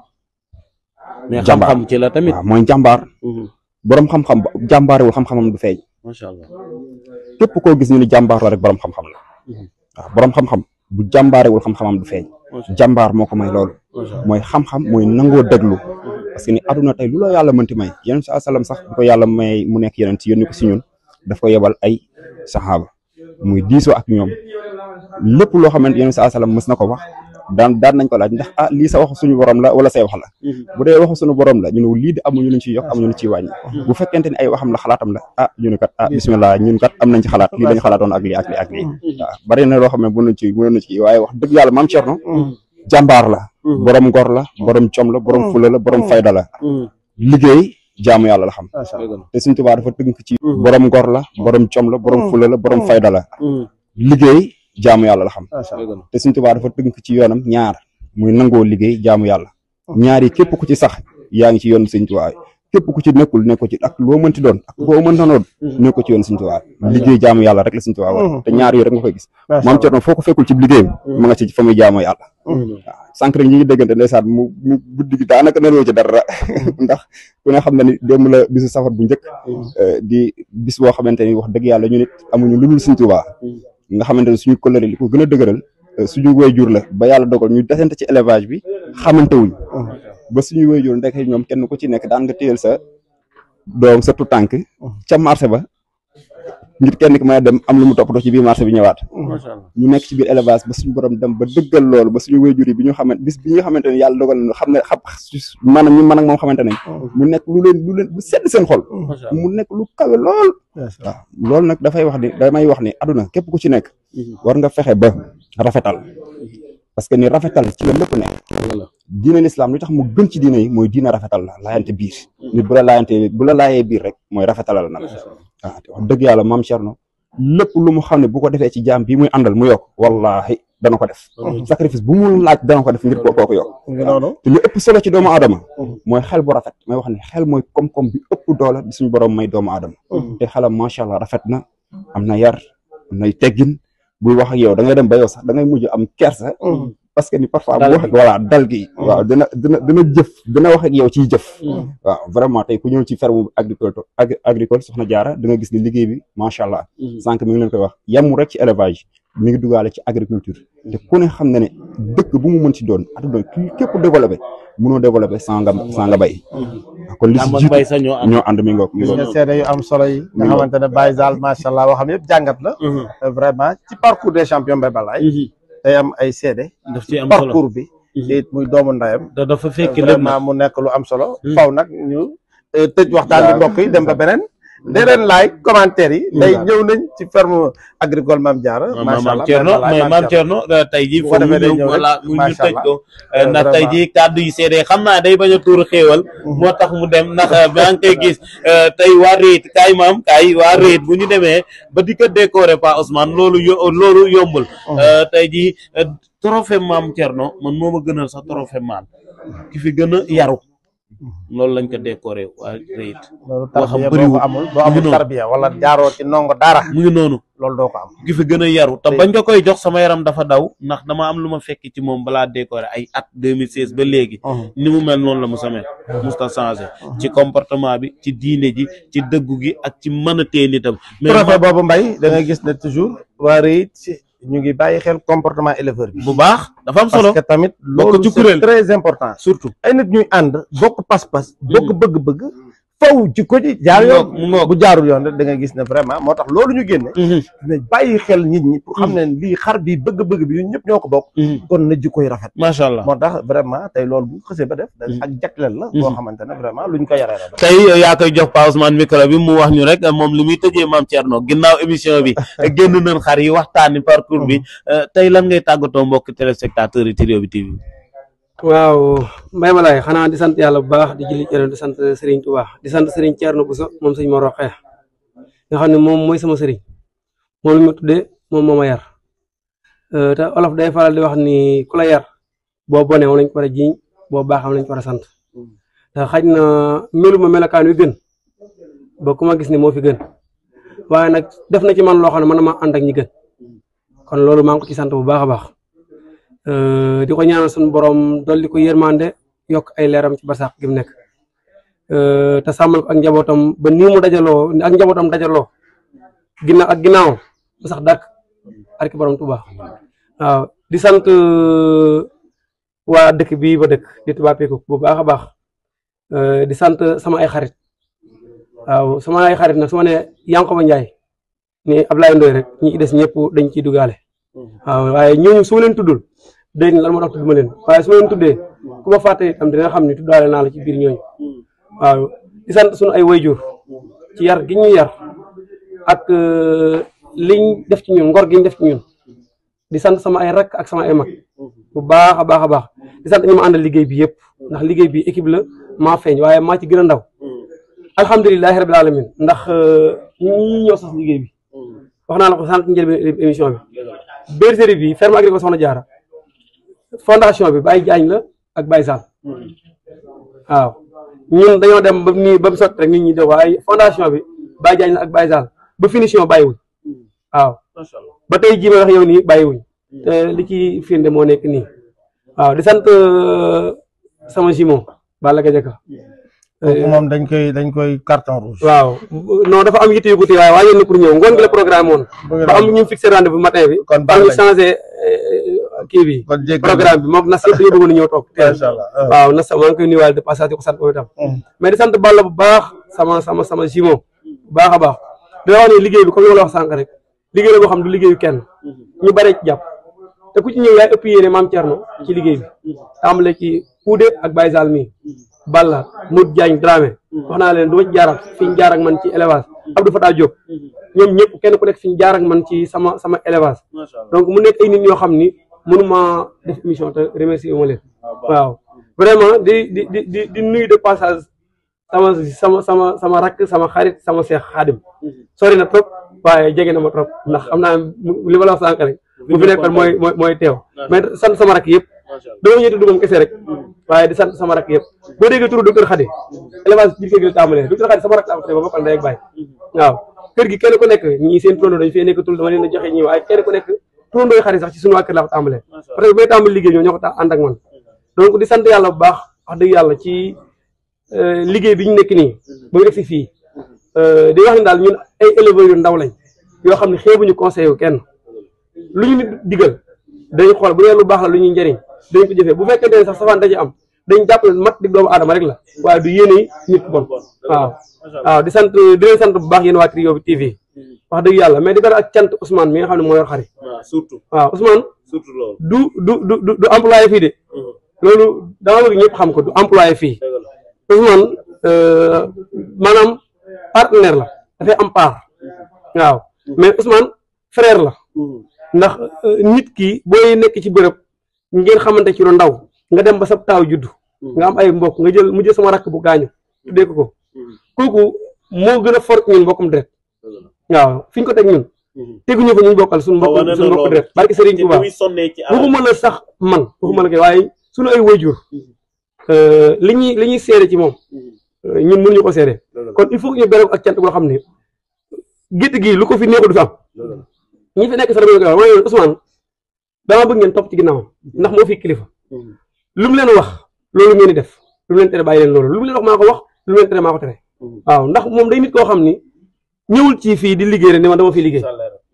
mais Jàmbaar. xam-xam ci la tamit. waaw mooy njàmbaar borom xam-xam bu jàmbaarewul xam-xamam du feeñ macha allah. képp koo gis ñu ni jàmbaar la rek borom xam-xam la waaw borom xam-xam bu jàmbaarewul xam-xamam du feeñ jàmbaar moo ko may loolu mooy xam-xam mooy nangoo déglu parce que ni aduna tey lu la yàlla mënti may yeneen sa salaam sax bu ko yàlla may mu nekk yeneen ci yónni ko si ñun daf ko yebal ay saxaaba muy diisoo ak ñoom lépp loo xamante yeneen sa salaam mës na ko wax daan daan nañ ko laaj ndax ah lii sa waxu suñu borom la wala say wax la bu dee waxu suñu borom la ñu ne lii de amuñu luñ ciy yokk amuñu luñ ciy wàññi bu fekkente ni ay waxam la xalaatam la ah ñu ne kat ah bismillah ñun kat am nañ ci xalaat lii lañ xalaatoon ak lii ak lii ak lii waaw bari na loo xam ne mën nañ ci mën nañ ci waaye wax dëgg yàlla maam Thierno jàmbaar la borom ngor la borom com la borom fula la borom fayda la liggéey jaamu yàlla la xam macha allah te Sëriñ Tuubaa dafa tënk ci borom ngor la borom com la borom fula la borom fayda la liggéey jaamu yàlla la xam macha allah te Sëriñ Tuubaa dafa tënk ci yoonam ñaar muy nangoo liggéey jaamu yàlla ñaar yi képp ku ci sax yaa ngi ci yoon Sëriñ Tuubaa képp ku ci nekkul nekko ci ak loo mënti doon ak boo mënta doon nekko ci yoon Sëriñ Tuubaa liggéey jaamu yàlla rek la Sëriñ Tuubaa war te ñaar yooyu rek nga koy gis macha maam allah Cerno foo ko fekkul ci liggéeyam ma nga ci fa muy jaamoo yàlla waaw sànq rek ñi ngi déggante ndeysaan mu mu guddi gi daanaka neloo ci dara ndax ku ne xam na ni démb la bisu safar bu njëkk eh, di bis boo xamante ni wax dëgg yàlla ñu nit amuñu lu dul Sëriñ Tuubaa nga xamante ne suñu kóllëre li ko gën a dëgëral eh, suñu waajur la ba yàlla dogal ñu desante ci élevage bi xamante wuñ ba suñu waajur ndek ñoom kenn ku ci nekk daan nga téyel sa doom sa tu tànk ca marché ba ngir kenn ki may dem am lu mu toppatoo ci biir marché bi ñëwaat macha allah ñu nekk ci biir élevage ba suñu borom dem ba dëggal loolu ba suñu wéyjur yi bi ñu xamante bis bi nga xamante ne yàlla dogal na xam ne xam maanaam ñu mën ak moom xamante nañ mu nekk lu leen lu leen lu sedd seen xol macha allah mu nekk lu kawe lool macha allah waaw loolu nag dafay wax ni damay wax ni aduna képp ku ci nekk war nga fexe ba rafetal parce que ni rafetal ci la lépp nekk diine l'islam li tax mu gën ci diine yi mooy diine rafetal la laayante biir nit bu la laayante bu la laayee biir rek mooy rafetalal nag waaw te wax dëgg yàlla maam Cerno lépp lu mu xam ne bu ko defee ci jaam bii muy àndal mu yokk wallahi dana ko def sacrifice bu mu laaj dana ko def ngir koo kooku yokk nga noonu te li ëpp solo ci doomu aadama mooy xel bu rafet may wax ne xel mooy koom-koom bi ëpp doole bi suñu borom may doomu aadama te xelam macha allah rafet na am na yar am nay teggin buy wax ak yow da ngay dem ba yow sax da ngay mujj am kersa parce que ni parfois bu wax voilà dal gi waaw dina dina dina jëf dina wax ak yow ciy jëf waaw vraiment tey ku ñëw ci ferme agricole agricole soxna jaara da nga gis ni liggéey bi macha allah sànq mi ngi leen koy wax yemmu rek ci élevage mi ngi dugaale ci agriculture te ku ne xam na ne dëkk bu mu mën ci doon adduna ki képp développé mënoo développé sans nga sans nga bay kon li si am ak jiitu bay sa ñoo am ñoo ànd mi ngoog mi gis ngoog nga seede yu am solo yi nga xamante ne Baye Zal macha allah waxam yëpp jàngat la vraiment ci parcours des champions Mbaye Balaye day am ay seede daf ci am solo parcours bi te it muy doomu ndayam da dafa fekk lépp vraiment mu nekk lu am solo faw nag ñu eh, tëj waxtaan bi mbokk yi dem ba beneen dee leen like commentaire yi day ñëw nañ ci ferme agricole Mame Diarra macha allah maam Thierno Mbaye Balaye, mais maam Thierno tey jii Bu ko foofu defee day ñu ñëw voilà rek, mu ñu macha tëj allah. ko Euh, ndax tey vraiment. jii kàddu yi seede xam naa day bañ a tuur xéewal moo tax mu dem ndax maa ngi koy gis euh, tey waa réet kaay maam kaay waa réet bu ñu demee ba di ko décorer Pa Ousmane loolu yo loolu yombul Euh, tey jii euh, trophée maam Thierno man moo ma gënal sax trophée maam ki fi gën a yaru loolu lañ ko décorer waa réet loolu boo xam tarbiya boo bëriwul. ko amul boo Mu ngi amul noonu. tarbiya wala jaaroo ci ndongo dara mu ngi noonu loolu doo ko am ki fi gën a yaru te bañ ko koy jox sama yaram dafa daw ndax dama am lu ma fekk ci moom balaa décorer ay at 2016 ba léegi ni mu mel noonu la mu samee musta changé ci comportement bi ci diine ji ci dëggu gi ak ci mën a téye nitam mais trophée boobu mbay da ngay gis ne toujours waa REIT ci ñu ngi bàyyi xel comportement éleveur bi bu baax dafa am parce solo que tamit Bokk loolu ci c'est kuréel. très important surtout ay nit ñuy ànd bokk pas-pas bokk bëgg-bëgg faw ci ko ci jaar mu yoon ngoog mu ngoog bu jaarul yoon rek da nga gis ne vraiment moo tax loolu ñu génne dina bàyyi xel nit ñi pour xam ne lii xar bi bëgg-bëgg bi ñun ñëpp ñoo ko bokk kon na jikkoy rafet macha allah moo tax vraiment tey loolu bu xësee ba def da ak jagleel la boo xamante ne vraiment luñ ko yaree la tey yaa koy jox Pa Ousmane micro bi mu wax ñu rek moom li muy tëjee maam Thierno ginnaaw émission bi génn nañ xar yi waxtaani parcours bi euh, tey lan ngay tàggatoo mbokk téléspectateurs yi Trio bi TV waaw Mbaye Balaye xanaa di sant yàlla bu baax di julli ci di sant Serigne Touba di sant Serigne Thierno Bousso moom sëñ Mor Roqee nga xam ne moom mooy sama Serigne moom la ma tuddee moom moo ma yar Euh, te olof day faral di wax ni ku la yar boo bonee moom lañ ko war a jiiñ boo baaxee moom lañ ko war a sant te xaj na melu ma melokaan wi gën ba ku ma gis ni moo fi gën waaye nag def na ci man loo xam ne man ma ànd ak ñi gën kon loolu maa ngi ko ci sant bu baax a baax. Euh, di ko ñaanal suñu borom dolli ko yërmande yokk ay leeram ci basax gi mu nekk Euh, te sàmmal ko ak njabootam ba nii mu dajaloo ak njabootam dajaloo ginnaaw ak ginnaaw ba sax dàkk arki borom Tuuba waaw di sant euh, waa dëkk bii ba dëkk di Touba Peku bu baax a baax Euh, di sant sama ay xarit waaw sama ay xarit nag su ma nee Yankoba Njaay ni Ablaye Ndoy rek ñi des ñëpp dañ ciy dugaale waaw waaye ñooñu su ma leen tuddul dégg nga lan moo tax tudd ma leen waaye su ma leen tuddee ku ma fàtte itam dina xam ne tuddaale naa la ci biir ñooñu waaw di sant suñu ay wayjur ci yar gi ñu yar ak euh, liñ def ci ñun ngor gi ñu def ci ñun di sant sama ay rakk ak sama ay mag bu baax a baax a baax di sant ñi ma àndal liggéey bi yëpp ndax liggéey bi équipe la maa feeñ waaye maa ci gën a ndaw alhamdulilahi rabil alamin ndax ñi ñoo sos liggéey bi wax naa la ko sànq njëlbeen émission bi bergerie bi ferme agricole Soxna Jaara fondation bi Baye Diagne la ak Baye Sall waaw ñun dañoo dem ba nii ba mu sotti rek nit ñi de waaye fondation bi Baye Diagne la ak Baye Sall ba finition bàyyiwuñ waaw ba tey jii may wax yow nii bàyyiwuñ te li ci firnde moo nekk nii waaw di sant sama jimon Balla Gadiaga kooku moom dañ koy dañ koy carton rouge. waaw non dafa am yitte yu ko téye waaye waaye yéen pour ñëw ngoon gi la programme woon ba am ñu fixé rendez-vous matin bi kon ba baax ñu nañ changé kii bi kon jéggi programme bi moom nas yëpp dañoo bëggoon a ñëw toog macha allah. waaw nas maa ngi koy nuyuwaale de passage di ko sant moom itam mais di sant Balla bu baax sama sama sama jimon bu baax a baax di wax ne liggéey bi comme ni ma la wax sànq rek liggéey la boo xam du liggéeyu kenn ñu bare ci jàpp te ku ci ñëw yaay ëpp yéene maam Thierno ci liggéey bi tàmbale ci Kuude ak Baye Sall mi Balla Mout Diagne Dramé wax naa leen du ma ci jaar ak fi ñu jaar ak man ci élevage Abdou Fatah Diop ñoom ñëpp kenn ku nekk fi ñu jaar ak man ci sama sama élevage donc mu nekk ay nit ñoo xam ni mënuma def émission te remercier wu ma leen waaw vraiment di di di di di nuyu de passage sama sama sama sama rakk sama xarit sama seex xaadim sori na trop waaye jege na ma trop ndax xam naa li ma la wax sànq rek bu fi nekkoon mooy mooy mooy teew mais sant sama rakk yëpp dama ñëw tudd moom kese rek waaye di sant sama rakk yëpp boo déggee turu docteur Khady élevage biir kër gi la tàmbalee docteur Khady sama rakk la am ba bokkal ndey ak baay waaw kër gi kenn ku nekk ñii seen turandoo dañu fee nekk tul dama leen a joxe ñii waaye kenn ku nekk turandooy Khady sax ci suñu waa kër la ko tàmbalee parce que bay tàmbali liggéey ñoo ñoo ko ta ànd ak man donc di sant yàlla bu baax wax dëgg yàlla ci liggéey bi ñu nekk nii ba mu egsi fii di wax ne daal ñun ay éleveurs yu ndaw lañ yoo xam ne xeebuñu conseil wu kenn lu ñu nit digal dañ xool bu dee lu baax la lu ñuy njëriñ dañ ko jëfee bu fekkente ne sax safaan dañu am dañ jàpp ne mat di doomu aadama rek la waaye du yéene nit ku bon waaw waaw di sant di leen sant bu baax yéen waa Trio bi TV wax dëgg yàlla mais di beral ak cant Ousmane mi nga xam ne moo yor xari waaw surtout waaw Ousmane surtout loolu du du du du du employé fii de loolu dama bëgg ñëpp xam ko du employé fii dëgg la Ousmane maanaam partenaire la dafay am part waaw mais Ousmane frère la ndax nit ki booy nekk ci bërëb ngeen xamante ci lu ndaw nga dem ba sa taaw juddu nga am ay mbokk nga jël mu jël sama rakk bu gaañu tuddee ko ko kooku moo gën a fort ñun mbokkum deret waaw fi ñu ko teg ñun teguñu fa ñu bokkal suñu mbokk suñu mbokk deret barki Serigne Touba waxuma la sax man waxuma la koy waaye suñu ay wayjur li ñuy li ñuy seede ci moom ñun mënuñu ko seede kon il faut que ñu beral ak cant goo xam ne gétt gi lu ko fi neexu du fi am ñi fi nekk sax dama koy wax mooy Ousmane dama bëgg ngeen topp ci ginnaawam ndax moo fi kilifa lu mu leen wax loolu ngeen di def lu mu leen tere bàyyi leen loolu lu mu leen wax maa ko wax lu mu leen tere maa ko tere waaw ndax moom day nit koo xam ni ñëwul ci fii di liggéey rek ni man dama fi liggéey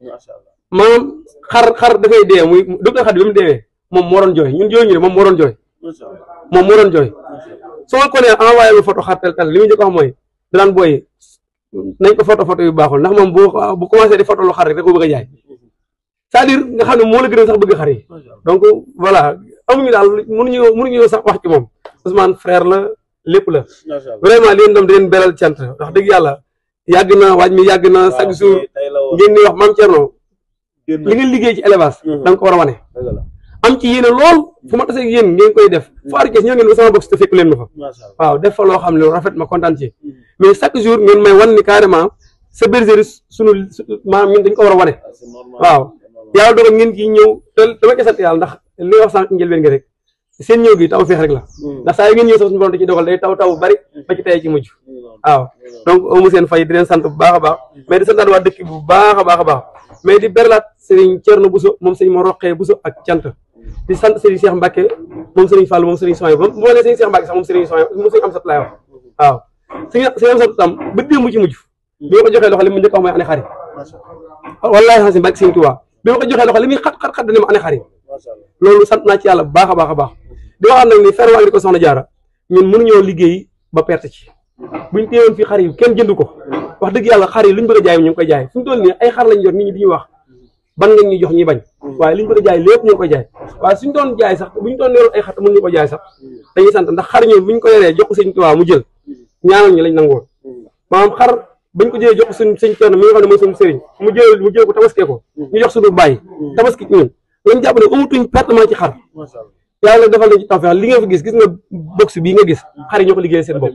maanaam xar xar dafay dee muy docteur Khady bi mu deewee moom moo doon jooy ñun jooy ñu ne moom moo doon jooy moom moo doon jooy soo ko nee envoyé ma photo xar tel tel li muy njëkk a wax mooy danaan booy nañ ko photo photo yu baaxul ndax moom bu bu commencé di photo lu xar rek da ko bëgg a jaay c'est-à-dire nga xam ne moo la gën a sax bëgg xar yi donc voilà amuñu daal mënuñu mënuñu sax wax ci moom Ousmane frère la lépp la vraiment leen dam di leen beral cant wax dëgg yàlla yàgg na waaj mi yàgg na chaque jour ngeen di wax maam Thierno li ngeen liggéey ci élevage da nga ko war a wane am ci yéene lool fu ma tasee yéen ngeen koy def faaru Cees ñoo ngeen ba sama box te fekk leen ma fa waaw def fa loo xam ne rafet ma kontaan ci mais chaque jour ngeen may wan ni carrément sa bergerie sunu maanaam ñun dañ ko war a wane waaw yàlla dogal ngeen ci ñëw te dama ko sant yàlla ndax li wax sànq njëlbeen gi rek seen ñëw gi taw feex rek la ndax saa yu ngeen ñëw sax suñu borom da ci dogal day taw taw bu bari ba ci tey ci mujj waaw donc amu seen fay di leen sant bu baax a baax mais di santaat waa dëkk bu baax a baax a baax mais di berlaat Serigne Thierno Bousso moom Serigne moo roqee Bousso ak cant di sant Serigne Cheikh Mbacke moom Serigne Fall moom Serigne Soye moom moo ne Serigne Cheikh Mbacke sax moom Serigne Soye moom Serigne Amsat laay wax waaw Serigne Serigne Amsat tam ba démb ci mujj bi ma ko joxee loxo li mu njëkk wax mooy ane xari wallahi xasim Mbacke Serigne Touba bi ma ko joxee loxo li muy xat xat xat dane ma ane xari loolu sant naa ci yàlla bu baax a baax a baax di waxaat nag ni ferme agricole Soxna Jaara ñun mënuñoo liggéey ba perte ci buñ téewoon fii xar yi kenn jënd ko wax dëgg yàlla xar yi luñ bëgg a jaay ñu ngi koy jaay fu mu toll nii ay xar lañ yor nit ñi di ñu wax ban nga ñuy jox ñuy bañ waaye liñ bëgg a jaay lépp ñu ngi koy jaay waaye suñ doon jaay sax buñ doon yoroon ay xar te mënuñu ko jaay sax dañuy sant ndax xar ñoom buñ ko yoree jox ko sëñ Tuubaa mu jël ñaanal ñu lañ nangoon maanaam xar bañ ko jëlee jox ko suñ sëñ Cerno mi nga xam ne mooy suñu sëriñ mu jël mu jël ko tabaskee ko ñu jox suñu bàyyi tabaski ñun lañ jàpp ne amatuñ pertement ci xar yàlla defal nañ ci tawfeex li nga fi gis gis nga box bii nga gis xar yi ñoo ko liggéey seen bopp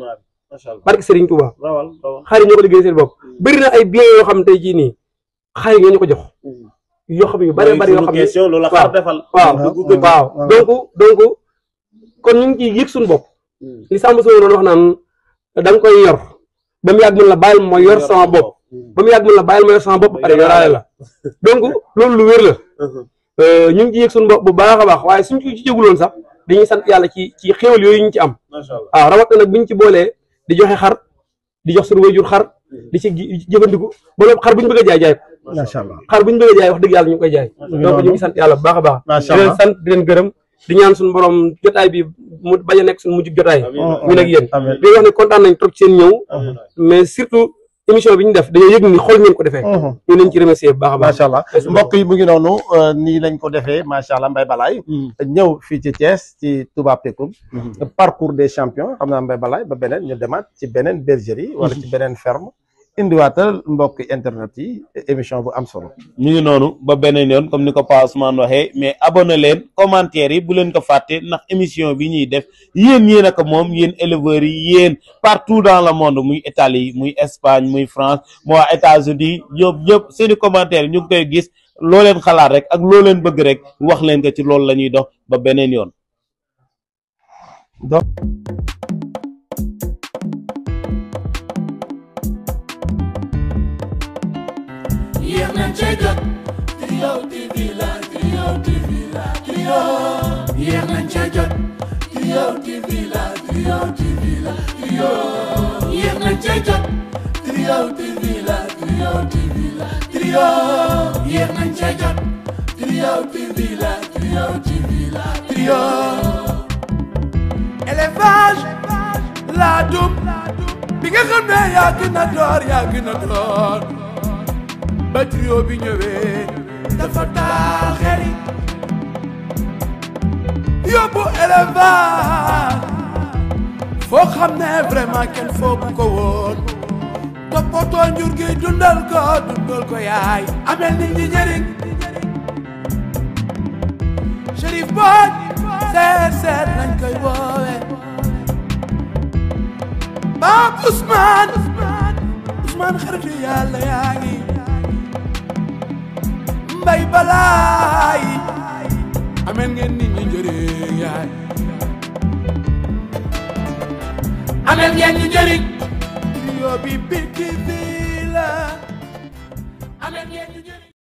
macha allah barke Serigne Touba rawal rawal xar yi ñoo ko liggéey seen bopp bëri na ay biens yoo xam tey jii nii xar yi ñoo ñu ko jox yoo xam ne yu bari bari yoo xam ne question loolu la waaw. xar defal waaw dugg gëj. waaw waaw. donc donc kon ñu ngi ciy yëg suñu bopp li Samba Sow doon wax naan da nga koy yor ba mu yàgg mun la bàyyil ma yor sama bopp ba mu yàgg mun la bàyyil ma yor sama bopp ba pare yoraale la donc loolu lu wér la Euh, ñu ngi ci yëg suñu bopp bu baax a baax waaye suñ ci jéguloon sax dañuy sant yàlla ci ci xéwal yooyu ñu ci am macha allah waaw rawat na nag buñ ci boolee di joxe xar di jox suñu wayjur xar di ci gi- jëfandiku ba loolu xar bu ñu bëgg a jaay jaay ko macha allah xar bu ñu bëgg a jaay wax dëgg yàlla ñu ngi koy jaay donc ñu ngi sant yàlla bu baax a baax macha di leen allah sant di leen gërëm di ñaan suñu borom jotaay bi mu bañ a nekk suñu mujj jotaay ñu nag yéen amiin di wax ne kontaan nañ trop ci seen ñëw mais surtout émission bi ñu def dañoo yëg ni xool ngeen ko defee ñu leen ci remercier bu baax a baax macha allah mbokk yi mu ngi noonu euh, nii lañ ko defee macha allah Mbaye Balaye ñëw fii ci Thiès ci Touba Pekoum parcours des champions xam naa Mbaye Balaye ba beneen ñu demaat ci beneen bergerie wala ci beneen ferme indiwaatal mbokk internet yi émission bu am solo ñu ngi noonu ba beneen yoon comme ni ko Pa Ousmane waxee mais abonné leen commentaire yi bu leen ko fàtte ndax émission bi ñuy def yéen yéen ak moom yéen éleveurs yi yéen partout dans le monde muy Italie muy Espagne muy France moo waa États-Unis ñoom ñëpp seeni commentaire ñu ngi koy gis loo leen xalaat rek ak loo leen bëgg rek wax leen ko ci loolu la ñuy dox ba beneen yoon yéex nañ cee jot Trio TV la Trio TV la Trio yéex nañ cee jot Trio TV la Trio TV la Trio yéex nañ cee jot Trio TV la Trio TV la Trio yéex nañ cee jot Trio TV la Trio TV la Trio élevage la dum bi nga xam ne yaa gën a door yaa gën a door ba trio bi ñëwee dafa taal xel yi yóbbu élevage foo xam ne vraiment kenn foogu ko woon toppatoo njur gi dundal ko dundal ko yaay amel nit ñi njëriñ Chérif Boy seet seet lañ koy woowe Pape Ousmane Ousmane xaritu yàlla yaa ngi mbay balaay ameen ngeen nit ñi njëriñ yaay ameen ngeen ñu njëriñ trio bi bi bi la ameen ngeen ñu njëriñ